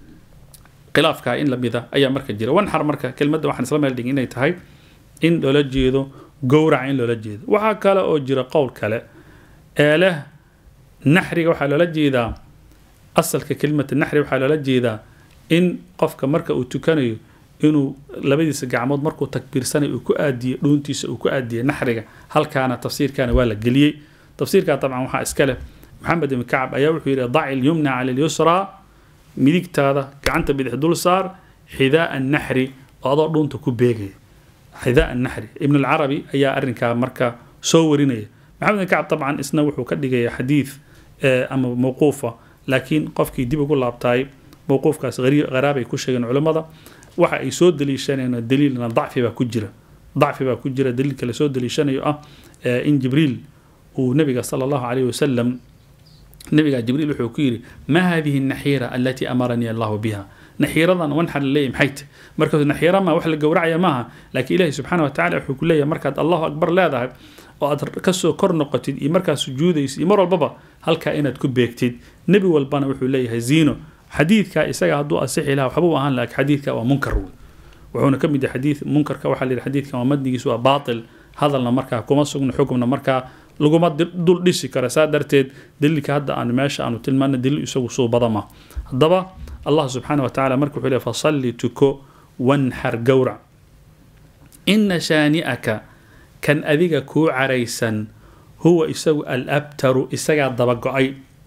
khilaafkaa in lamida ayaa marka jira wanxar marka kelmadda waxaan isla meel dhigin inay tahay in loola jeedo gowraca in loola jeedo waxaa kale oo jira qowl kale ee leh naxriga waxaa loola jeedaa asalka kelimata naxri waxaa loola jeedaa in qofka marka uu tukanayo inuu labadiisa gacmood markuu takbiirsanayo uu ku aadiyo dhuuntiisa uu ku aadiyo naxriga halkaana tafsiirkaana waa la geliyey tafsiirkaa dabcan waxaa iska leh maxamed ibn kacab ayaa wuxuu yidhi daci lyumna cala lyusraa midigtaada gacanta bidix dul saar xidaa naxri oo adoo dhuunta ku beegaya xidaa naxri ibn alcarabi ayaa arrinkaa marka soo warinaya maxamed ibn kacab dabcan isna wuxuu ka dhigaya xadiid ama mawquufa laakiin qofkii dib ugu laabtaay mawquufkaas qaraabay ku sheegeen culammada waxa ay soo daliishanayaan daliilna dacfi baa ku jira dacfi baa ku jira daliilka lasoo daliishanayo ah in jibriil uu nabiga sala allahu calayhi wasalam nabiga jibriil wuxuu ku yidhi ma hadihi naxiira alatii amaranii allahu biha naxiiradan wanxar laleeyahy maxay tahy markaasuu naxiira ma wax la gowracaya maaha laakiin ilaahi subxaana watacala wuxuu ku leeyahay markaad allahu akbar leedahay oo aad kasoo kor noqotid iyo markaad sujuudaysid iyo mar walbaba halkaa inaad ku beegtid nebi walbana wuxuu leeyahay ziino xadiidka isaga hadduu asixi laha waxbuu ahaan laakiin xadiidka waa munkar wey wuxuuna ka mid yahay xadiid munkarka waxaa la yidhi xadiidkan waa madnigiisu waa baatil hadalna markaa kuma sugna xukumna markaa laguma dul dhisi kara saa darteed daliilka hadda aan meesha aanu tilmaana daliil isagu suu badama haddaba allah subxaana watacaala marka wuxuu leeyahy fasalli tuko wanxar gowrac ina shaani'aka kan adiga kuu caraysan huwa isagu alabtaru isagaa dabago-ay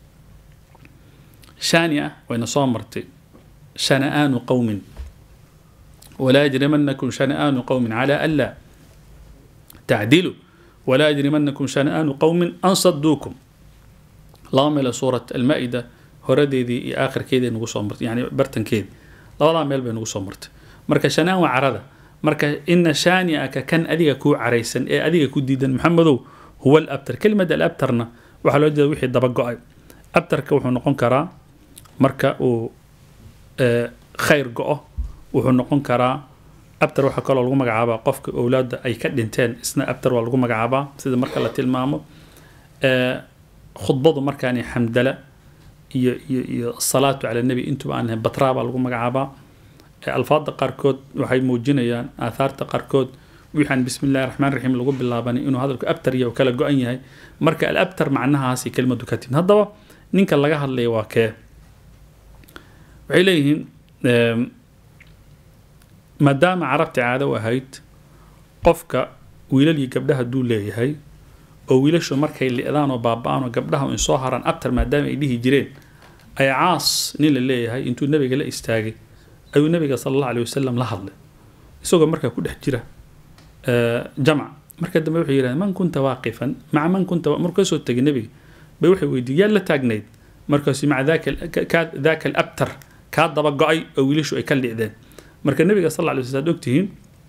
shaania wayna soo martay shana'aanu qowmin walaa yajrimanakum shana'aanu qowmin calaa anlaa tacdilu walaa yajrimanakum shana'aanu qowmin an saduukum laba meele suurat almaa-ida horadeedii iyo aakhirkeedii nagu soo martay yani bartankeedii labadaa meel bay nagu soo martay marka shanaan waa carada marka ina shaani'aka kan adiga kuu caraysan ee adiga ku diidan maxamedow huwa alabtar kelimada alabtarna waxaa loo jeeda wixii daba go-ay abtarka wuxuu noqon karaa marka uu khayr go-o wuxuu noqon karaa abtar waxaa kaloo lagu magacaabaa qofka owlaadda ay ka dhinteen isna abtar waa lagu magacaabaa sida marka la tilmaamo khudbadu markaani xamdala iyo iyo iyo asalaatu cala nebi intuba aan ahayn batraa baa lagu magacaabaa alfaada qaarkood waxay muujinayaan aathaarta qaarkood wixaan bismi illahi raxmaan raxiim lagu bilaabanay inuu hadalku abtar iyo kala go-an yahay marka alabtar macnahaasi kelimadu ka timid haddaba ninka laga hadlaya waa kee waxay leeyihiin maadaama carabta caado u ahayd qofka wiilal iyo gabdhaha duu leeyahay oo wiilashu markay li-daan oo baaba-aan oo gabdhaha in soo haraan abtar maadaama ay dhihi jireen ay caas nin la leeyahay intuu nabiga la istaagay ayuu nabiga sala allahu alay wasalam la hadlay isagoo markaa ku dhex jira jamc marka dambe wuxuu yidhahdeen man kunta waaqifan maca man kunta markuu kasoo tegay nebiga bay waxay weydiiyey yaa la taagnayd markaasu maca daka daka alabtar kaa daba go-ay oo wiilashu ay ka liicdeen marka nabiga sal lla lay waslam ad ogtihiin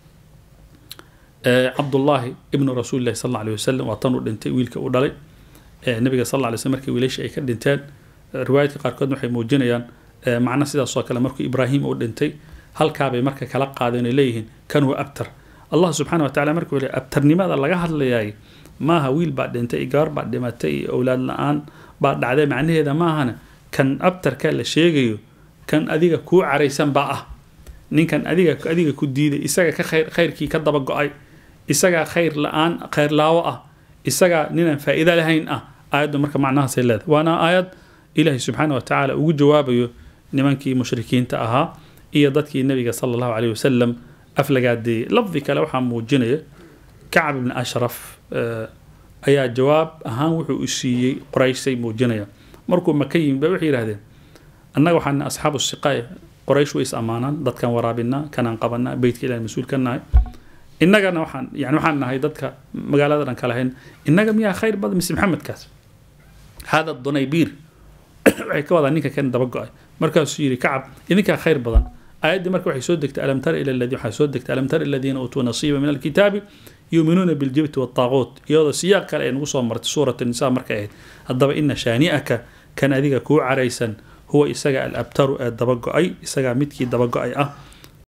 cabdullaahi ibnu rasuulillahi sal alla alay wasalam waa tan uu dhintay wiilka uu dhalay nabiga sal alla lay slam markii wiilashii ay ka dhinteen riwaayadka qaarkood waxay muujinayaan macno sidaasoo kale markuu ibraahim uu dhintay halkaabay marka kala qaadeen ay leeyihiin kan waa abtar allah subxaana wa tacala markuu le abtarnimada laga hadlayaay maaha wiil baa dhintay iyo gabar baa dhimatay iyo owlaad la-aan baa dhacday macnaheeda maahana kan abtarka la sheegayo kan adiga kuu caraysan baa ah ninkan adiga adiga ku diiday isaga ka khayr khayrkii ka daba go-ay isagaa khayr la-aan khayr laawo ah isagaa ninaan faa'iido lahayn ah aayaddu marka macnahaasay leedahay waana aayad ilaahay subxaana wa tacaala ugu jawaabayo nimankii mushrikiinta ahaa iyo dadkii nabiga sala allahu caleyhi wasalam aflagaadeeyey lafdi kale waxaa muujinaya kacab ibni ashraf ayaa jawaab ahaan wuxuu u siiyey qorayshay muujinaya markuu maka yimid ba waxay yidhahdeen annaga waxaan asxaabu siqaaya qoraysh way is ammaanaan dadkan waraabinaa kanaan qabanaa beytka ilahi mas-uul ka nahay innagana waxaan yani waxaan nahay dadka magaalada dhan ka lahayn innaga miyaa khayr badan mise maxamedkaas hada dunaybiir waxay ka wadaa ninka kan daba go-ay markaasuu yidhi kacab idinkaa khayr badan aayaddii marka waxay soo degtay alam tara ila alladii waxaa soo degtay alam tara aladiina uutuu nasiiba min alkitaabi yuuminuuna biljibti waataaquut iyadoo siyaaq kale ay nagu soo martay suurat nisa markay ahayd haddaba ina shaani'aka kan adiga kuu caraysan huwa isaga alabtaru ee daba go-ay isagaa midkii daba go-ay ah